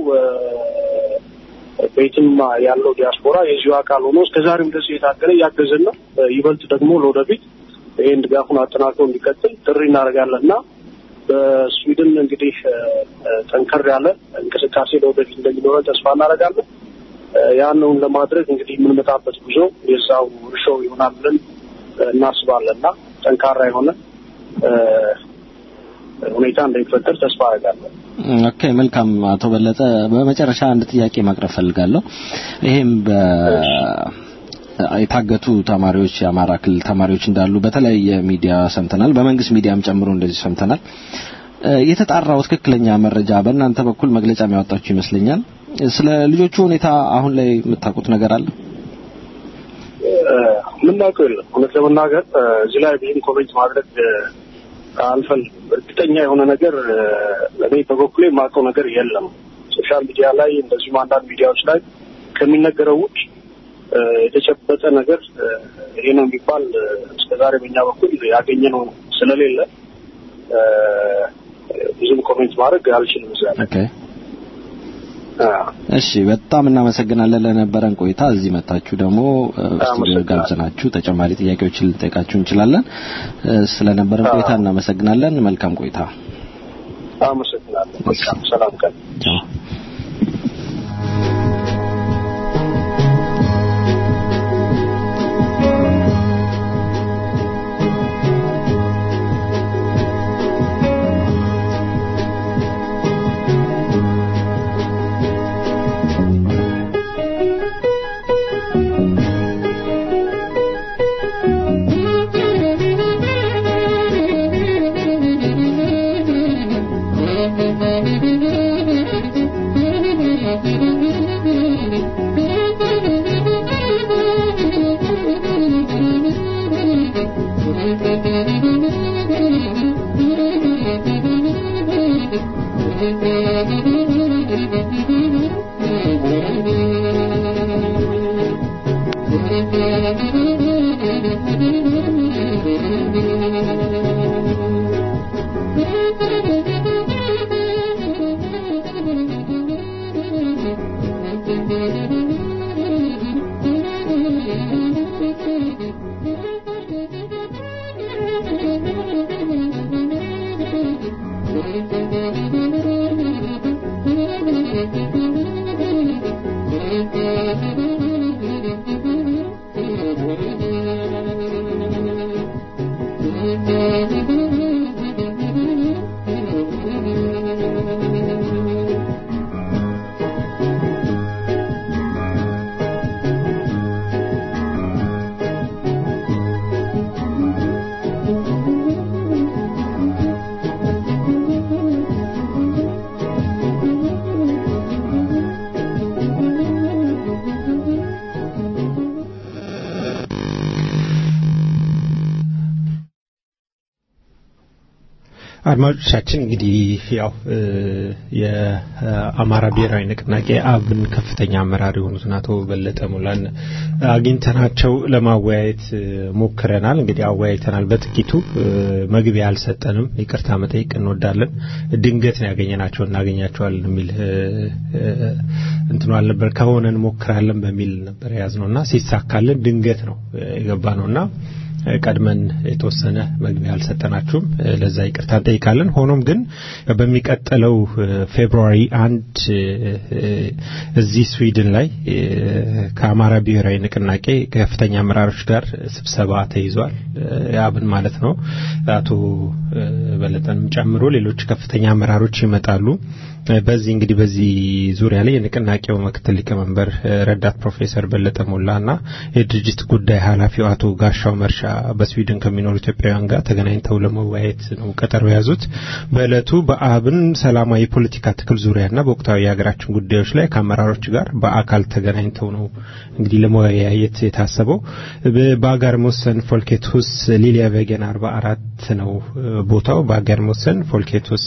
በየትም ያለው ዲያስፖራ የዚሁ አካል ሆኖ እስከዛሬም ድረስ እየታገለ እያገዘን ነው። ይበልጥ ደግሞ ለወደፊት ይህን ድጋፉን አጠናክሮ እንዲቀጥል ጥሪ እናደርጋለን እና በስዊድን እንግዲህ ጠንከር ያለ እንቅስቃሴ ለወደፊት እንደሚኖረን ተስፋ እናደርጋለን። ያንውን ለማድረግ እንግዲህ የምንመጣበት ጉዞ የዛው እርሾ ይሆናል ብለን እናስባለን እና ጠንካራ የሆነ ሁኔታ እንደሚፈጠር ተስፋ አደርጋለሁ። ኦኬ መልካም አቶ በለጠ በመጨረሻ አንድ ጥያቄ ማቅረብ ፈልጋለሁ ይሄም በ የታገቱ ተማሪዎች የአማራ ክልል ተማሪዎች እንዳሉ በተለያየ ሚዲያ ሰምተናል በመንግስት ሚዲያም ጨምሮ እንደዚህ ሰምተናል የተጣራው ትክክለኛ መረጃ በእናንተ በኩል መግለጫ የሚያወጣችሁ ይመስለኛል ስለ ልጆቹ ሁኔታ አሁን ላይ የምታውቁት ነገር አለ የምናውቀው የለም እውነት ለመናገር እዚህ ላይ ብዙም ኮሜንት ማድረግ አልፈልግም እርግጠኛ የሆነ ነገር እኔ በበኩሌ የማውቀው ነገር የለም ሶሻል ሚዲያ ላይ እንደዚሁም አንዳንድ ሚዲያዎች ላይ ከሚነገረው ውጭ የተጨበጠ ነገር ይሄ ነው የሚባል እስከዛሬ በእኛ በኩል ያገኘነው ስለሌለ ብዙም ኮሜንት ማድረግ አልችልም እዚያ ላይ እሺ በጣም እናመሰግናለን ለነበረን ቆይታ እዚህ መታችሁ ደግሞ ስቱዲዮ ጋብዘናችሁ ተጨማሪ ጥያቄዎችን ልንጠይቃችሁ እንችላለን ስለነበረን ቆይታ እናመሰግናለን መልካም ቆይታ አመሰግናለሁ መልካም ሰላም ቀን Thank you. አድማጮቻችን እንግዲህ ያው የአማራ ብሔራዊ ንቅናቄ አብን ከፍተኛ አመራር የሆኑትን አቶ በለጠ ሙላን አግኝተናቸው ለማወያየት ሞክረናል። እንግዲህ አወያይተናል። በጥቂቱ መግቢያ አልሰጠንም፣ ይቅርታ መጠየቅ እንወዳለን። ድንገት ነው ያገኘናቸው እናገኛቸዋለን የሚል እንትኑ አልነበር። ከሆነ እንሞክራለን በሚል ነበር የያዝነውና ሲሳካልን ድንገት ነው የገባ ነውና ቀድመን የተወሰነ መግቢያ አልሰጠናችሁም። ለዛ ይቅርታ እንጠይቃለን። ሆኖም ግን በሚቀጥለው ፌብሩዋሪ አንድ እዚህ ስዊድን ላይ ከአማራ ብሔራዊ ንቅናቄ ከፍተኛ አመራሮች ጋር ስብሰባ ተይዟል። አብን ማለት ነው። አቶ በለጠንም ጨምሮ ሌሎች ከፍተኛ አመራሮች ይመጣሉ። በዚህ እንግዲህ በዚህ ዙሪያ ላይ የንቅናቄው ምክትል ሊቀመንበር ረዳት ፕሮፌሰር በለጠ ሞላ እና የድርጅት ጉዳይ ኃላፊው አቶ ጋሻው መርሻ በስዊድን ከሚኖሩ ኢትዮጵያውያን ጋር ተገናኝተው ለመወያየት ነው ቀጠሮ የያዙት። በእለቱ በአብን ሰላማዊ የፖለቲካ ትክል ዙሪያና በወቅታዊ የሀገራችን ጉዳዮች ላይ ከአመራሮች ጋር በአካል ተገናኝተው ነው እንግዲህ ለመወያየት የታሰበው። በአጋር ሞሰን ፎልኬትሁስ ሊሊያ ቬገን አርባ አራት ነው ቦታው። በአጋር ሞሰን ፎልኬትሁስ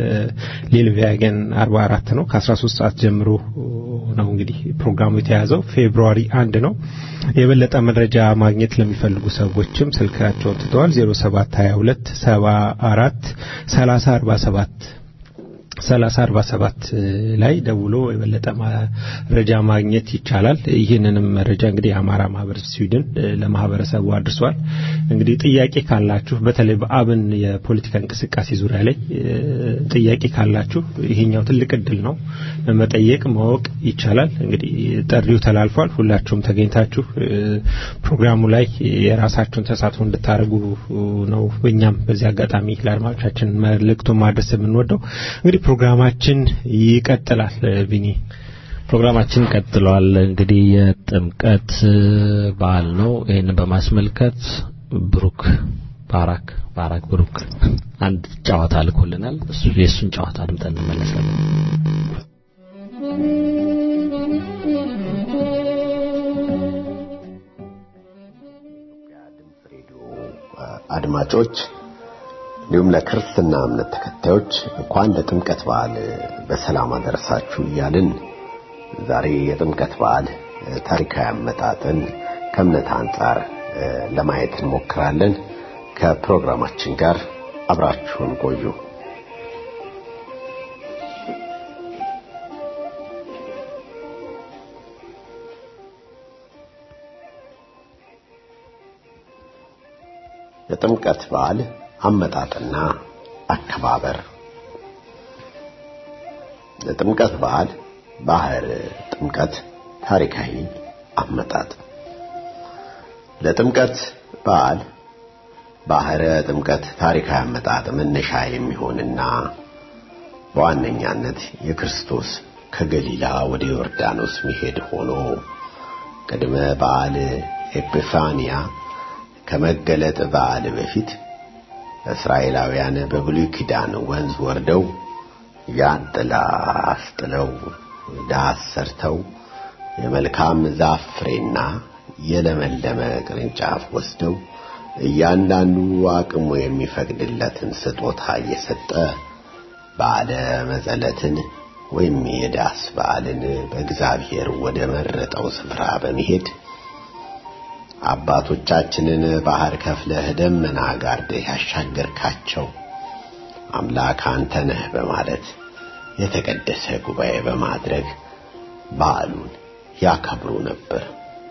ሊልቬገን አርባ አራት ነው። ከአስራ ሶስት ሰዓት ጀምሮ ነው እንግዲህ ፕሮግራሙ የተያዘው። ፌብሩዋሪ አንድ ነው። የበለጠ መረጃ ማግኘት ለሚፈልጉ ሰዎችም ስልካቸውን ትተዋል። 0722 74 30 47 ሰላሳ አርባ ሰባት ላይ ደውሎ የበለጠ መረጃ ማግኘት ይቻላል። ይህንንም መረጃ እንግዲህ የአማራ ማህበር ስዊድን ለማህበረሰቡ አድርሷል። እንግዲህ ጥያቄ ካላችሁ በተለይ በአብን የፖለቲካ እንቅስቃሴ ዙሪያ ላይ ጥያቄ ካላችሁ ይሄኛው ትልቅ እድል ነው። መጠየቅ ማወቅ ይቻላል። እንግዲህ ጥሪው ተላልፏል። ሁላችሁም ተገኝታችሁ ፕሮግራሙ ላይ የራሳችሁን ተሳትፎ እንድታደርጉ ነው እኛም በዚህ አጋጣሚ ለአድማጮቻችን መልእክቱን ማድረስ የምንወደው እንግዲህ ፕሮግራማችን ይቀጥላል። ቢኒ ፕሮግራማችን ቀጥሏል። እንግዲህ የጥምቀት በዓል ነው። ይህንን በማስመልከት ብሩክ ባራክ ባራክ ብሩክ አንድ ጨዋታ ልኮልናል። እሱ የእሱን ጨዋታ አድምጠን እንመለሳለን። አድማጮች እንዲሁም ለክርስትና እምነት ተከታዮች እንኳን ለጥምቀት በዓል በሰላም አደረሳችሁ እያልን ዛሬ የጥምቀት በዓል ታሪካዊ አመጣጥን ከእምነት አንጻር ለማየት እንሞክራለን። ከፕሮግራማችን ጋር አብራችሁን ቆዩ። የጥምቀት በዓል አመጣጥና አከባበር የጥምቀት በዓል ባህር ጥምቀት ታሪካዊ አመጣጥ ለጥምቀት በዓል ባህረ ጥምቀት ታሪካዊ አመጣጥ መነሻ የሚሆንና በዋነኛነት የክርስቶስ ከገሊላ ወደ ዮርዳኖስ መሄድ ሆኖ ቅድመ በዓል ኤጲፋንያ ከመገለጥ በዓል በፊት እስራኤላውያን በብሉይ ኪዳን ወንዝ ወርደው ያን ጥላ አስጥለው ዳስ ሰርተው የመልካም ዛፍ ፍሬና የለመለመ ቅርንጫፍ ወስደው እያንዳንዱ አቅሙ የሚፈቅድለትን ስጦታ እየሰጠ በዓለ መጸለትን ወይም የዳስ በዓልን በእግዚአብሔር ወደ መረጠው ስፍራ በመሄድ አባቶቻችንን ባህር ከፍለህ ደመና ጋርደህ ያሻገርካቸው አምላክ አንተ ነህ በማለት የተቀደሰ ጉባኤ በማድረግ በዓሉን ያከብሩ ነበር።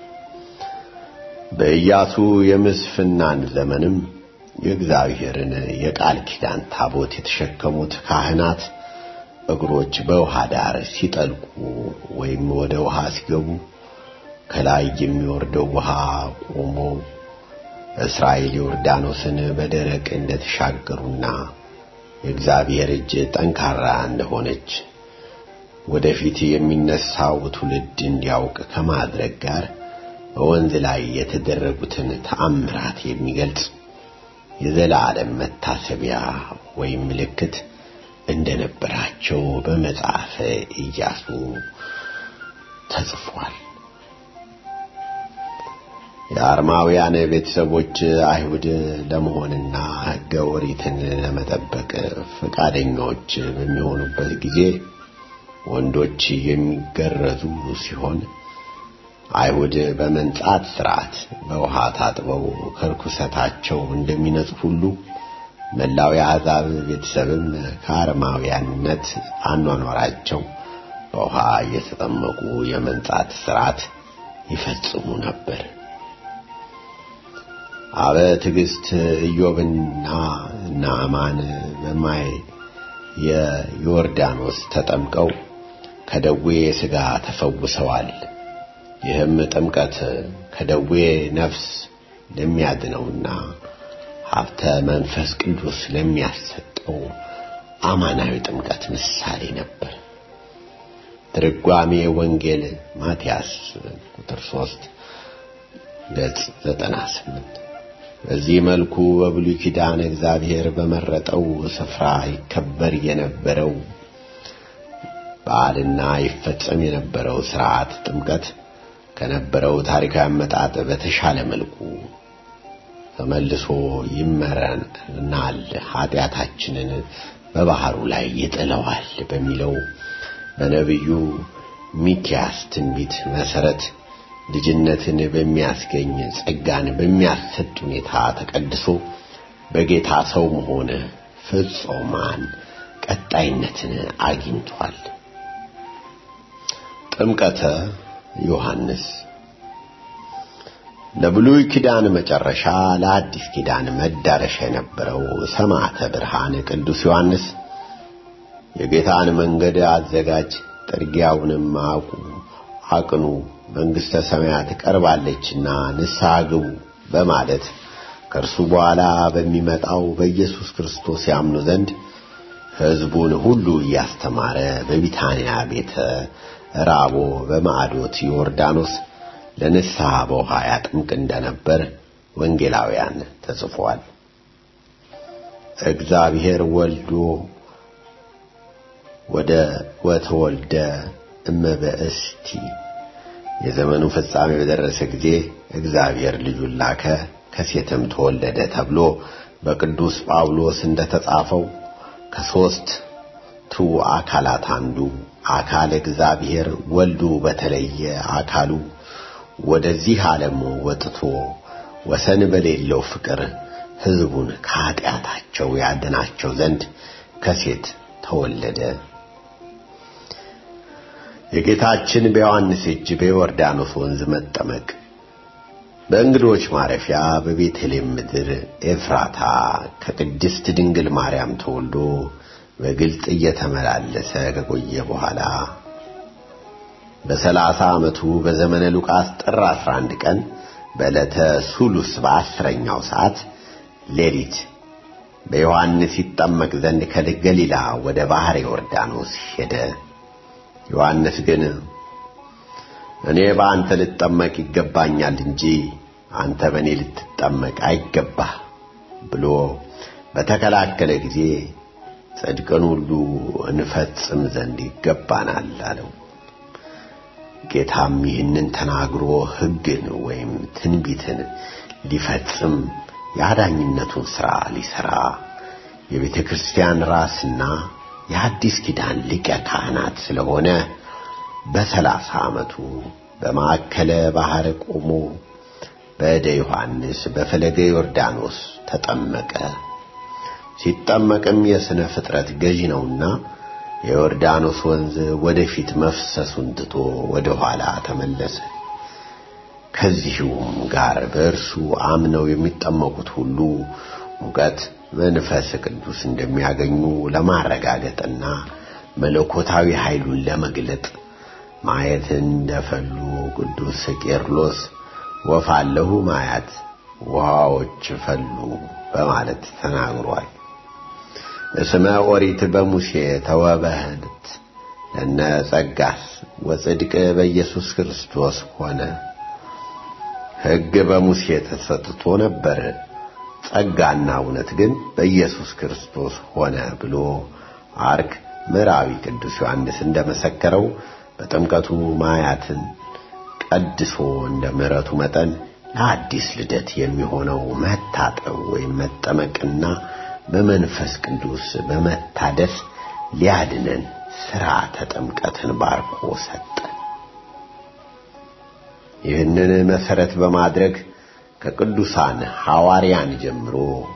በኢያሱ የምስፍናን ዘመንም የእግዚአብሔርን የቃል ኪዳን ታቦት የተሸከሙት ካህናት እግሮች በውሃ ዳር ሲጠልቁ ወይም ወደ ውሃ ሲገቡ ከላይ የሚወርደው ውሃ ቆሞ እስራኤል ዮርዳኖስን በደረቅ እንደተሻገሩና የእግዚአብሔር እጅ ጠንካራ እንደሆነች ወደፊት የሚነሳው ትውልድ እንዲያውቅ ከማድረግ ጋር በወንዝ ላይ የተደረጉትን ተአምራት የሚገልጽ የዘላለም መታሰቢያ ወይም ምልክት እንደነበራቸው በመጽሐፈ ኢያሱ ተጽፏል። የአርማውያን ቤተሰቦች አይሁድ ለመሆንና ሕገ ኦሪትን ለመጠበቅ ፈቃደኞች በሚሆኑበት ጊዜ ወንዶች የሚገረዙ ሲሆን አይሁድ በመንጻት ሥርዓት በውሃ ታጥበው ከርኩሰታቸው እንደሚነጹ ሁሉ መላው የአሕዛብ ቤተሰብም ከአርማውያንነት አኗኗራቸው በውሃ እየተጠመቁ የመንጻት ሥርዓት ይፈጽሙ ነበር። አበ ትዕግሥት ኢዮብና ናዕማን በማይ የዮርዳኖስ ተጠምቀው ከደዌ ሥጋ ተፈውሰዋል። ይህም ጥምቀት ከደዌ ነፍስ ለሚያድነውና ሀብተ መንፈስ ቅዱስ ለሚያሰጠው አማናዊ ጥምቀት ምሳሌ ነበር። ትርጓሜ ወንጌል ማቴያስ ቁጥር 3 ገጽ 98 በዚህ መልኩ በብሉይ ኪዳን እግዚአብሔር በመረጠው ስፍራ ይከበር የነበረው በዓልና ይፈጸም የነበረው ሥርዓት ጥምቀት ከነበረው ታሪካዊ አመጣጥ በተሻለ መልኩ ተመልሶ ይመረናል፣ ኃጢአታችንን በባህሩ ላይ ይጥለዋል በሚለው በነቢዩ ሚኪያስ ትንቢት መሰረት ልጅነትን በሚያስገኝ ጸጋን በሚያሰጥ ሁኔታ ተቀድሶ በጌታ ሰው መሆን ፍጹማን ቀጣይነትን አግኝቷል። ጥምቀተ ዮሐንስ ለብሉይ ኪዳን መጨረሻ ለአዲስ ኪዳን መዳረሻ የነበረው ሰማዕተ ብርሃን ቅዱስ ዮሐንስ የጌታን መንገድ አዘጋጅ፣ ጥርጊያውንም አቁ አቅኑ፣ መንግሥተ ሰማያት ቀርባለችና ንስሐ ግቡ በማለት ከእርሱ በኋላ በሚመጣው በኢየሱስ ክርስቶስ ያምኑ ዘንድ ሕዝቡን ሁሉ እያስተማረ በቢታንያ ቤተ ራቦ በማዕዶት ዮርዳኖስ ለንስሐ በውሃ ያጥምቅ እንደነበር ወንጌላውያን ተጽፏል። እግዚአብሔር ወልዶ ወደ ወተወልደ እመበእስቲ የዘመኑ ፍጻሜ በደረሰ ጊዜ እግዚአብሔር ልጁን ላከ ከሴትም ተወለደ ተብሎ በቅዱስ ጳውሎስ እንደተጻፈው ከሦስት ቱ አካላት አንዱ አካል እግዚአብሔር ወልዱ በተለየ አካሉ ወደዚህ ዓለም ወጥቶ ወሰን በሌለው ፍቅር ሕዝቡን ከኀጢአታቸው ያድናቸው ዘንድ ከሴት ተወለደ። የጌታችን በዮሐንስ እጅ በዮርዳኖስ ወንዝ መጠመቅ በእንግዶች ማረፊያ በቤተልሔም ምድር ኤፍራታ ከቅድስት ድንግል ማርያም ተወልዶ በግልጥ እየተመላለሰ ከቆየ በኋላ በሰላሳ ዓመቱ በዘመነ ሉቃስ ጥር 11 ቀን በዕለተ ሱሉስ በአስረኛው ሰዓት ሌሊት በዮሐንስ ይጠመቅ ዘንድ ከገሊላ ወደ ባሕረ ዮርዳኖስ ሄደ። ዮሐንስ ግን እኔ በአንተ ልጠመቅ ይገባኛል እንጂ አንተ በእኔ ልትጠመቅ አይገባህ ብሎ በተከላከለ ጊዜ ጽድቅን ሁሉ እንፈጽም ዘንድ ይገባናል አለው። ጌታም ይህንን ተናግሮ ሕግን ወይም ትንቢትን ሊፈጽም የአዳኝነቱን ሥራ ሊሠራ የቤተ ክርስቲያን ራስና የአዲስ ኪዳን ሊቀ ካህናት ስለሆነ በሰላሳ ዓመቱ በማዕከለ ባሕር ቆሞ በእደ ዮሐንስ በፈለገ ዮርዳኖስ ተጠመቀ። ሲጠመቅም የሥነ ፍጥረት ገዢ ነውና የዮርዳኖስ ወንዝ ወደፊት መፍሰሱን ትቶ ወደ ኋላ ተመለሰ። ከዚሁም ጋር በእርሱ አምነው የሚጠመቁት ሁሉ ሙቀት መንፈስ ቅዱስ እንደሚያገኙ ለማረጋገጥና መለኮታዊ ኃይሉን ለመግለጥ ማየትን እንደፈሉ ቅዱስ ቄርሎስ ወፋለሁ ማያት ውሃዎች ፈሉ በማለት ተናግሯል። እስመ ኦሪት በሙሴ ተወበህት ለነ ጸጋስ ወጽድቅ በኢየሱስ ክርስቶስ ሆነ። ሕግ በሙሴ ተሰጥቶ ነበር፣ ጸጋና እውነት ግን በኢየሱስ ክርስቶስ ሆነ ብሎ አርክ ምዕራዊ ቅዱስ ዮሐንስ እንደመሰከረው በጥምቀቱ ማያትን ቀድሶ እንደ ምሕረቱ መጠን ለአዲስ ልደት የሚሆነው መታጠብ ወይም መጠመቅና በመንፈስ ቅዱስ በመታደስ ሊያድነን ሥርዓተ ጥምቀትን ባርኮ ሰጠ። ይህንን መሠረት በማድረግ ከቅዱሳን ሐዋርያን ጀምሮ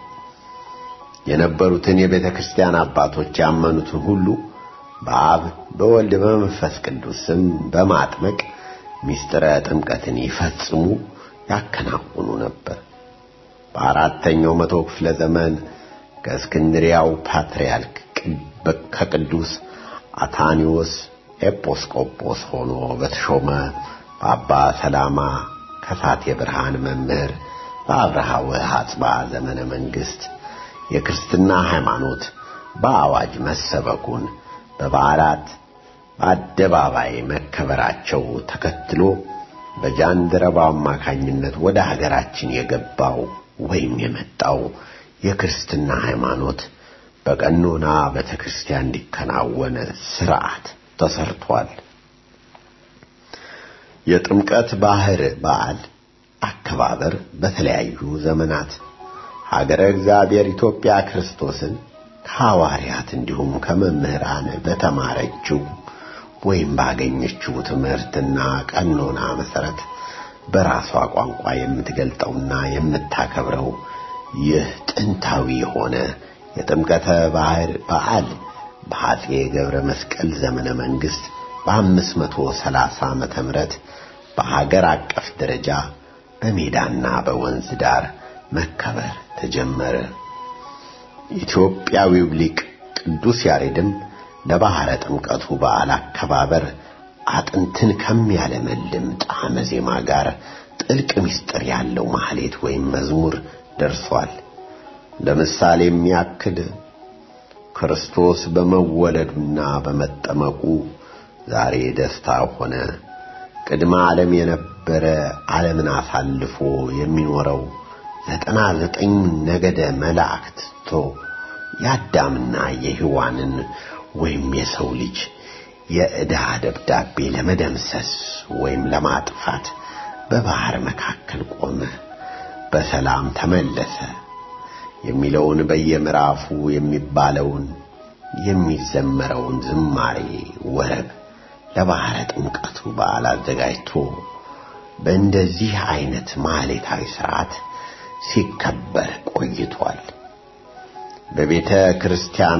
የነበሩትን የቤተ ክርስቲያን አባቶች ያመኑትን ሁሉ በአብ በወልድ በመንፈስ ቅዱስ ስም በማጥመቅ ምስጢረ ጥምቀትን ይፈጽሙ ያከናውኑ ነበር። በአራተኛው መቶ ክፍለ ዘመን ከእስክንድሪያው ፓትርያርክ ከቅዱስ አታኒዎስ ኤጲስቆጶስ ሆኖ በተሾመ በአባ ሰላማ ከሳቴ ብርሃን መምህር በአብርሃ ወአጽብሃ ዘመነ መንግሥት የክርስትና ሃይማኖት በአዋጅ መሰበኩን በበዓላት በአደባባይ መከበራቸው ተከትሎ በጃንደረባው አማካኝነት ወደ ሀገራችን የገባው ወይም የመጣው የክርስትና ሃይማኖት በቀኖና ቤተ ክርስቲያን እንዲከናወን ሥርዓት ተሰርቷል። የጥምቀት ባህር በዓል አከባበር በተለያዩ ዘመናት ሀገረ እግዚአብሔር ኢትዮጵያ ክርስቶስን ከሐዋርያት እንዲሁም ከመምህራን በተማረችው ወይም ባገኘችው ትምህርትና ቀኖና መሠረት በራሷ ቋንቋ የምትገልጠውና የምታከብረው ይህ ጥንታዊ የሆነ የጥምቀተ ባህር በዓል በአፄ ገብረ መስቀል ዘመነ መንግሥት በአምስት መቶ ሰላሳ ዓመተ ምህረት በሀገር አቀፍ ደረጃ በሜዳና በወንዝ ዳር መከበር ተጀመረ። ኢትዮጵያዊው ሊቅ ቅዱስ ያሬድም ለባሕረ ጥምቀቱ በዓል አከባበር አጥንትን ከሚያለመልም ጣዕመ ዜማ ጋር ጥልቅ ምስጢር ያለው ማህሌት ወይም መዝሙር ደርሷል። ለምሳሌ የሚያክል ክርስቶስ በመወለዱና በመጠመቁ ዛሬ ደስታ ሆነ። ቅድመ ዓለም የነበረ ዓለምን አሳልፎ የሚኖረው ዘጠና ዘጠኝ ነገደ መላእክት ቶ የአዳምና የሔዋንን ወይም የሰው ልጅ የዕዳ ደብዳቤ ለመደምሰስ ወይም ለማጥፋት በባህር መካከል ቆመ፣ በሰላም ተመለሰ የሚለውን በየምዕራፉ የሚባለውን የሚዘመረውን ዝማሬ ወረብ ለባህረ ጥምቀቱ በዓል አዘጋጅቶ በእንደዚህ አይነት ማህሌታዊ ሥርዓት ሲከበር ቆይቷል። በቤተ ክርስቲያኗ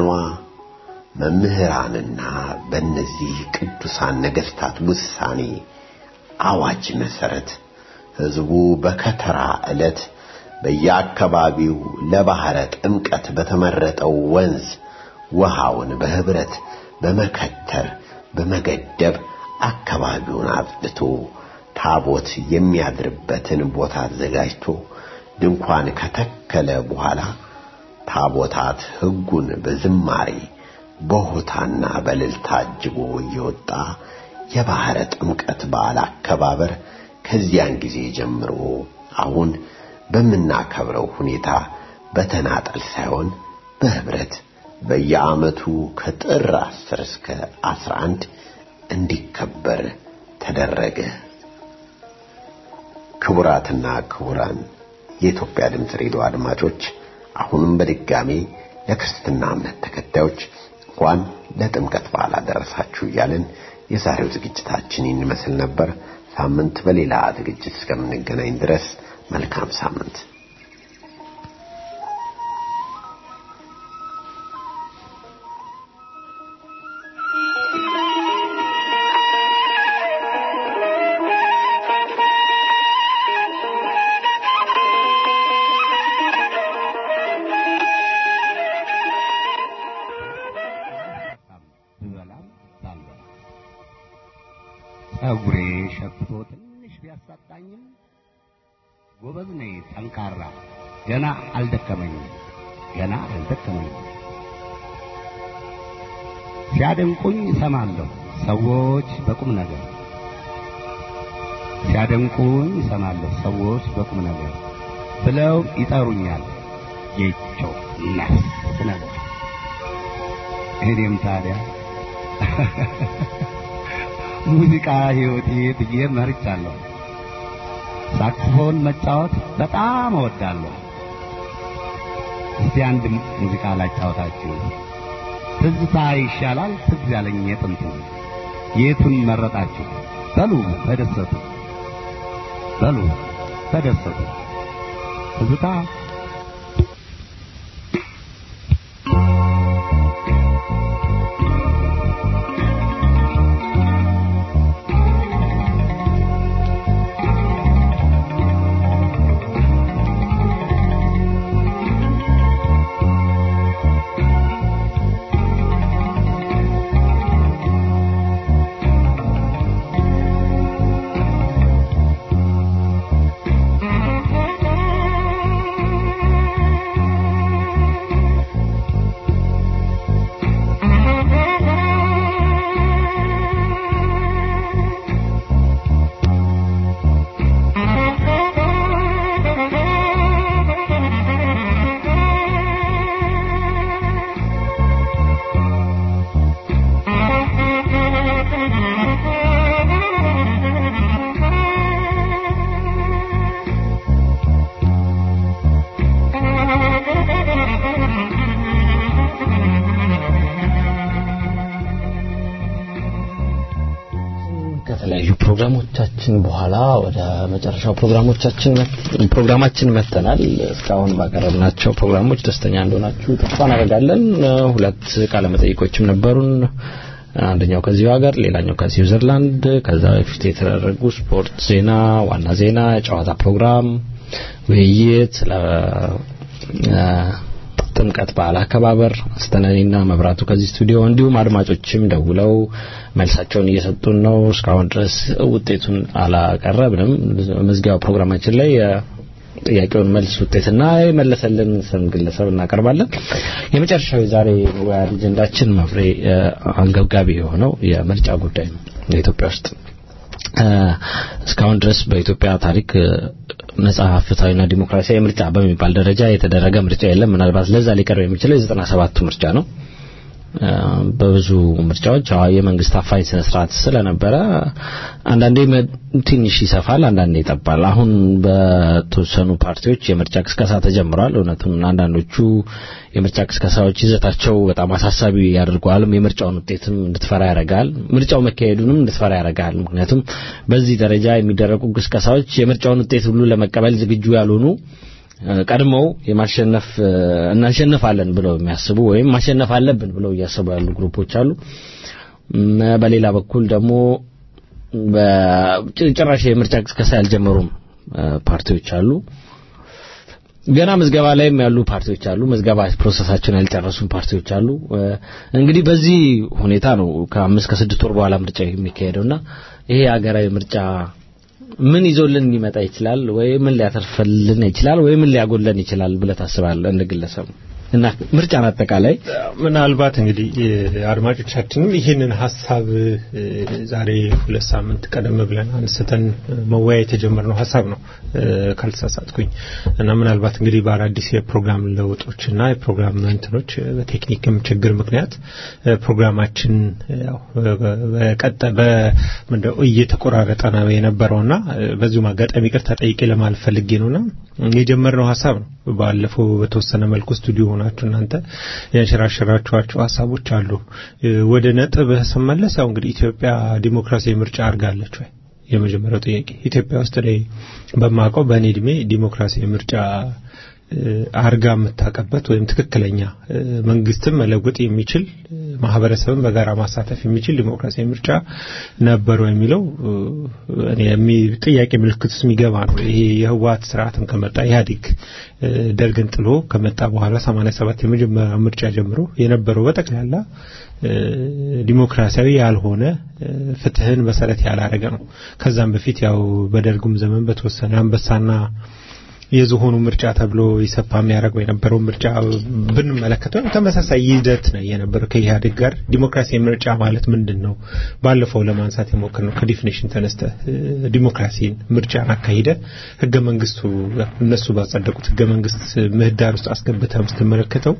መምህራንና በእነዚህ ቅዱሳን ነገሥታት ውሳኔ አዋጅ መሠረት ሕዝቡ በከተራ ዕለት በየአካባቢው ለባሕረ ጥምቀት በተመረጠው ወንዝ ውሃውን በኅብረት በመከተር በመገደብ አካባቢውን አጽድቶ ታቦት የሚያድርበትን ቦታ አዘጋጅቶ ድንኳን ከተከለ በኋላ ታቦታት ሕጉን በዝማሬ በሆታና በእልልታ አጅቦ እየወጣ የባሕረ ጥምቀት በዓል አከባበር ከዚያን ጊዜ ጀምሮ አሁን በምናከብረው ሁኔታ በተናጠል ሳይሆን በኅብረት በየዓመቱ ከጥር 10 እስከ 11 እንዲከበር ተደረገ። ክቡራትና ክቡራን የኢትዮጵያ ድምፅ ሬዲዮ አድማጮች አሁንም በድጋሚ ለክርስትና እምነት ተከታዮች እንኳን ለጥምቀት በዓል አደረሳችሁ እያልን የዛሬው ዝግጅታችን ይመስል ነበር። ሳምንት በሌላ ዝግጅት እስከምንገናኝ ድረስ መልካም ሳምንት። ጸጉሬ ሸፍቶ ትንሽ ቢያሳጣኝም ጎበዝ ነኝ ጠንካራ ገና አልደከመኝም ገና አልደከመኝም ሲያደንቁኝ እሰማለሁ ሰዎች በቁም ነገር ሲያደንቁኝ እሰማለሁ ሰዎች በቁም ነገር ብለው ይጠሩኛል ጌቾ ነፍስ ነገር እኔም ታዲያ ሙዚቃ ሕይወቴ ብዬ መርጫለሁ። ሳክስፎን መጫወት በጣም እወዳለሁ። እስቲ አንድ ሙዚቃ ላጫወታችሁ። ትዝታ ይሻላል ትዝ ያለኝ የጥንቱ የቱን መረጣችሁ? በሉ ተደሰቱ፣ በሉ ተደሰቱ። ትዝታ ከተለያዩ ፕሮግራሞቻችን በኋላ ወደ መጨረሻው ፕሮግራሞቻችን ፕሮግራማችን መተናል። እስካሁን ባቀረብናቸው ፕሮግራሞች ደስተኛ እንደሆናችሁ ተስፋ እናደርጋለን። ሁለት ቃለ መጠይቆችም ነበሩን። አንደኛው ከዚሁ ሀገር፣ ሌላኛው ከስዊዘርላንድ። ከዛ በፊት የተደረጉ ስፖርት ዜና፣ ዋና ዜና፣ የጨዋታ ፕሮግራም፣ ውይይት ስለ ጥምቀት በዓል አከባበር አስተናኒና መብራቱ ከዚህ ስቱዲዮ እንዲሁም አድማጮችም ደውለው መልሳቸውን እየሰጡን ነው። እስካሁን ድረስ ውጤቱን አላቀረብንም። መዝጊያው ፕሮግራማችን ላይ ጥያቄውን መልስ ውጤትና የመለሰልን ስም ግለሰብ እናቀርባለን። የመጨረሻው የዛሬ መወያ አጀንዳችን መፍሬ አንገብጋቢ የሆነው የምርጫ ጉዳይ ነው። በኢትዮጵያ ውስጥ እስካሁን ድረስ በኢትዮጵያ ታሪክ ነጻ ፍትሐዊና ዲሞክራሲያዊ ምርጫ በሚባል ደረጃ የተደረገ ምርጫ የለም። ምናልባት ለዛ ሊቀርብ የሚችለው የዘጠና ሰባቱ ምርጫ ነው። በብዙ ምርጫዎች የመንግስት አፋኝ ስነ ስርዓት ስለነበረ አንዳንዴ ትንሽ ይሰፋል፣ አንዳንዴ ይጠባል። አሁን በተወሰኑ ፓርቲዎች የምርጫ ቅስቀሳ ተጀምሯል። እውነቱን አንዳንዶቹ የምርጫ ቅስቀሳዎች ይዘታቸው በጣም አሳሳቢ ያደርገዋል። የምርጫውን ውጤትም እንድትፈራ ያደርጋል። ምርጫው መካሄዱንም እንድትፈራ ያደርጋል። ምክንያቱም በዚህ ደረጃ የሚደረጉ ቅስቀሳዎች የምርጫውን ውጤት ሁሉ ለመቀበል ዝግጁ ያልሆኑ ቀድመው የማሸነፍ እናሸንፋለን ብለው የሚያስቡ ወይም ማሸነፍ አለብን ብለው እያሰቡ ያሉ ግሩፖች አሉ። በሌላ በኩል ደግሞ በጭራሽ የምርጫ ቅስቀሳ ያልጀመሩም ፓርቲዎች አሉ። ገና ምዝገባ ላይም ያሉ ፓርቲዎች አሉ። ምዝገባ ፕሮሰሳቸውን ያልጨረሱ ፓርቲዎች አሉ። እንግዲህ በዚህ ሁኔታ ነው ከአምስት ከስድስት ወር በኋላ ምርጫ የሚካሄደውና ይሄ ሀገራዊ ምርጫ ምን ይዞልን ሊመጣ ይችላል ወይ ምን ሊያተርፈልን ይችላል ወይ ምን ሊያጎለን ይችላል ብለህ ታስባለህ እንደ ግለሰብ እና ምርጫን አጠቃላይ ምናልባት እንግዲህ አድማጮቻችንም ይህንን ሀሳብ ዛሬ ሁለት ሳምንት ቀደም ብለን አንስተን መወያየት የጀመርነው ሀሳብ ነው ካልተሳሳትኩኝ እና ምናልባት እንግዲህ በአዳዲስ የፕሮግራም ለውጦችና የፕሮግራም እንትኖች በቴክኒክም ችግር ምክንያት ፕሮግራማችን በቀጠ በምንድነው እየተቆራረጠ ነው የነበረውና በዚሁም አጋጣሚ ይቅርታ ጠይቄ ለማለት ፈልጌ ነውና የጀመርነው ሀሳብ ነው ባለፈው በተወሰነ መልኩ ስቱዲዮ ሆናችሁ እናንተ ያንሸራሸራችኋቸው ሀሳቦች አሉ። ወደ ነጥብ ስመለስ ያው እንግዲህ ኢትዮጵያ ዲሞክራሲያዊ ምርጫ አድርጋለች ወይ የመጀመሪያው ጥያቄ ኢትዮጵያ ውስጥ ላይ በማውቀው በእኔ እድሜ ዲሞክራሲያዊ ምርጫ አርጋ የምታቀበት ወይም ትክክለኛ መንግስትን መለወጥ የሚችል ማህበረሰብን በጋራ ማሳተፍ የሚችል ዲሞክራሲያዊ ምርጫ ነበሩ የሚለው እኔ ጥያቄ ምልክት ውስጥ የሚገባ ነው። ይሄ የህወሓት ስርዓትም ከመጣ ኢህአዴግ ደርግን ጥሎ ከመጣ በኋላ 87 የመጀመሪያ ምርጫ ጀምሮ የነበረው በጠቅላላ ዲሞክራሲያዊ ያልሆነ ፍትህን መሰረት ያላረገ ነው። ከዛም በፊት ያው በደርጉም ዘመን በተወሰነ አንበሳና የዝሆኑ ምርጫ ተብሎ ይሰፋ የሚያደርገው የነበረው ምርጫ ብንመለከተው ተመሳሳይ ይዘት ነው የነበረው ከኢህአዴግ ጋር። ዲሞክራሲያዊ ምርጫ ማለት ምንድን ነው? ባለፈው ለማንሳት የሞከርነው ከዲፊኔሽን ተነስተ ዲሞክራሲን ምርጫን አካሂደ ህገ መንግስቱ እነሱ ባጸደቁት ህገ መንግስት ምህዳር ውስጥ አስገብተህ ስትመለከተው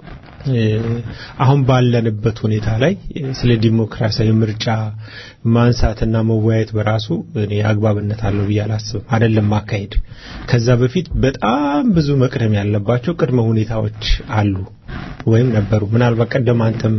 አሁን ባለንበት ሁኔታ ላይ ስለ ዲሞክራሲያዊ ምርጫ ማንሳትና መወያየት በራሱ እኔ አግባብነት አለው ብዬ አላስብም። አይደለም ማካሄድ። ከዛ በፊት በጣም ብዙ መቅደም ያለባቸው ቅድመ ሁኔታዎች አሉ ወይም ነበሩ። ምናልባት ቀደም አንተም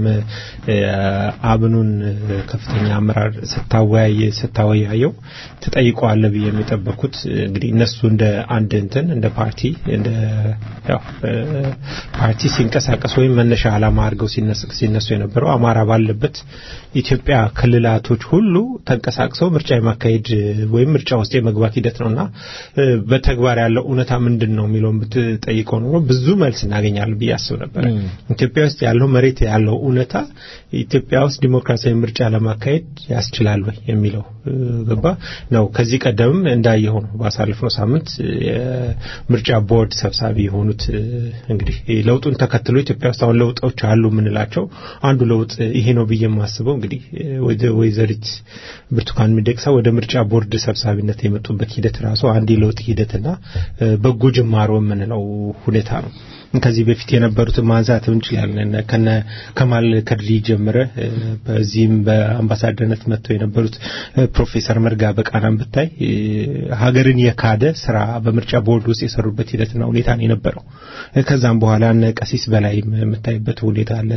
አብኑን ከፍተኛ አመራር ስታወያይ ስታወያየው ትጠይቀዋለህ ብዬ የሚጠበኩት እንግዲህ እነሱ እንደ አንድ እንትን እንደ ፓርቲ እንደ ያው ፓርቲ ሲንቀሳቀስ ወይም መነሻ ዓላማ አድርገው ሲነሱ የነበረው አማራ ባለበት ኢትዮጵያ ክልላቶች ሁሉ ተንቀሳቅሰው ምርጫ የማካሄድ ወይም ምርጫ ውስጥ የመግባት ሂደት ነውና በተግባር ያለው እውነታ ምንድን ነው የሚለውን ብትጠይቀው ኖሮ ብዙ መልስ እናገኛለን ብዬ አስብ ነበር። ኢትዮጵያ ውስጥ ያለው መሬት ያለው እውነታ ኢትዮጵያ ውስጥ ዲሞክራሲያዊ ምርጫ ለማካሄድ ያስችላል ወይ የሚለው ገባ ነው። ከዚህ ቀደምም እንዳየው ነው ባሳለፍነው ሳምንት የምርጫ ቦርድ ሰብሳቢ የሆኑት እንግዲህ ለውጡን ተከትሎ ኢትዮጵያ ውስጥ አሁን ለውጦች አሉ የምንላቸው አንዱ ለውጥ ይሄ ነው ብዬ የማስበው እንግዲህ ወይዘሪት ብርቱካን ሚደቅሳ ወደ ምርጫ ቦርድ ሰብሳቢነት የመጡበት ሂደት ራሱ አንድ የለውጥ ሂደትና በጎ ጅማሮ የምንለው ሁኔታ ነው። ከዚህ በፊት የነበሩትን ማንሳት እንችላለን። ከነ ከማል ከድሪ ጀምረ በዚህም በአምባሳደርነት መጥተው የነበሩት ፕሮፌሰር መርጋ በቃናም ብታይ ሀገርን የካደ ስራ በምርጫ ቦርድ ውስጥ የሰሩበት ሂደትና ሁኔታ ነው የነበረው። ከዛም በኋላ እነ ቀሲስ በላይ የምታይበት ሁኔታ አለ።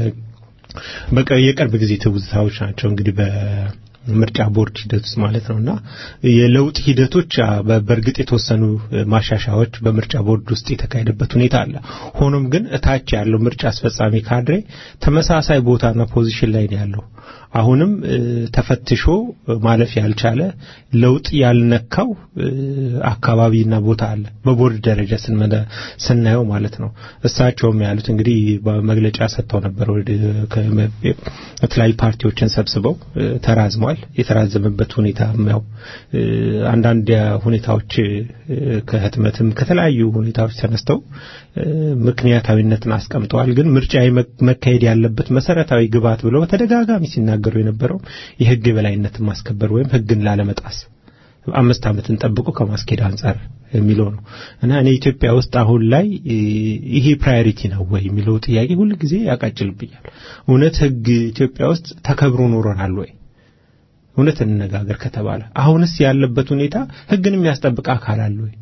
በቃ የቅርብ ጊዜ ትውስታዎች ናቸው እንግዲህ በ ምርጫ ቦርድ ሂደት ውስጥ ማለት ነውና የለውጥ ሂደቶች በእርግጥ የተወሰኑ ማሻሻያዎች በምርጫ ቦርድ ውስጥ የተካሄደበት ሁኔታ አለ። ሆኖም ግን እታች ያለው ምርጫ አስፈጻሚ ካድሬ ተመሳሳይ ቦታና ፖዚሽን ላይ ነው ያለው። አሁንም ተፈትሾ ማለፍ ያልቻለ ለውጥ ያልነካው አካባቢና ቦታ አለ በቦርድ ደረጃ ስናየው ማለት ነው። እሳቸውም ያሉት እንግዲህ በመግለጫ ሰጥተው ነበር። የተለያዩ ፓርቲዎችን ሰብስበው ተራዝሟል። የተራዘመበት ሁኔታ ያው አንዳንድ ሁኔታዎች ከህትመትም ከተለያዩ ሁኔታዎች ተነስተው ምክንያታዊነትን አስቀምጠዋል። ግን ምርጫ መካሄድ ያለበት መሰረታዊ ግብዓት ብለው በተደጋጋሚ ሲናገሩ የነበረው የህግ የበላይነትን ማስከበር ወይም ህግን ላለመጣስ አምስት ዓመትን ጠብቆ ከማስኬድ አንጻር የሚለው ነው እና እኔ ኢትዮጵያ ውስጥ አሁን ላይ ይሄ ፕራዮሪቲ ነው ወይ የሚለው ጥያቄ ሁል ጊዜ ያቃጭልብኛል። እውነት ህግ ኢትዮጵያ ውስጥ ተከብሮ ኖረናል ወይ? እውነት እንነጋገር ከተባለ አሁንስ ያለበት ሁኔታ ህግን የሚያስጠብቅ አካል አለ ወይ?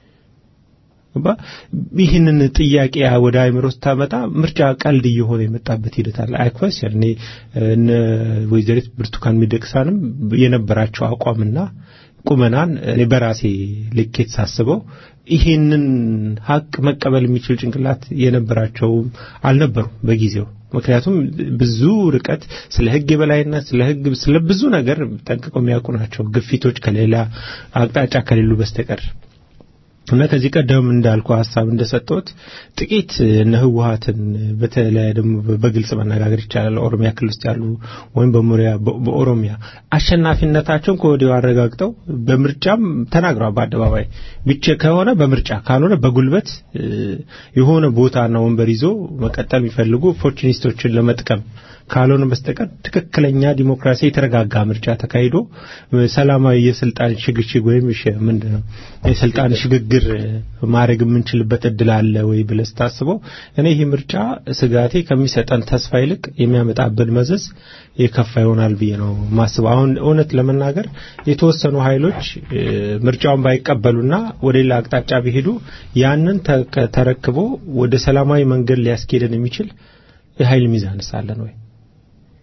ይህንን ጥያቄ ወደ አይምሮ ስታመጣ ምርጫ ቀልድ እየሆነ የመጣበት ሂደት አለ። አይኮስን እኔ እነ ወይዘሪት ብርቱካን ሚደቅሳንም የነበራቸው አቋምና ቁመናን እኔ በራሴ ልኬት ሳስበው ይሄንን ሀቅ መቀበል የሚችል ጭንቅላት የነበራቸውም አልነበሩም በጊዜው። ምክንያቱም ብዙ ርቀት ስለ ህግ የበላይነት ስለ ህግ ስለ ብዙ ነገር ጠንቅቀው የሚያውቁ ናቸው፣ ግፊቶች ከሌላ አቅጣጫ ከሌሉ በስተቀር እና ከዚህ ቀደም እንዳልኩ ሀሳብ እንደሰጠሁት ጥቂት እነ ህወሀትን በተለይ ደግሞ በግልጽ መነጋገር ይቻላል። ኦሮሚያ ክልል ውስጥ ያሉ ወይም በሞሪያ በኦሮሚያ አሸናፊነታቸውን ከወዲሁ አረጋግጠው በምርጫም ተናግረዋል በአደባባይ ብቻ ከሆነ በምርጫ ካልሆነ በጉልበት የሆነ ቦታና ወንበር ይዞ መቀጠል የሚፈልጉ ኦፖርቹኒስቶችን ለመጥቀም ካልሆነ በስተቀር ትክክለኛ ዲሞክራሲ የተረጋጋ ምርጫ ተካሂዶ ሰላማዊ የስልጣን ሽግሽግ ወይም ምንድን ነው የስልጣን ሽግግር ማድረግ የምንችልበት እድል አለ ወይ ብለህ ስታስበው እኔ ይህ ምርጫ ስጋቴ ከሚሰጠን ተስፋ ይልቅ የሚያመጣብን መዘዝ የከፋ ይሆናል ብዬ ነው ማስበው። አሁን እውነት ለመናገር የተወሰኑ ኃይሎች ምርጫውን ባይቀበሉና ወደ ሌላ አቅጣጫ ቢሄዱ ያንን ተረክቦ ወደ ሰላማዊ መንገድ ሊያስኬደን የሚችል የኃይል ሚዛንስ አለን ወይ?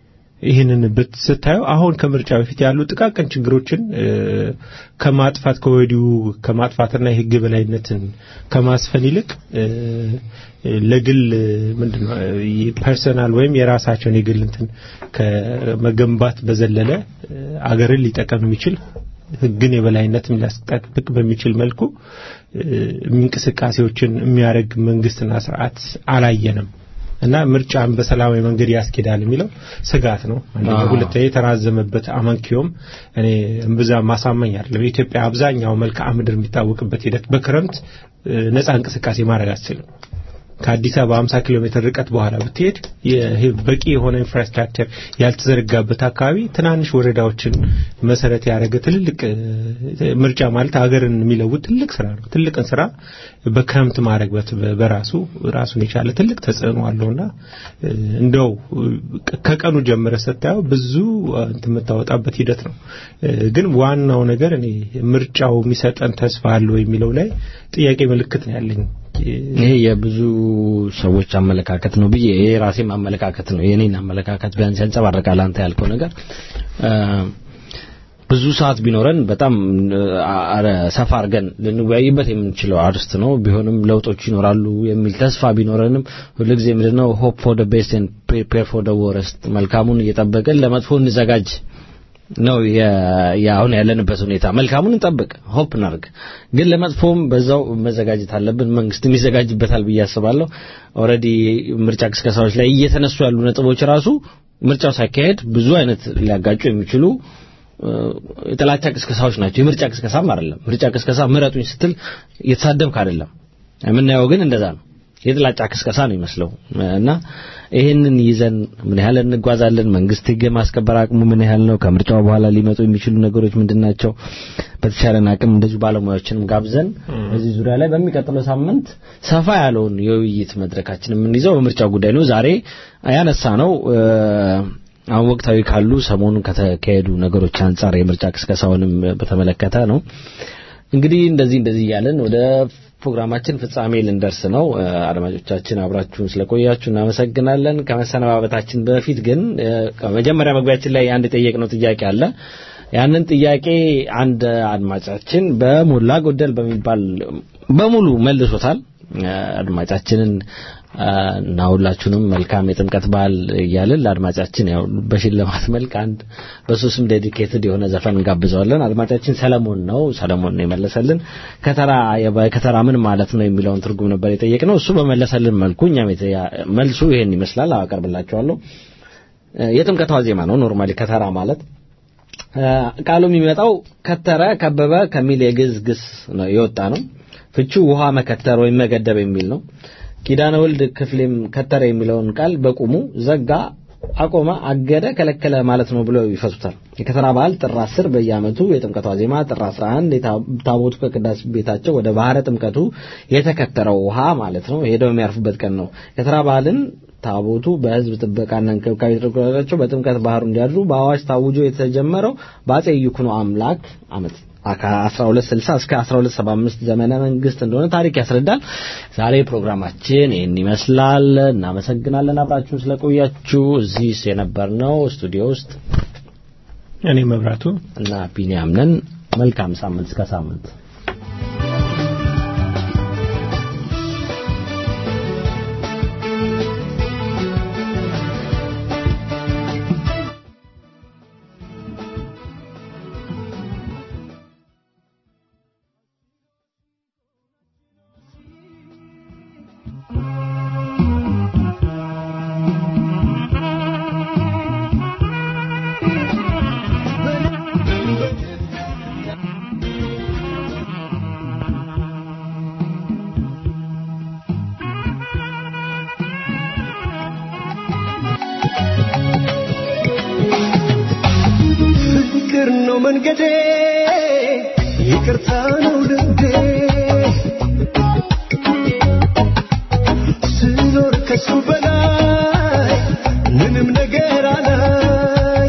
ይህንን ብት ስታየው አሁን ከምርጫ በፊት ያሉ ጥቃቅን ችግሮችን እ፣ ከማጥፋት ከወዲሁ ከማጥፋትና የህግ በላይነትን ከማስፈን ይልቅ እ፣ ለግል ምንድነው ፐርሰናል ወይም የራሳቸውን የግል እንትን ከመገንባት በዘለለ እ፣ አገርን ሊጠቀም የሚችል ህግን የበላይነትም ሊያስጠብቅ በሚችል መልኩ እ፣ እንቅስቃሴዎችን የሚያደርግ መንግስትና ስርዓት አላየንም እና ምርጫን በሰላማዊ መንገድ ያስኬዳል የሚለው ስጋት ነው። አንደኛ፣ አዎ። ሁለተኛ የተራዘመበት አመንኪዮም እኔ እምብዛም ማሳመኝ አይደለም። የኢትዮጵያ አብዛኛው መልክዓ ምድር የሚታወቅበት ሂደት በክረምት እ፣ ነፃ እንቅስቃሴ ማድረግ አትችልም። ከአዲስ አበባ 50 ኪሎ ሜትር ርቀት በኋላ ብትሄድ ይሄ በቂ የሆነ ኢንፍራስትራክቸር ያልተዘረጋበት አካባቢ ትናንሽ ወረዳዎችን መሰረት ያደረገ ትልልቅ እ፣ ምርጫ ማለት ሀገርን የሚለውጥ ትልቅ ስራ ነው። ትልቅን ስራ በክረምት ማድረግ በት- በራሱ ራሱን የቻለ ትልቅ ተጽዕኖ አለውና እ፣ እንደው እ፣ ከቀኑ ጀምረ ስታየው ብዙ እ፣ እንትን የምታወጣበት ሂደት ነው። እ፣ ግን ዋናው ነገር እኔ ምርጫው የሚሰጠን ተስፋ አለው የሚለው ላይ ጥያቄ ምልክት ነው ያለኝ። ይሄ የብዙ ሰዎች አመለካከት ነው ብዬ ይሄ ራሴም አመለካከት ነው የኔን አመለካከት ቢያንስ ያንጸባርቃል አንተ ያልከው ነገር እ፣ ብዙ ሰዓት ቢኖረን በጣም እ፣ አረ ሰፋ አድርገን ልንወያይበት የምንችለው አርስት ነው ቢሆንም ለውጦች ይኖራሉ የሚል ተስፋ ቢኖረንም ሁልጊዜ ምንድነው ሆፕ ፎር ደ ቤስት ኤንድ ፕሪፔር ፎር ደ ወረስት መልካሙን እየጠበቅን ለመጥፎ እንዘጋጅ ነው የ- የአሁን ያለንበት ሁኔታ። መልካሙን እንጠብቅ፣ ሆፕ እናርግ፣ ግን ለመጥፎም በዛው መዘጋጀት አለብን። መንግስትም ይዘጋጅበታል ብዬ አስባለሁ። ኦልሬዲ ምርጫ ቅስቀሳዎች ላይ እየተነሱ ያሉ ነጥቦች ራሱ ምርጫው ሳይካሄድ ብዙ አይነት ሊያጋጩ የሚችሉ እ፣ የጥላቻ ቅስቀሳዎች ናቸው። የምርጫ ቅስቀሳም አይደለም። ምርጫ ቅስቀሳ ምረጡኝ ስትል እየተሳደብክ አይደለም። የምናየው ግን እንደዛ ነው። የጥላቻ ቅስቀሳ ነው ይመስለው እና ይህንን ይዘን ምን ያህል እንጓዛለን? መንግስት ህግ የማስከበር አቅሙ ምን ያህል ነው? ከምርጫው በኋላ ሊመጡ የሚችሉ ነገሮች ምንድን ናቸው? በተቻለን አቅም እንደዚሁ ባለሙያዎችንም ጋብዘን በዚህ ዙሪያ ላይ በሚቀጥለው ሳምንት ሰፋ ያለውን የውይይት መድረካችን የምንይዘው በምርጫው ጉዳይ ነው። ዛሬ ያነሳ ነው አሁን ወቅታዊ ካሉ ሰሞኑን ከተካሄዱ ነገሮች አንጻር የምርጫ ቅስቀሳውንም በተመለከተ ነው። እንግዲህ እንደዚህ እንደዚህ እያለን ወደ ፕሮግራማችን ፍጻሜ ልንደርስ ነው። እ፣ አድማጮቻችን አብራችሁን ስለቆያችሁ እናመሰግናለን። ከመሰነባበታችን በፊት ግን እ፣ መጀመሪያ መግቢያችን ላይ አንድ የጠየቅነው ጥያቄ አለ። ያንን ጥያቄ አንድ አድማጫችን በሞላ ጎደል በሚባል በሙሉ መልሶታል። እ፣ አድማጫችንን እ፣ እና ሁላችሁንም መልካም የጥምቀት በዓል እያልን ለአድማጫችን ያው በሽልማት መልክ አንድ በሱ ስም ዴዲኬትድ የሆነ ዘፈን እንጋብዘዋለን። አድማጫችን ሰለሞን ነው። ሰለሞን ነው የመለሰልን። ከተራ የበ- ከተራ ምን ማለት ነው የሚለውን ትርጉም ነበር የጠየቅነው። እሱ በመለሰልን መልኩ እኛም የተ- መልሱ ይሄን ይመስላል። አቀርብላችኋለሁ። እ፣ የጥምቀት ዋዜማ ነው ኖርማሊ ከተራ ማለት እ፣ ቃሉ የሚመጣው ከተረ ከበበ ከሚል የግዕዝ ግስ ነው የወጣ ነው። ፍቺው ውሃ መከተር ወይም መገደብ የሚል ነው። ኪዳነ ወልድ ክፍሌም ከተረ የሚለውን ቃል በቁሙ ዘጋ፣ አቆመ፣ አገደ፣ ከለከለ ማለት ነው ብለው ይፈቱታል። የከተራ በዓል ጥር 10 በየዓመቱ የጥምቀት ዋዜማ ጥር 11 የታ- ታቦቱ ከቅዳሴ ቤታቸው ወደ ባህረ ጥምቀቱ የተከተረው ውሃ ማለት ነው ሄደው የሚያርፉበት ቀን ነው። ከተራ በዓልን ታቦቱ በሕዝብ ጥበቃና እንክብካቤ ተደርጎላቸው በጥምቀት ባህሩ እንዲያድሩ በአዋጅ ታውጆ የተጀመረው በአጼ ይኩኖ አምላክ ዓመት ከ1260 እስከ 1275 ዘመነ መንግስት እንደሆነ ታሪክ ያስረዳል። ዛሬ ፕሮግራማችን ይህን ይመስላል። እናመሰግናለን አብራችሁን ስለቆያችሁ። እዚህ የነበርነው ስቱዲዮ ውስጥ እኔ መብራቱ እና ቢኒያም ነን። መልካም ሳምንት እስከ ሳምንት ፍቅር ነው መንገዴ ይቅርታ ነው ልቤ ስኖር ከሱ በላይ ምንም ነገር አላይ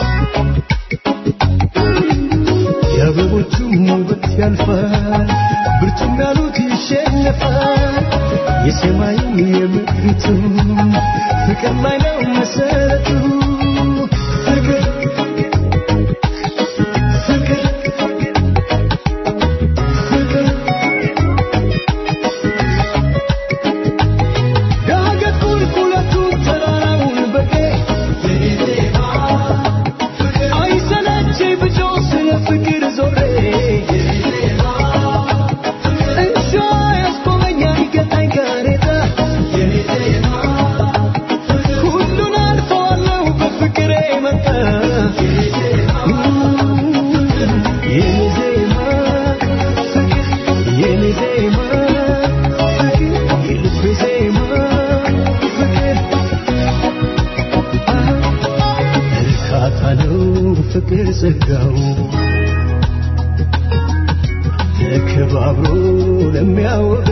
የአበቦቹም ውበት ያልፋል ብርቱም ያሉት ይሸነፋል የሰማይም የምድሪቱ ፍቅር ላይ ነው መሰረቱ ዜማ ፍቅር የልቤ ዜማ ፍቅር እርካታ ነው ፍቅር ጸጋው ተከባብሮ ለሚያወጋ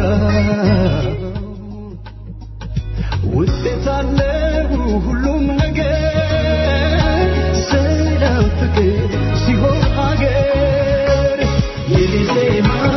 ውጤት አለው ሁሉም ነገር ሰላም ፍቅር ሲሆን ሀገር የኔ ዜማ